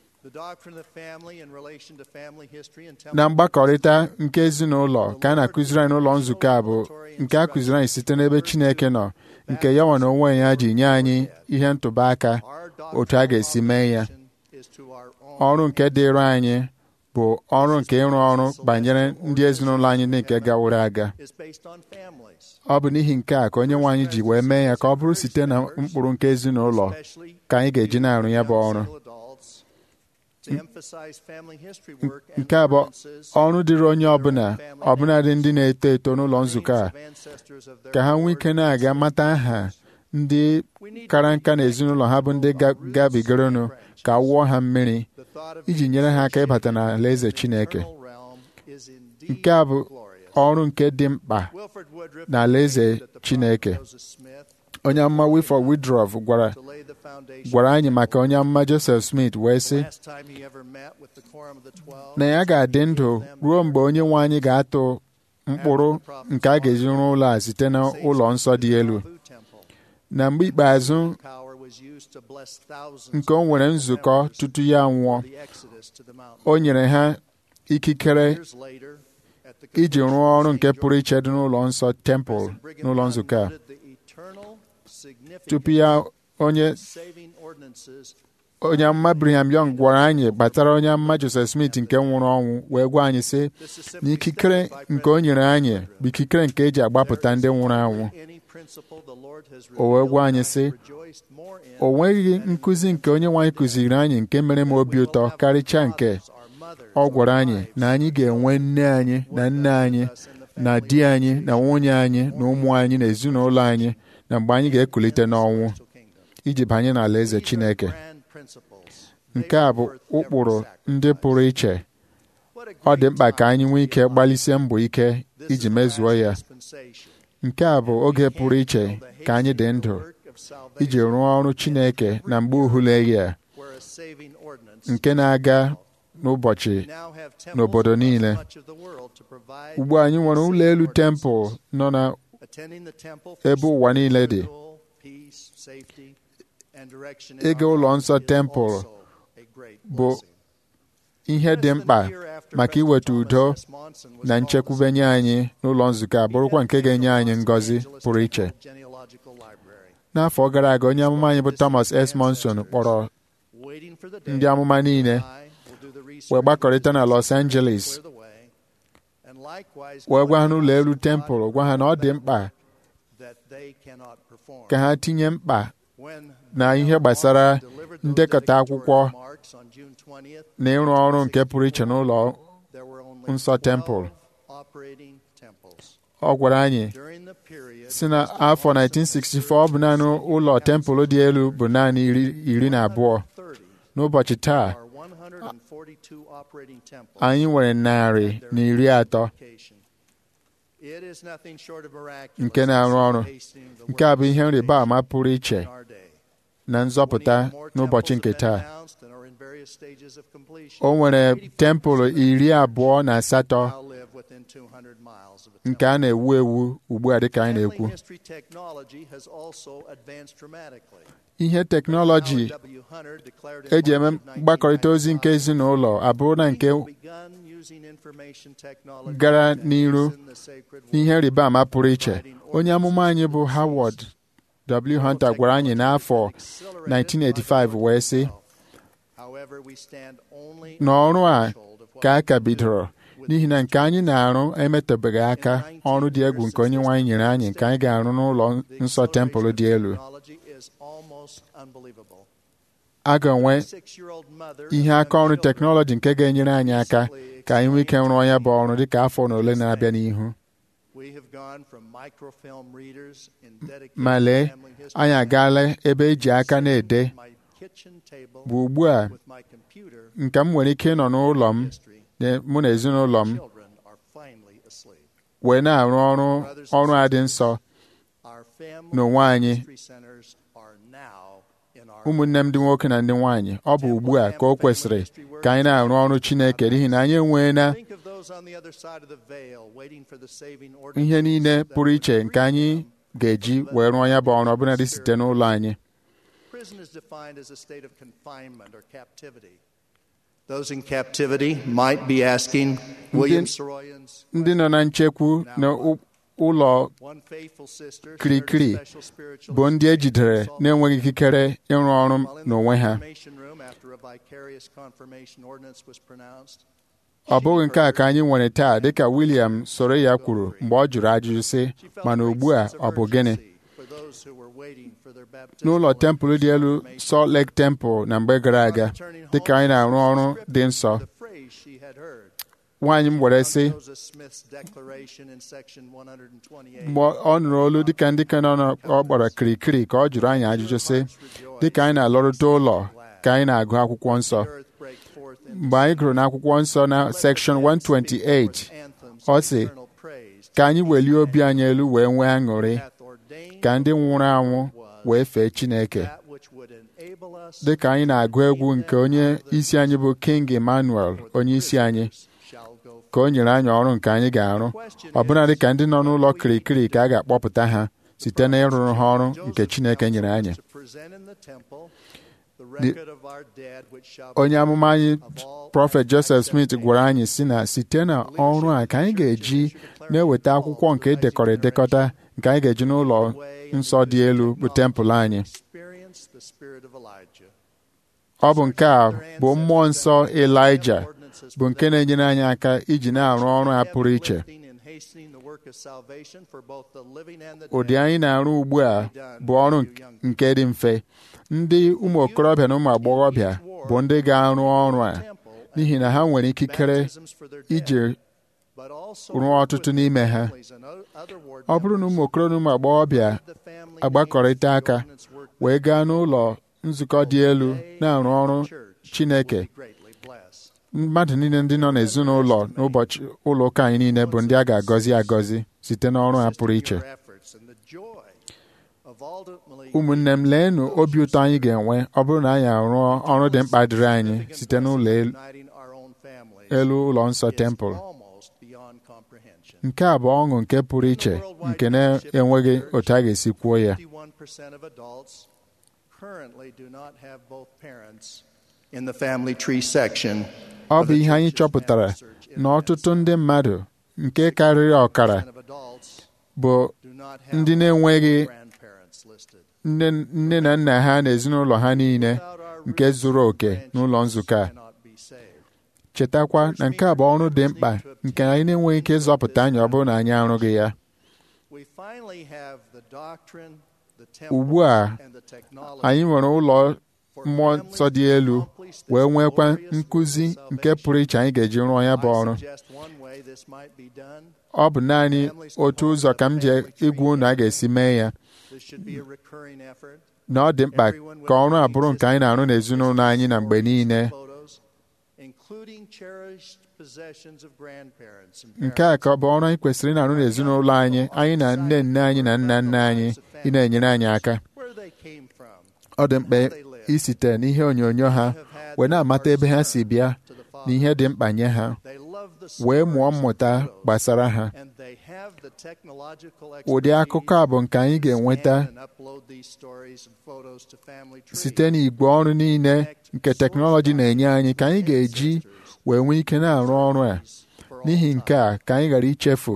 na mgbakọrịta nke ezinụlọ ka a na-akụziri anyị n'ụlọ nzukọ a bụ nke a kụziri anyị site n'ebe Chineke nọ nke ya nwa na onwe ya ji nye anyị ihe ntụba aka otu a ga-esi mee ya ọrụ nke dịịrị anyị bụ ọrụ nke ịrụ ọrụ banyere ndị ezinụlọ anyị nke gaworo aga ọ bụ n'ihi nke a ka onye nwe anyị ji wee mee ya ka ọ bụrụ site na mkpụrụ nke ezinụlọ ka anyị ga-eji na-arụ ya bụ ọrụ nke a bụ ọrụ dịrị onye ọbụla ọbụladị ndị na-eto eto n'ụlọ nzukọ a ka ha nwee ike na-aga mata aha ndị kara nka na ezinụlọ ha bụ ndị gabigaronụ ka wụọ ha mmiri iji nyere ha aka ịbata n'ala eze Chineke nke a bụ ọrụ nke dị mkpa n'ala eze Chineke onye amụma Wilford Woodruff gwara gwara anyị maka onye amụma Joseph Smith wee sị na ya ga-adị ndụ ruo mgbe onye nwe anyị ga-atụ mkpụrụ nke a ga-eji rụọ ụlọ a site n'ụlọ nsọ dị elu na mgbe ikpeazụ nke o nwere nzukọ tutu ya nwụọ o nyere ha ikikere iji rụọ ọrụ nke pụrụ iche dị n'ụlọ nsọ tempụl n'ụlọ nzukọ a tupu ya onye onye amụma Brigham Young gwara anyị gbatara onye amụma Joseph Smith nke nwụrụ ọnwụ wee gwa anyị sị na ikikere nke o nyere anyị bụ ikikere nke eji agbapụta ndị nwụrụ anwụ o wee gwa anyị sị o nweghị nkụzi nke onye nwaanyị kụziri anyị nke mere m obi ụtọ karịchaa nke ọ gwara anyị na anyị ga-enwe nne anyị na nne anyị na di anyị na nwunye anyị na ụmụ anyị na ezinụlọ anyị na mgbe anyị ga-ekulite n'ọnwụ iji banye n'ala eze Chineke nke a bụ ụkpụrụ ndị pụrụ iche ọ dị mkpa ka anyị nwee ike gbalịsie mbọ ike iji mezuo ya nke a bụ oge pụrụ iche ka anyị dị ndụ iji rụọ ọrụ Chineke na mgbe uhuleghi a nke na-aga n'ụbọchị n'obodo niile ugbu anyị nwere ụlọ elu tempụl nọ na ebe ụwa niile dị ịga ụlọ nsọ tempụl bụ ihe dị mkpa maka iweta udo na nchekwube nye anyị n'ụlọ nzukọ a bụrụkwa nke ga-enye anyị ngọzi pụrụ iche n'afọ gara aga onye amụma anyị bụ Thomas S. Monson kpọrọ ndị amụma niile wee gbakọrịta na Los Angeles wee gwa ha n'ụlọ elu tempụl gwa ha na ọ dị mkpa ka ha tinye mkpa na ihe gbasara ndekọta akwụkwọ na ịrụ ọrụ nke pụrụ iche n'ụlọ nsọ tempụl ọ gwara anyị si na afọ 1964 ọ bụ naanị ụlọ tempụl dị elu bụ naanị iri na abụọ n'ụbọchị taa anyị nwere narị na iri atọ nke na-arụ ọrụ nke a bụ ihe nrịba ama pụrụ iche na nzọpụta n'ụbọchị nke taa o nwere tempụl iri abụọ na asatọ nke a na-ewu ewu ugbu a dịka anyị na-ekwu ihe teknọlọji eji eme mgbakọrịta ozi nke ezinụlọ abụrụ na nke gara n'iru n'ihe nrịba ama pụrụ iche onye amụma anyị bụ Howard W. Hunter gwara anyị n'afọ 1985 wee sị n'ọrụ a ka a ka bidoro n'ihi na nke anyị na-arụ emetụbeghị aka ọrụ dị egwu nke onye nwaanyị nyere anyị nke anyị ga-arụ n'ụlọ nsọ tempụl dị elu a ga-enwe ihe aka ọrụ teknọlọji nke ga-enyere anyị aka ka anyị nwee ike rụọ ya bụ ọrụ dịka afọ na ole na-abịa n'ihu ma lee anyị agaala ebe eji aka na-ede bụ ugbu a nke m nwere ike ịnọ n'ụlọ m mụ na ezinụlọ m wee na-arụ ọrụ ọrụ a dị nsọ n'onwe anyị ụmụnne m ndị nwoke na ndị nwaanyị ọ bụ ugbu a ka o kwesịrị ka anyị na-arụ ọrụ Chineke n'ihi na anyị enweela ihe niile pụrụ iche nke anyị ga-eji wee rụọ ya bụ ọrụ ọbụladị site n'ụlọ anyị Those in captivity might be asking William Soroyan's ndị nọ na nchekwu na ụlọ kirikiri bụ ndị ejidere na-enweghị ikikere ịrụ ọrụ n'onwe ha ọ bụghị nke a ka anyị nwere taa dịka William soro ya kwuru mgbe ọ jụrụ ajụjụ sị mana ugbu a ọ bụ gịnị n'ụlọ tempụl dị elu Salt Lake Temple na mgbe gara aga dịka anyị na-arụ ọrụ dị nsọ nwaanyị m were sị mgbe ọ nụrụ olu dịka ndị ka nọ ọ gbara kirikiri ka ọ jụrụ anyị ajụjụ sị dịka anyị na-alọrụta ụlọ ka anyị na-agụ akwụkwọ nsọ mgbe anyị gụrụ n'akwụkwọ nsọ na sekshọn 128 ọ sị ka anyị welie obi anyị elu wee nwee aṅụrị ka ndị nwụrụ anwụ wee fee Chineke dị ka anyị na-agụ egwu nke onye isi anyị bụ King Emmanuel onye isi anyị ka o nyere anyị ọrụ nke anyị ga-arụ ọbụna dị ka ndị nọ n'ụlọ kirikiri ka a ga-akpọpụta ha site na ịrụrụ ha ọrụ nke Chineke nyere anyị onye amụma anyị prọfet Joseph Smith gwara anyị si na site na ọrụ a ka anyị ga-eji na-eweta akwụkwọ nke edekọrọ edekọta nke anyị ga-eji n'ụlọ nsọ dị elu bụ tempụl anyị ọ bụ nke a bụ mmụọ nsọ Elaịja bụ nke na-enyere anyị aka iji na-arụ ọrụ a pụrụ iche ụdị anyị na-arụ ugbu a bụ ọrụ nke dị mfe ndị ụmụ okorobịa na ụmụ agbọghọbịa bụ ndị ga-arụ ọrụ a n'ihi na ha nwere ikikere iji rụọ ọtụtụ n'ime ha ọ bụrụ na ụmụ okorobịa na ụmụ agbọghọbịa agbakọrịta aka wee gaa n'ụlọ nzukọ dị elu na-arụ ọrụ Chineke mmadụ niile ndị nọ n'ezinụlọ n'ụbọchị ụlọ ụka anyị niile bụ ndị a ga-agọzi agọzi site n'ọrụ ha pụrụ iche ụmụnne m leenụ obi ụtọ anyị ga-enwe ọ bụrụ na anyị arụọ ọrụ dị mkpa dịrị anyị site n'ụlọ elu ụlọ nsọ tempụl nke a bụ ọṅụ nke pụrụ iche nke na-enweghị otu a ga-esi kwuo ya ọ bụ ihe anyị chọpụtara na ọtụtụ ndị mmadụ nke karịrị ọkara bụ ndị na-enweghị nne na nna ha na ezinụlọ ha niile nke zuru oke n'ụlọ nzukọ a chetakwa na nke a bụ ọrụ dị mkpa nke anyị na-enweghị ike ịzọpụta anyị ọ bụrụ na anyị arụghị ya ugbu a anyị nwere ụlọ mmụọ nsọ dị elu wee nwekwa nkụzi nke pụrụ iche anyị ga-eji rụọ ya bụ ọrụ ọ bụ naanị otu ụzọ ka m ji ịgwa unu a ga-esi mee ya na ọ dị mkpa ka ọrụ a bụrụ nke anyị na-arụ n'ezinụlọ anyị na mgbe niile nke a ka ọ bụ ọrụ anyị kwesịrị ịna-arụ n'ezinụlọ anyị anyị na nne nne anyị na nna nna anyị ị na-enyere anyị aka ọ dị mkpa isite n'ihe onyonyo ha wee na-amata ebe ha si bịa na ihe dị mkpa nye ha wee mụọ mmụta gbasara ha ụdị akụkọ a bụ nke anyị ga-enweta site n'igwe ọrụ niile nke teknọlọji na-enye anyị ka anyị ga-eji wee nwee ike na-arụ ọrụ a n'ihi nke a ka anyị ghara ichefu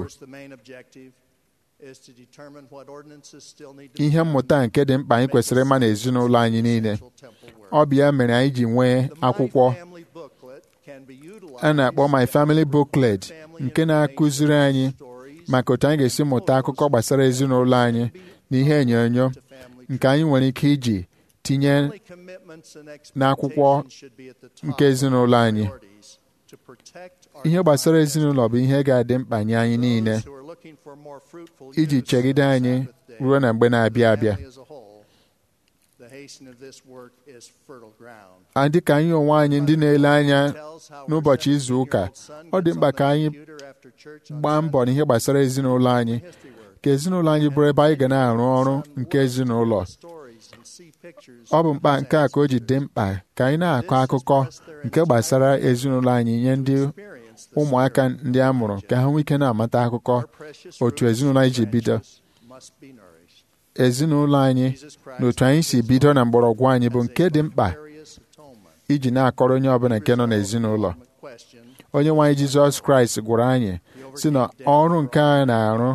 ihe mmụta nke dị mkpa anyị kwesịrị ịma n'ezinụlọ anyị niile ọ bụ ya mere anyị ji nwee akwụkwọ a na-akpọ My Family Booklet nke na-akụziri anyị maka otu anyị ga-esi mụta akụkọ gbasara ezinụlọ anyị na ihe onyonyo nke anyị nwere ike iji tinye n'akwụkwọ nke ezinụlọ anyị ihe gbasara ezinụlọ bụ ihe ga-adị mkpa nye anyị niile iji chegide anyị ruo na mgbe na-abịa abịa dị ka anyị onwe anyị ndị na-ele anya n'ụbọchị izu ụka ọ dị mkpa ka anyị gbaa mbọ n'ihe gbasara ezinụlọ anyị ka ezinụlọ anyị bụrụ ebe anyị ga na-arụ ọrụ nke ezinụlọ ọ bụ mkpa nke a ka o ji dị mkpa ka anyị na-akọ akụkọ nke gbasara ezinụlọ anyị nye ndị ụmụaka ndị a mụrụ ka ha nwee ike na-amata akụkọ otu ezinụlọ anyị ji bido ezinụlọ anyị na otu anyị si bido na mgbọrọgwụ anyị bụ nke dị mkpa iji na-akọrọ onye ọbụla nke nọ n'ezinụlọ onye nwe anyị Jizọs Kraịst gwara anyị si na ọrụ nke a na-arụ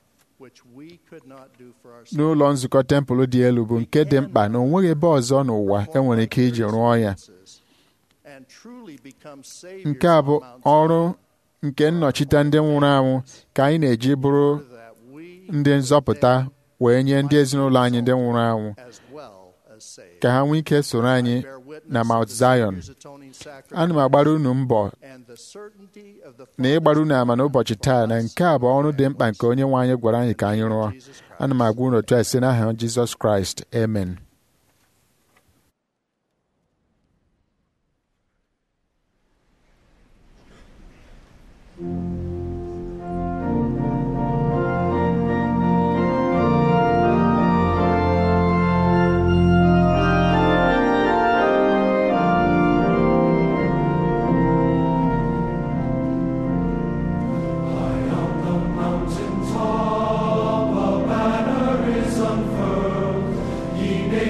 n'ụlọ nzukọ tempụl dị elu bụ nke dị mkpa na o nweghị ebe ọzọ n'ụwa enwere ike iji rụọ ya nke a bụ ọrụ nke nnọchite ndị nwụrụ anwụ ka anyị na-eji bụrụ ndị nzọpụta wee nye ndị ezinụlọ anyị ndị nwụrụ anwụ ka ha nwee ike soro anyị na Mount Zion ana m agbara unu mbọ na ịgbara unu ama n'ụbọchị taa na nke a bụ ọrụ dị mkpa nke onye nwe anyị gwara anyị ka anyị rụọ ana m agwa unu otu a site n'aha Jizọs Kraịst amen Mountain top, a banner is unfurled. Ye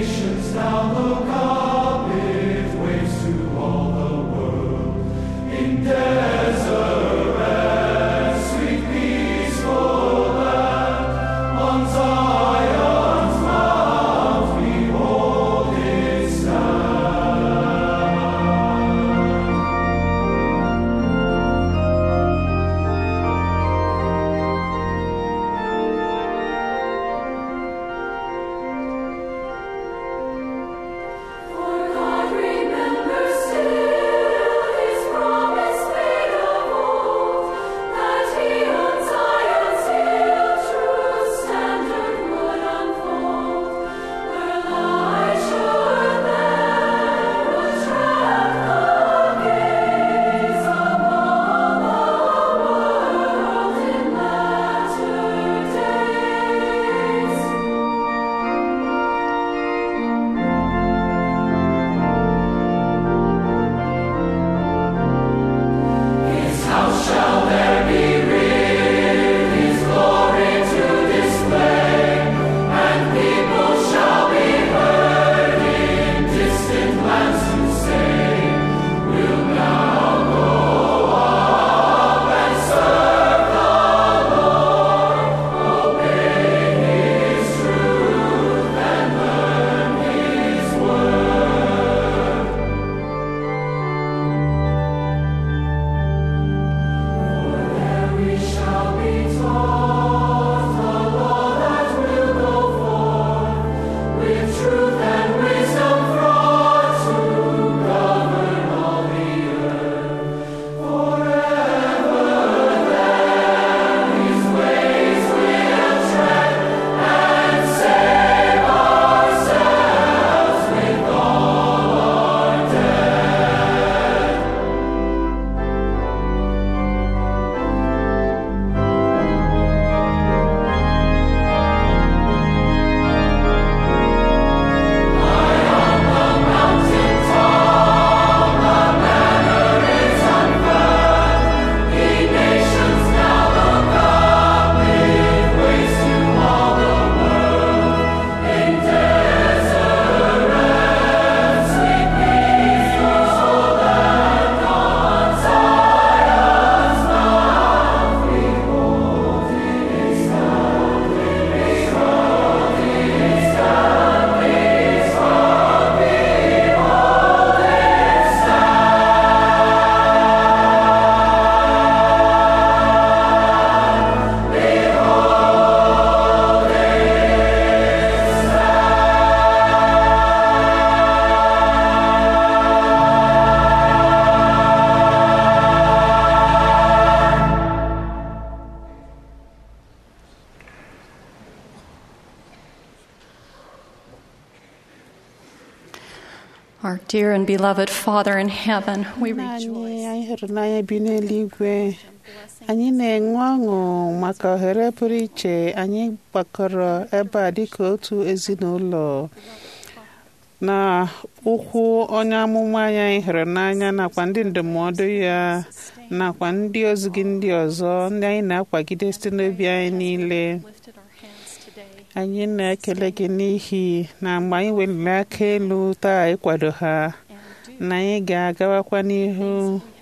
Dear and beloved Father in heaven, we Nna rejoice. anyị anyị hụrụ n'anya bi n'eluigwe anyị na-enwe ọṅụ maka ohere pụrụ iche anyị gbakọrọ ebe a dịka otu ezinụlọ na ụkwụ onye amụma anyị anyị hụrụ n'anya nakwa ndị ndụmọdụ ya nakwa ndị ozi gị ndị ọzọ ndị anyị na-akwagide site n'obi anyị niile anyị na-ekele gị n'ihi na mgbe anyị weliri aka elu taa ịkwado ha na anyị ga-agawakwa n'ihu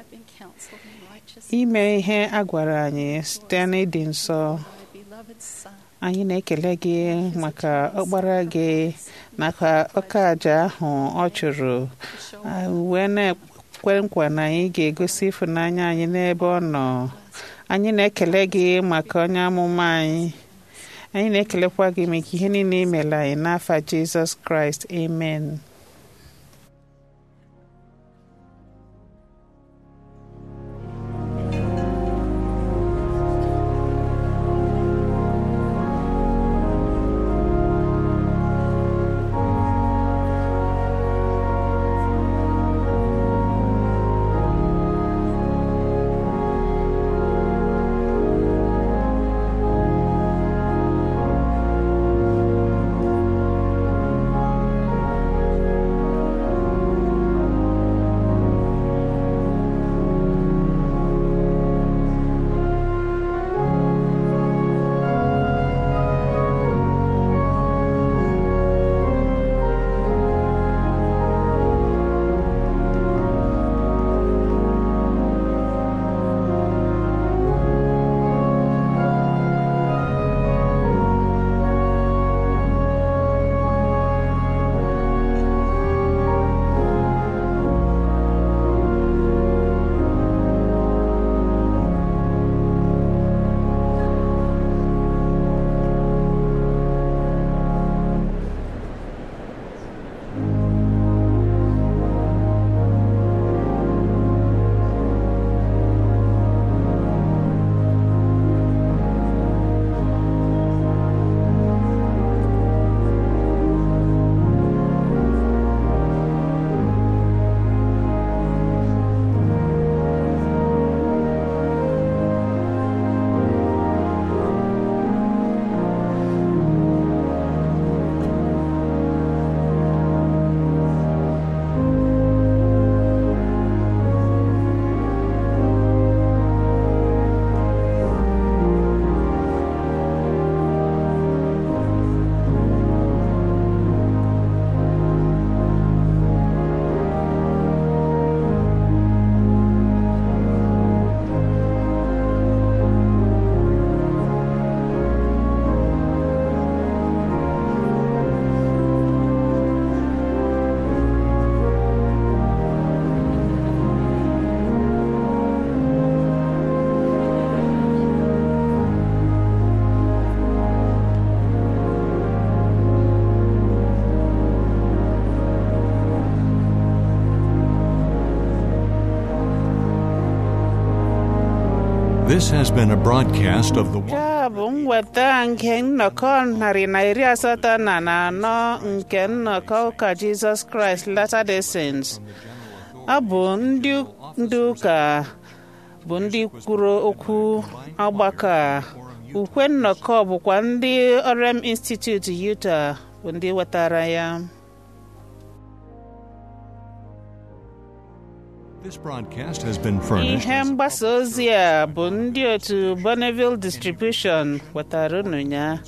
ime ihe a gwara anyị site n'ịdị nsọ anyị na-ekele gị maka ọkpara gị nakwa ọka aja ahụ ọ chụrụ wee na-ekwe nkwa na anyị ga-egosi ịfụnanya anyị n'ebe ọ nọ anyị na-ekele gị maka onye amụma anyị anyị na-ekelekwa gị maka ihe niile i mere anyị n'afa jizọs kraịst amen This has been a broadcast of the Nke a bụ mweta nke nnọkọ narị na iri asatọ na na anọ nke nnọkọ ụka Jizọs Kraịst Latter-day Saints. Ọ bụ ndị ndị ụka bụ ndị kwuru okwu ọgbakọ a. Ukwe nnọkọ bụkwa ndị Orem Institute Utah bụ ndị wetara ya. This broadcast has been furnished. Ihe mgbasa ozi a bụ ndị otu Bonneville Distribution wetara unu ya.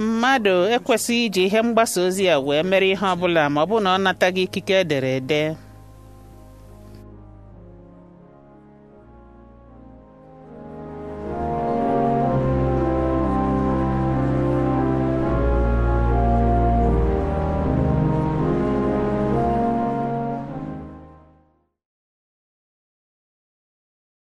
Mmadụ ekwesịghị iji ihe mgbasa ozi a wee mere ihe ọ bụla ma ọ bụ na ọ nataghị ikike edere ede.